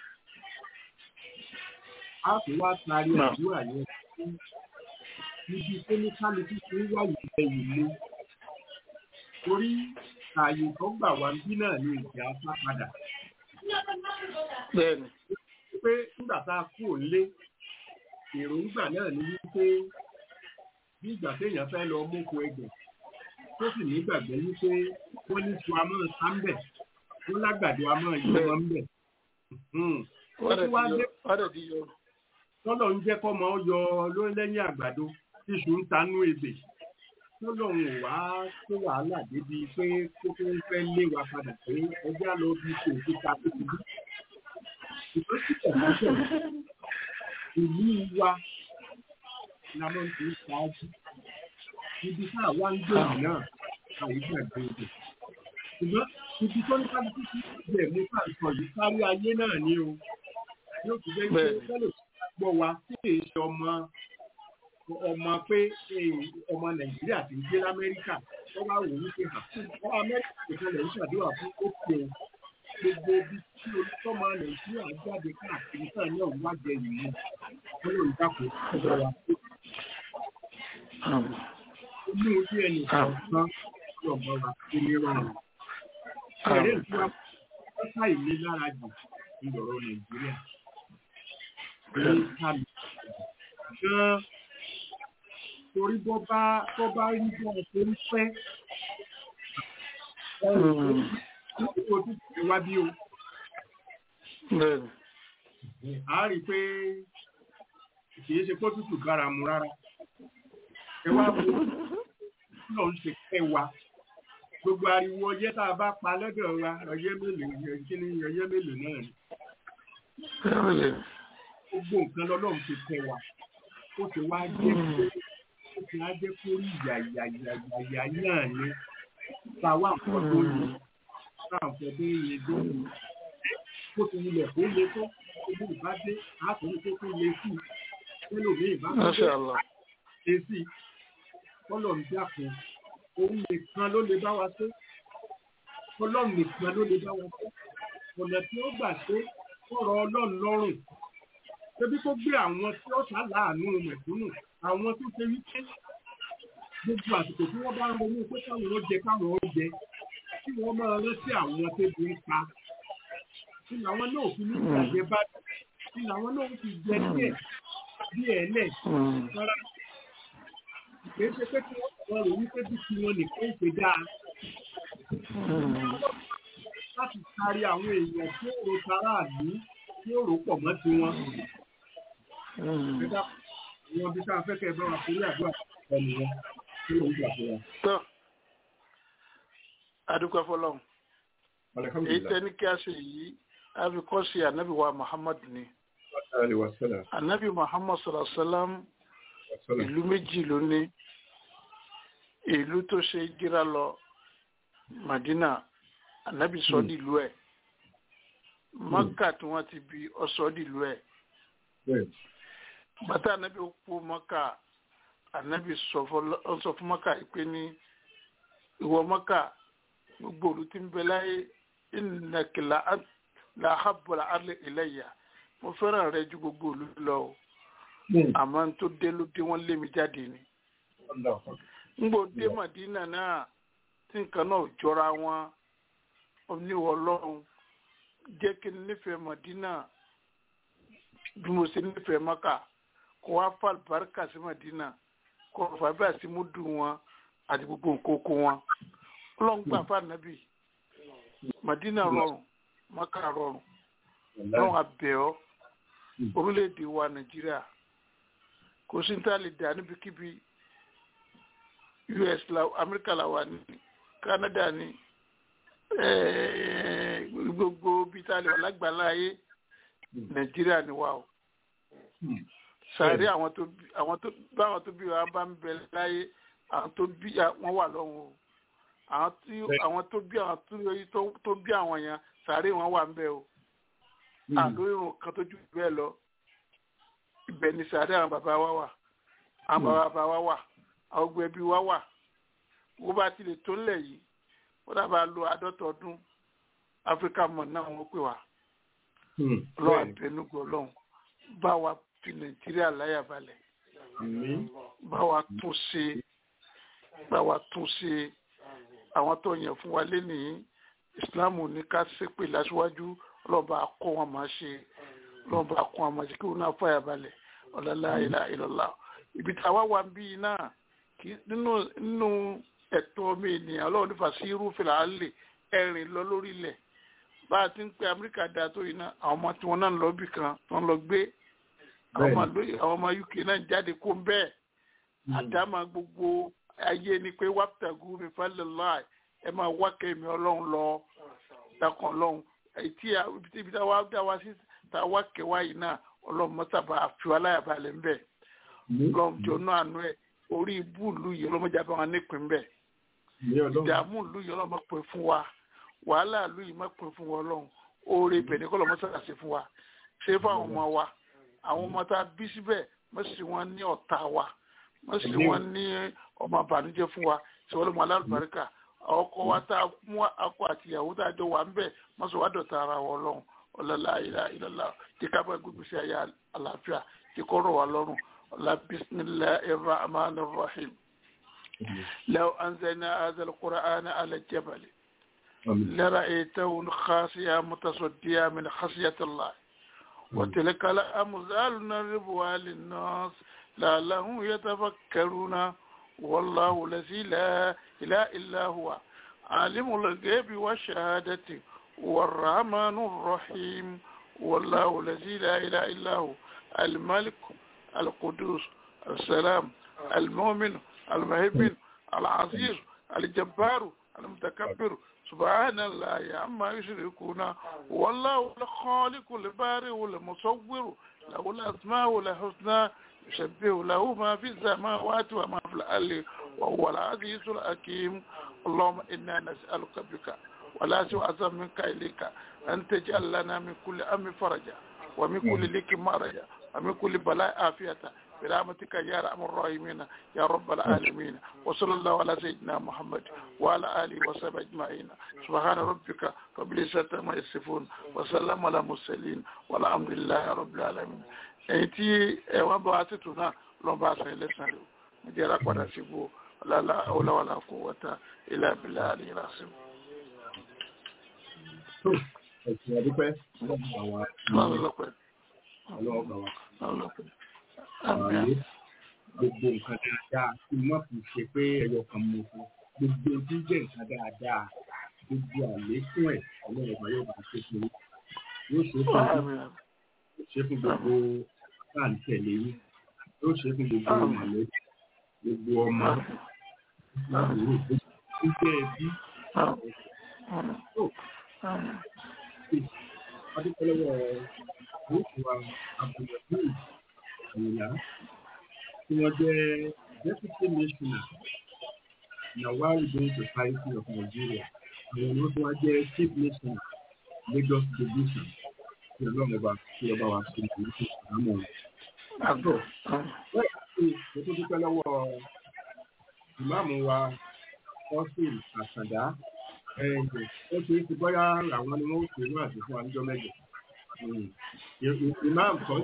A kò wá taari Náà. àdúrà yẹn fún níbi tó ní kálukú tó ń wá ìfẹ́ yìí mú. Torí ààyè tó gbà wá bí náà ni ìjà sá padà. bẹ́ẹ̀ni Pé nígbà tá a kú òǹlé, èròǹgbà náà ni wípé bí ìgbà téèyàn fẹ́ lọ móko ẹgbẹ̀ tó sì nígbàgbọ́ wípé wọ́n ní su amọ́ sáńbẹ̀ wọ́n lágbàdo amọ́ yìí wọn ń bẹ̀. wọ́n dẹ̀ wá ti dé yọ wọ́n dẹ̀ ti yọ. tọ́lọ̀ ń jẹ́ kọ́mọ yọ lórí lẹ́yìn àgbàdo tíṣù ń tanú ebè tọ́lọ̀ ń wá tó wàhálà débi pé kó tó ń fẹ́ lé wa padà pé ẹjẹ́ á lọ bí kò tó ta tó ti bí. ìfẹ́ sì tẹ̀lé ìlú wa la máa ń fi ṣáájú ibi tá a wá ń gbé yìí náà àyíká gbé ibẹ̀ ṣùgbọ́n ibi tó ní kálukú sí ibẹ̀ mú ká sọ yìí kárí ayé náà ni o yóò fi jẹ́ pé Bẹ́ẹ̀ni. tẹ́lẹ̀ gbọ́ wa tí èyí ṣe ọmọ ọmọ pé eh, ọmọ nàìjíríà ti ń gbé lamẹ́ríkà wọ́n wá wò wípé hàn wọ́n amẹ́ríkà nìkan lè ń ṣàdúrà fún ó pé o gbogbo ibi tí olùtọ́mọ nàìjíríà jáde káàkiri náà náà wá jẹ ìlú wọn lóun dákò ọjọ́ wa inú ojú ẹnì kọ̀ọ̀kan lọ́gbọ́n wa tó ní rọrùn. Ẹ̀rẹ́ ìtura pátá ìlé lára jù ní ọ̀rọ̀ Nàìjíríà. Ní kàmì. Gan torí bọ́ bá tó bá rí bọ́ ṣe ń fẹ́. Nítorí ojú ti wá bí o. bẹ́ẹ̀ni A rí i pé kì í ṣe pé tútù bára mu rárá. Ẹ wá wo lọ ń ṣe kẹ́ wa gbogbo ariwo ọyẹ́ tá a bá pa lọ́dọ̀ wa ọyẹ́ mélòó kí ni ọyẹ́ mélòó náà ni bẹ́ẹ̀ni gbogbo nǹkan lọ́lọ́run ti kẹ́ wa ó ti wá jẹ́ pé ó ti wá jẹ́ pé orí ìyà ìyà ìyà ìyà ìyà náà ni táwa nǹkan tó yẹ táwa nǹkan tó yẹ tó yẹ kó ti wulẹ̀ kó yẹ tó ojú ìbá dé àtúntò tó tó yẹ sí ẹlòmíì bá tó masha allah ṣe sí ọlọ́run dákun òun nìkan ló lè bá wa ṣe ọlọ́run nìkan ló lè bá wa ṣe ọ̀nà tí ó gbà ṣe ọ̀rọ̀ ọlọ́run lọ́rùn ṣebí kó gbé àwọn tí ó ṣàlàánú mẹ̀kúnnù àwọn tó ṣe wípé gbogbo àsìkò tí wọ́n bá ń ronú pé káwọn ó jẹ káwọn ó jẹ kí wọ́n máa rántí àwọn tẹ́bi ń pa kí làwọn náà fi ní ìgbàgbé bá kí làwọn náà fi jẹ díẹ̀ díẹ̀ lẹ̀ rárá kìí ṣe pé kí wọ́n sọ̀rọ̀ rò wípé bí kí wọn nìkan ń ṣe dáa láti kárí àwọn èèyàn tí ó ro tara àlú tí ó rò pọ̀ mọ́ tiwọn. Ẹ̀dá wọn bí sáà fẹ́kẹ̀ bá wa forí àdúrà ẹnu wọn tí ó ń gbà fún wa. tó adúpẹ́ fọlọ́run èyí Alhamdulillah. tẹ́ni kí a ṣe yìí a fi kọ́ sí anabi wa muhammad ni Alaihi wasallam. anabi muhammad sallallahu alaihi wa sallam Wasallam. ìlú méjì ló ní ìlú tó ṣe jíra lọ madina anabi sọ dìlú ẹ̀ maka tí wọ́n ti bí ọsọ dìlú ẹ̀ Bẹ́ẹ̀. bàtà anabi kú maka anabi sọ fọlọ- ó sọ fún maka yìí pé ní ìwọ maka gbogbo olú tí ń bẹ láyé ìnàkìlá làhábọlà alẹ ìlẹyà mo fẹ́ràn rẹ ju gbogbo olú lọ o àmọ́ n tó dé ló dé wọ́n lé mi jáde ni ngbò dé Madina náà tí nǹkan náà jọra wọn oníwọ̀ ọlọ́run jẹ́ kí n nífẹ̀ẹ́ Madina bí mo ṣe nífẹ̀ẹ́ mọ́kà kó wá fà bárkà sí mọ̀dínà kó fà bẹ́ẹ̀ sí múdù wọn àti gbogbo nkókó wọn ọlọ́run gbà fún ànábì mọ̀dínà rọrùn mọ́kà rọrùn ọlọ́run àbẹ̀ọ́ orílẹ̀-èdè wa nàìjíríà kò sí ní tá a lè dà níbikíbi us la amẹ́ríkà la wà ní canada ní eh, gbogbo bí tá a lè wà lágbàlá ayé nàìjíríà ni wà o sàárè àwọn tó bí àwọn tó báwọn tó bí wa bá ń bẹ láyé àwọn tó bí wọn wà lọ́hùn o àwọn tí àwọn tó bí àwọn tó tó tó bí àwọn yẹn sàárè wọn wà ń bẹ o àlọ́ irun kan tó jù bẹ́ẹ̀ lọ ibẹ̀ ni sàárè àwọn bàbá wa wà àwọn bàbá wa wà àwọn gbogbo ẹbí wa wà wọ́n bá ti lè tó ńlẹ̀ yìí wọ́n dábàá lo àádọ́ta ọdún áfíríkà mọ̀ náà wọ́n pè wá ọlọ́run àbẹnugbọ̀ ọlọ́run bá wa fi nàìjíríà láyà balẹ̀ bá wa tún ṣe bá wa tún ṣe àwọn tó yàn fún wa lénìí ìsìláàmù ní ká ṣépè láṣíwájú ọlọ́run bá kọ́ wọn máa ṣe ọlọ́run bá kọ́ wọn máa ṣe kí wọn náà fàyà balẹ̀ ọ̀làlá ìlà ìlọ́lá ibi táwa wà ń bí náà kì í nínú nínú ẹ̀tọ́ mi ènìyàn ọlọ́run nípa sí irúfẹ́ làálẹ̀ ẹ̀rìn lọ lórí ilẹ̀ bá a ti ń pe amẹ́ríkà da tó yìí náà àwọn ọmọ tí wọ́n náà ń lọ bì kan wọ́n lọ gbé àwọn ọmọ lóye àwọn ọmọ uk náà jáde kó ń bẹ́ẹ̀ àdámà gbogbo ayé ni pé wàpútàgù mi falẹ̀ láì ẹ máa wá kẹ́mi ọlọ́run lọ dákan ọlọ́run ètí ibi tá a wá dá wa sí tá a wá kẹwàá yìí náà ọlọ́run mọ́tàbà àfiwá láyàbalẹ̀ ń bẹ̀ ọlọ́run jọ náà àánú ẹ̀ orí ibú ìlú yìí ọlọ́mọdé àbá wọn nípìn bẹ́ẹ̀ ìdààmú ìlú yìí ọlọ́mọ pè fún wa wàhálà ìlú yìí má pè fún wa ọlọ́run oore ibẹ̀ ní kọ́lọ́mọ sára ṣe fún wa ṣe fún àwọn ọmọ wa àwọn ọmọ tá a bí síbẹ̀ má sì wọ́n ní ọ̀tá wa má sì wọ́n ní ọmọ àbànújẹ́ fún wa ṣe wọ́n lọ́mọ alálùbáríkà ọkọ wa tá a mú akọ àti ìyàwó tá a jọ wà ń bẹ̀ má sọ wá dọ̀tá ara wa ọlọ́run ọlọ́lá ìlà ìlọ́lá tí ká bá gbogbo sí ayé àlàáfíà tí kò rọ̀ wá lọ́rùn ọlá bisimilahi rahman rahim law anzalna hadha alqur'ana ala jabal لرأيته خاسيا متصديا من خشية الله وتلك الأمثال نضربها للناس لعلهم يتفكرون والله الذي لا إله إلا هو عالم الغيب والشهادة والرحمن الرحيم والله الذي لا إله إلا هو الملك القدوس السلام المؤمن المهيمن العزيز الجبار المتكبر سبحان الله عما يشركون والله الخالق البارئ المصور له الأسماء الحسنى يشبه له ما في السماوات وما في الأرض وهو العزيز الحكيم اللهم إنا نسألك بك ولا سوء منك إليك أن تجعل لنا من كل أمر فرجا ومن كل لك مرجا ومن كل بلاء عافية برحمتك يا ارحم الراحمين يا رب العالمين وصلى الله على سيدنا محمد وعلى اله وصحبه اجمعين سبحان ربك رب العزه عما يصفون وسلام على المرسلين والحمد لله رب العالمين èyí tí ẹ wá bá wa tètò náà lọ bá aṣọ ẹlẹsàn rẹ mo jẹ ara padà sí bó ọlọlá ọlọwàlà kó wọta ilé abilà àlè rasim. ẹ̀sìn àdúpẹ́ ọlọ́pàá wa lọ́lọ́pẹ́ ọlọ́pàá wa lọ́lọ́pẹ́ ààyè gbogbo nǹkan dáadáa kí n má fi ṣe pé ẹyọ kan mo fún gbogbo ojú jẹ́ nǹkan dáadáa gbogbo àlékún ẹ̀ ọlọ́run ọba yóò bá ṣe fún yín yóò ṣe fún yín yóò ṣe fún gbogbo káàntẹ̀lé yín yóò ṣe fún gbogbo mọ̀lẹ́bí gbogbo ọmọ ìgbàlódé gbígbé ẹbí adúpẹ́lẹ́wọ̀ gúúsù wa abdulrahman àyìnlá tí wọ́n jẹ́ deputy missioner nawal bin society of nigeria àwọn ni wọ́n tún wá jẹ́ chief missioner lagos division tí ọlọ́run ọba tí ọba wa ṣe ní ìlú ìsàlámù àtọ̀ wọ́n ti mo tún dúpẹ́ lọ́wọ́ ìmáàmù wa austin àṣàdá ó ṣe é ti bọ́yá àwọn ni wọ́n ṣe wọ́n àti fún wa níjọ́ mẹ́jọ ìmáàmù kan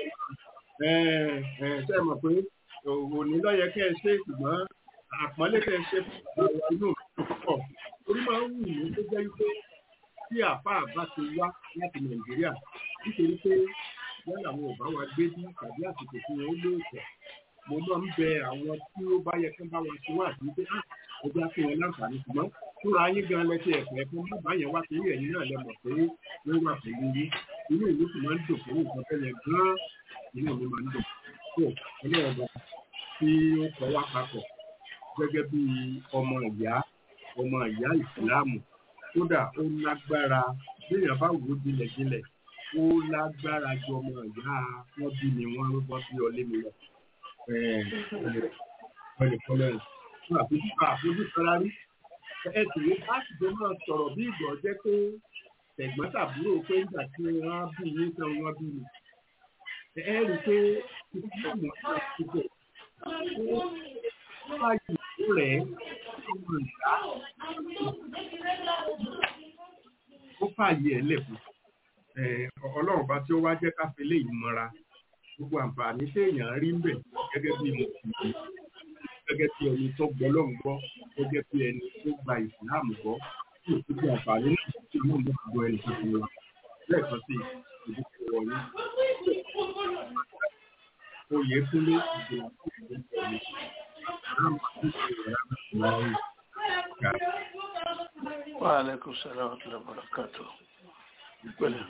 ṣe mọ̀ pé òní lọ́yẹ kẹ́ ẹ ṣe ṣùgbọ́n àpọ́nlé kẹ́ ẹ ṣe fún inú púpọ̀ orí máa ń wù mí tó jẹ́ wípé tí àpá bá ti wá láti nàìjíríà nítorí pé yálà àwọn ò bá wa gbé bí tàbí àsìkò tí wọn ó lóòótọ́ mo máa ń bẹ àwọn tí ó bá yẹ kí wọn bá wa ṣe wá àti pé ẹgbẹ́ fún wọn láǹfààní ṣùgbọ́n fúnra yín gan lẹ́sí ẹ̀fọ́ ẹ̀fọ́ má bá yẹn wá torí ẹ̀yin náà lẹ mọ̀ pé wọ́n wà pẹ̀lú yín inú ìlú sì máa ń dùn fún nǹkan fẹ́ yẹn gan-an inú ìlú máa ń dùn tó ọlọ́ọ̀bà tí ó kọ́ wá papọ̀ gẹ́gẹ́ bí ọmọ ìyá ọmọ ìyá ìsìláàmù kódà ó lágbára béèyàn bá wò ó jinlẹ̀jinlẹ̀ ó lágbára ju ọmọ ìyá wọn bí mi wọn ló bọ́ sí ọlé mi lọ ọlẹ́kọ́lẹ́ fún àfojúsọ àfojúsọra rí ẹ sì ní láti jọ máa sọ̀rọ̀ bí ìgbọ̀ jẹ́ pé tẹ̀gbọ́n tàbúrò pé nígbà tí wọ́n bí yín tán wọ́n bí mi ẹ rí i pé ìfúnná náà ti bẹ̀ ó fàyè ó rẹ̀ ọmọ ìyá ó fàyè ẹ̀ lẹ̀kùn ọlọ́run bá tí ó wá jẹ́ ká fi léyìí mọ́ra gbogbo àǹfààní téèyàn rí ń bẹ̀ gẹ́gẹ́ bí mùsùlùmí gẹ́gẹ́ bí ẹni tó gbọ́ lọ́run gbọ́ gẹ́gẹ́ bí ẹni tó gba ìsìláàmù gbọ́ tí ò sí bí àǹfààní náà tí ó mú gbọ́ ẹni tó fi wá lẹ́ẹ̀kan sí ìdíje wọ̀nyí. oyè kúnlé ìgbìmọ̀ tó ń bọ̀ ní Wa alaikum salam wa rahmatullahi wa barakatuh. Pẹ̀lẹ́.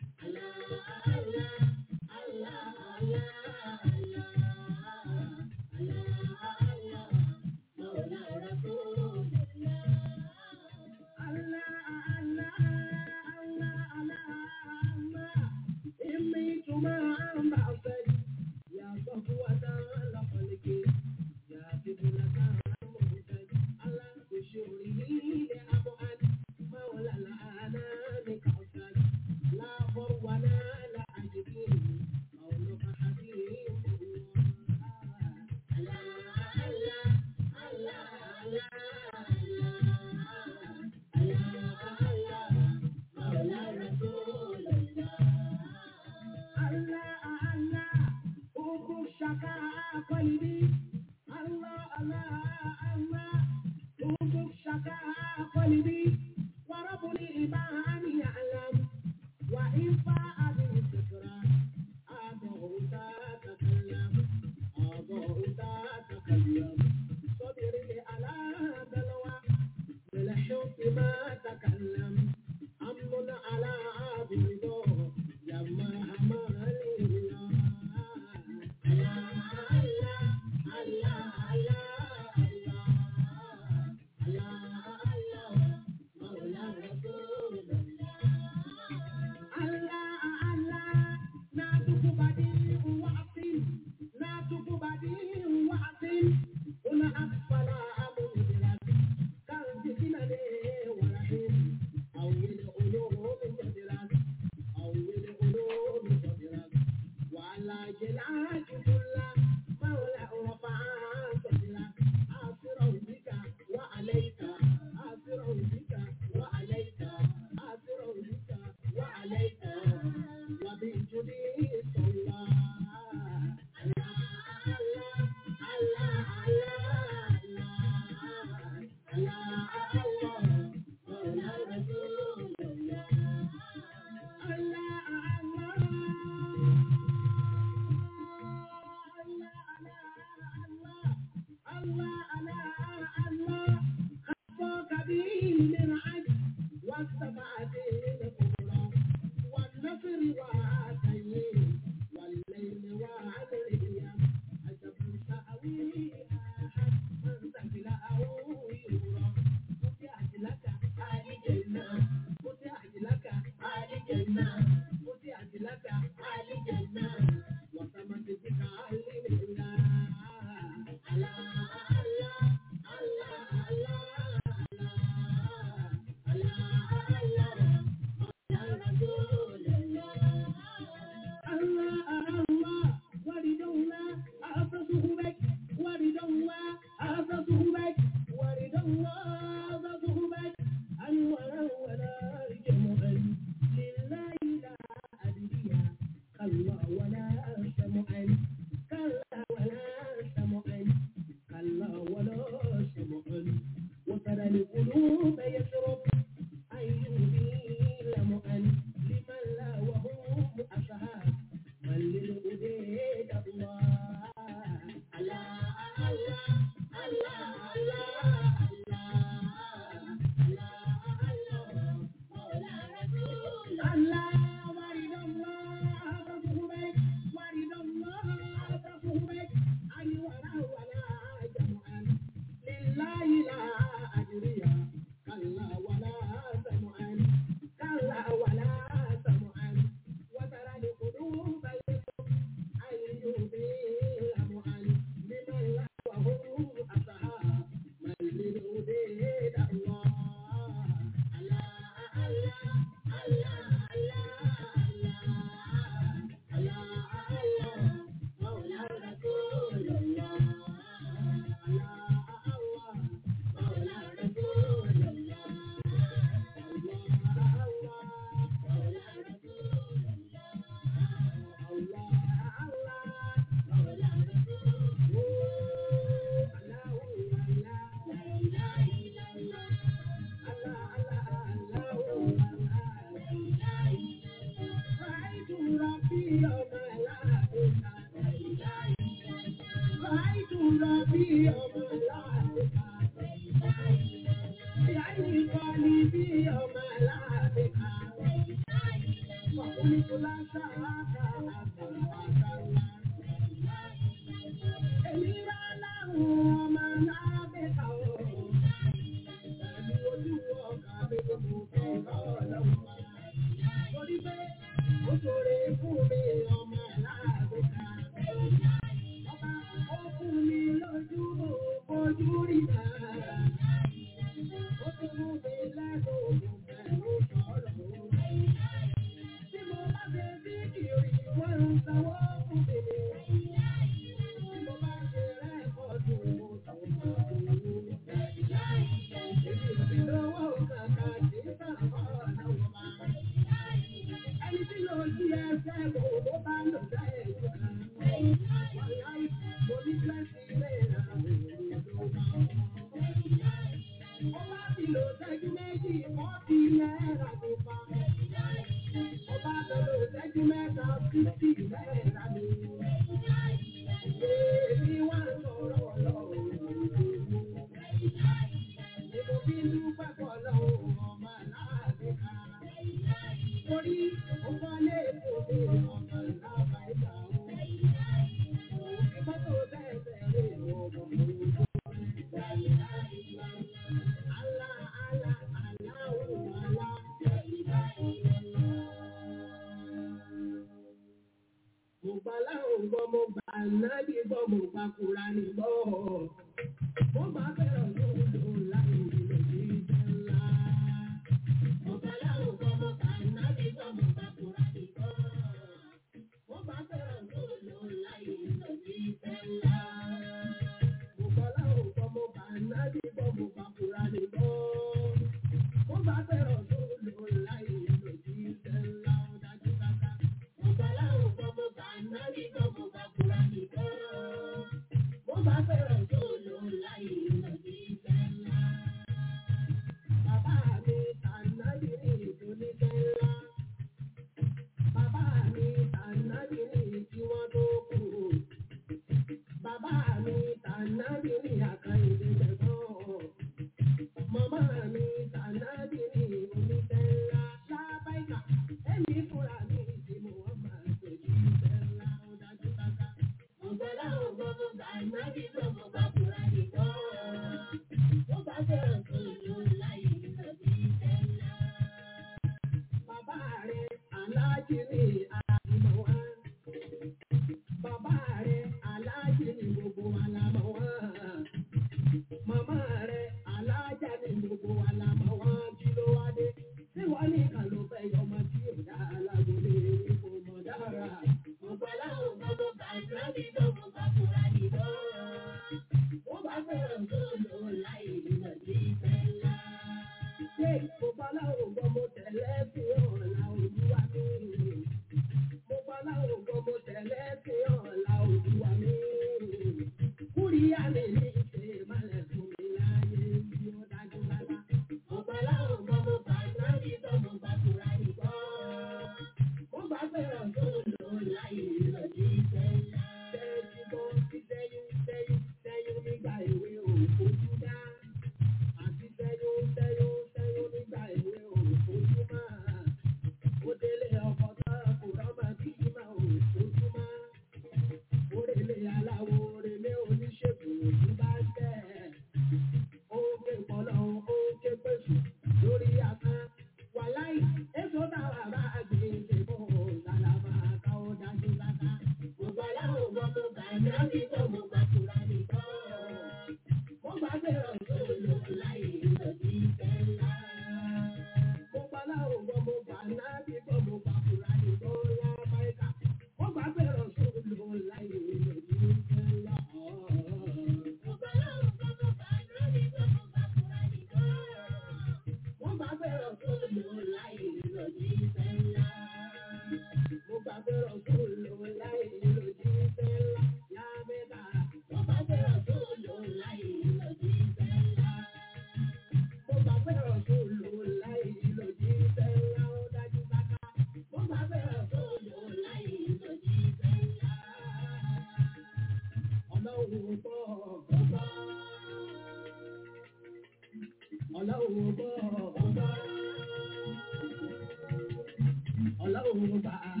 Ọlọ́run bá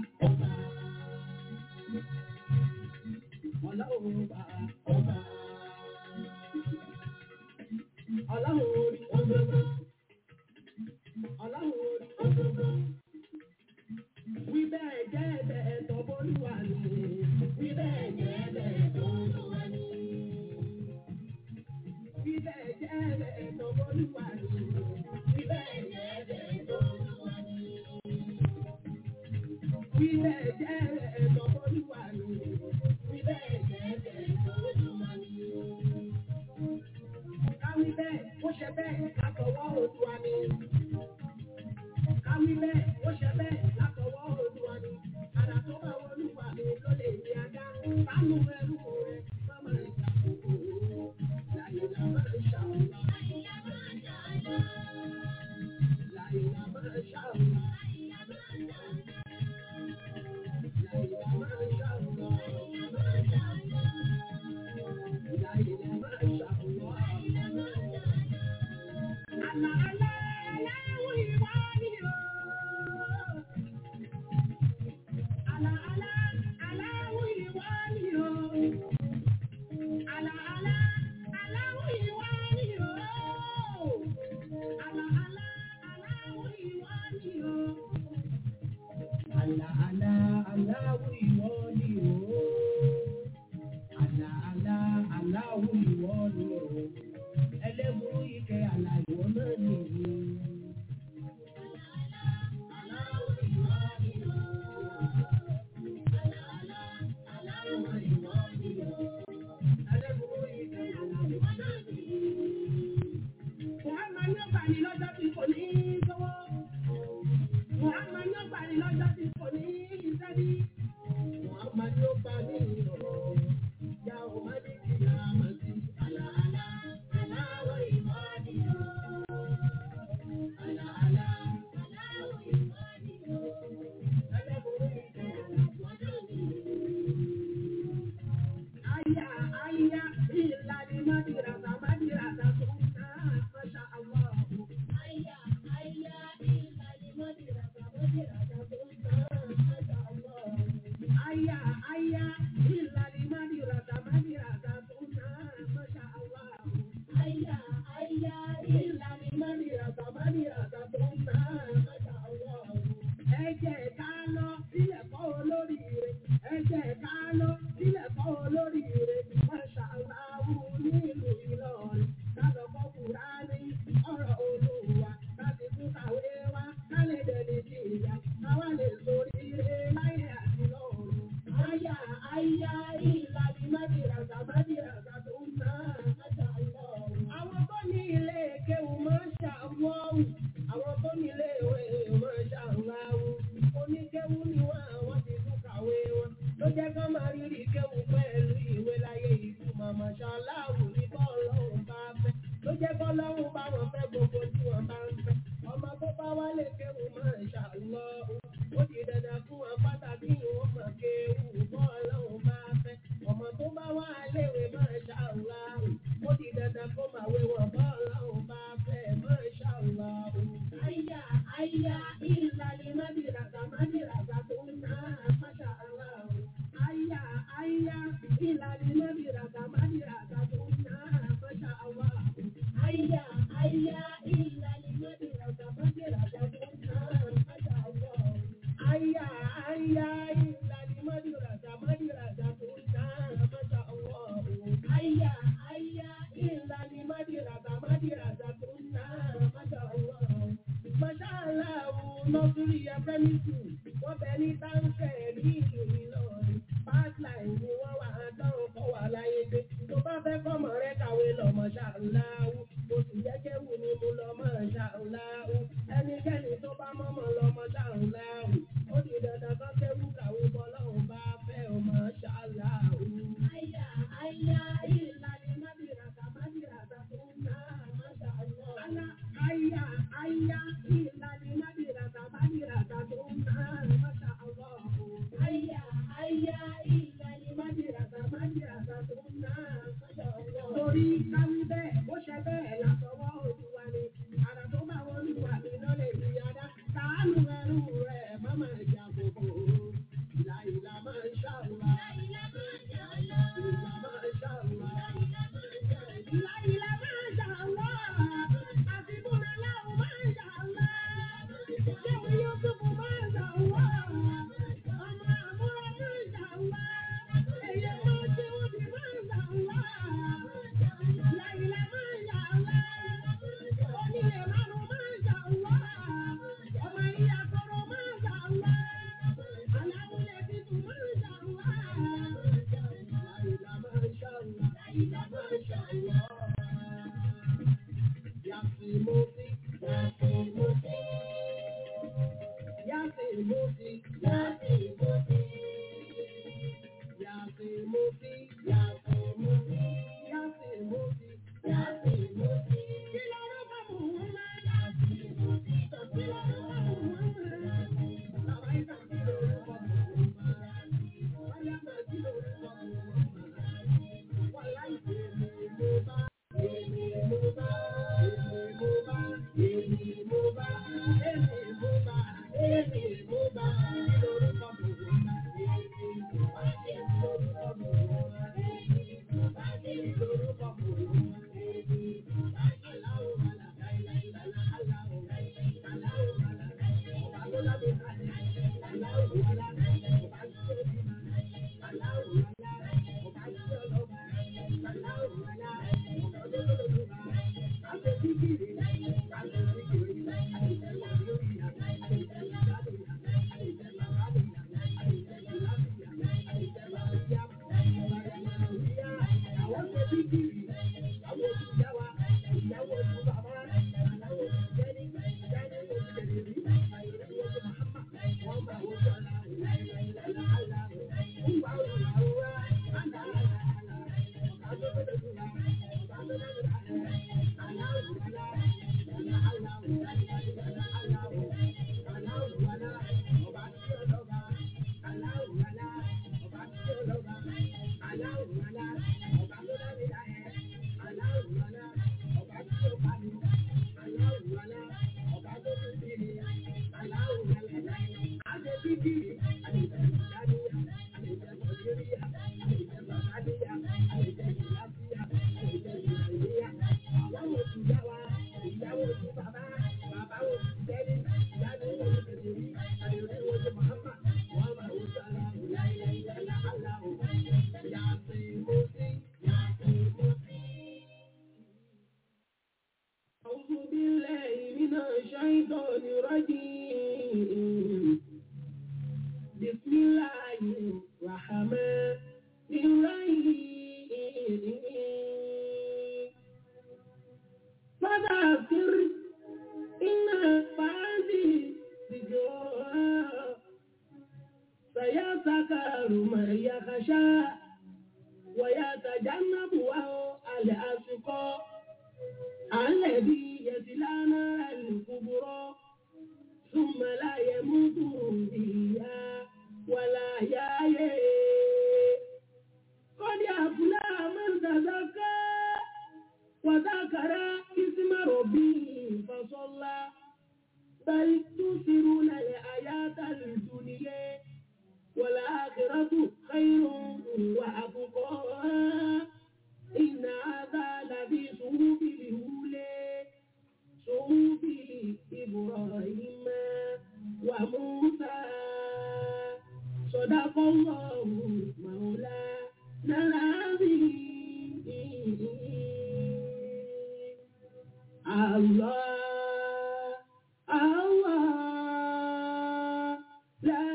Allah, Allah, la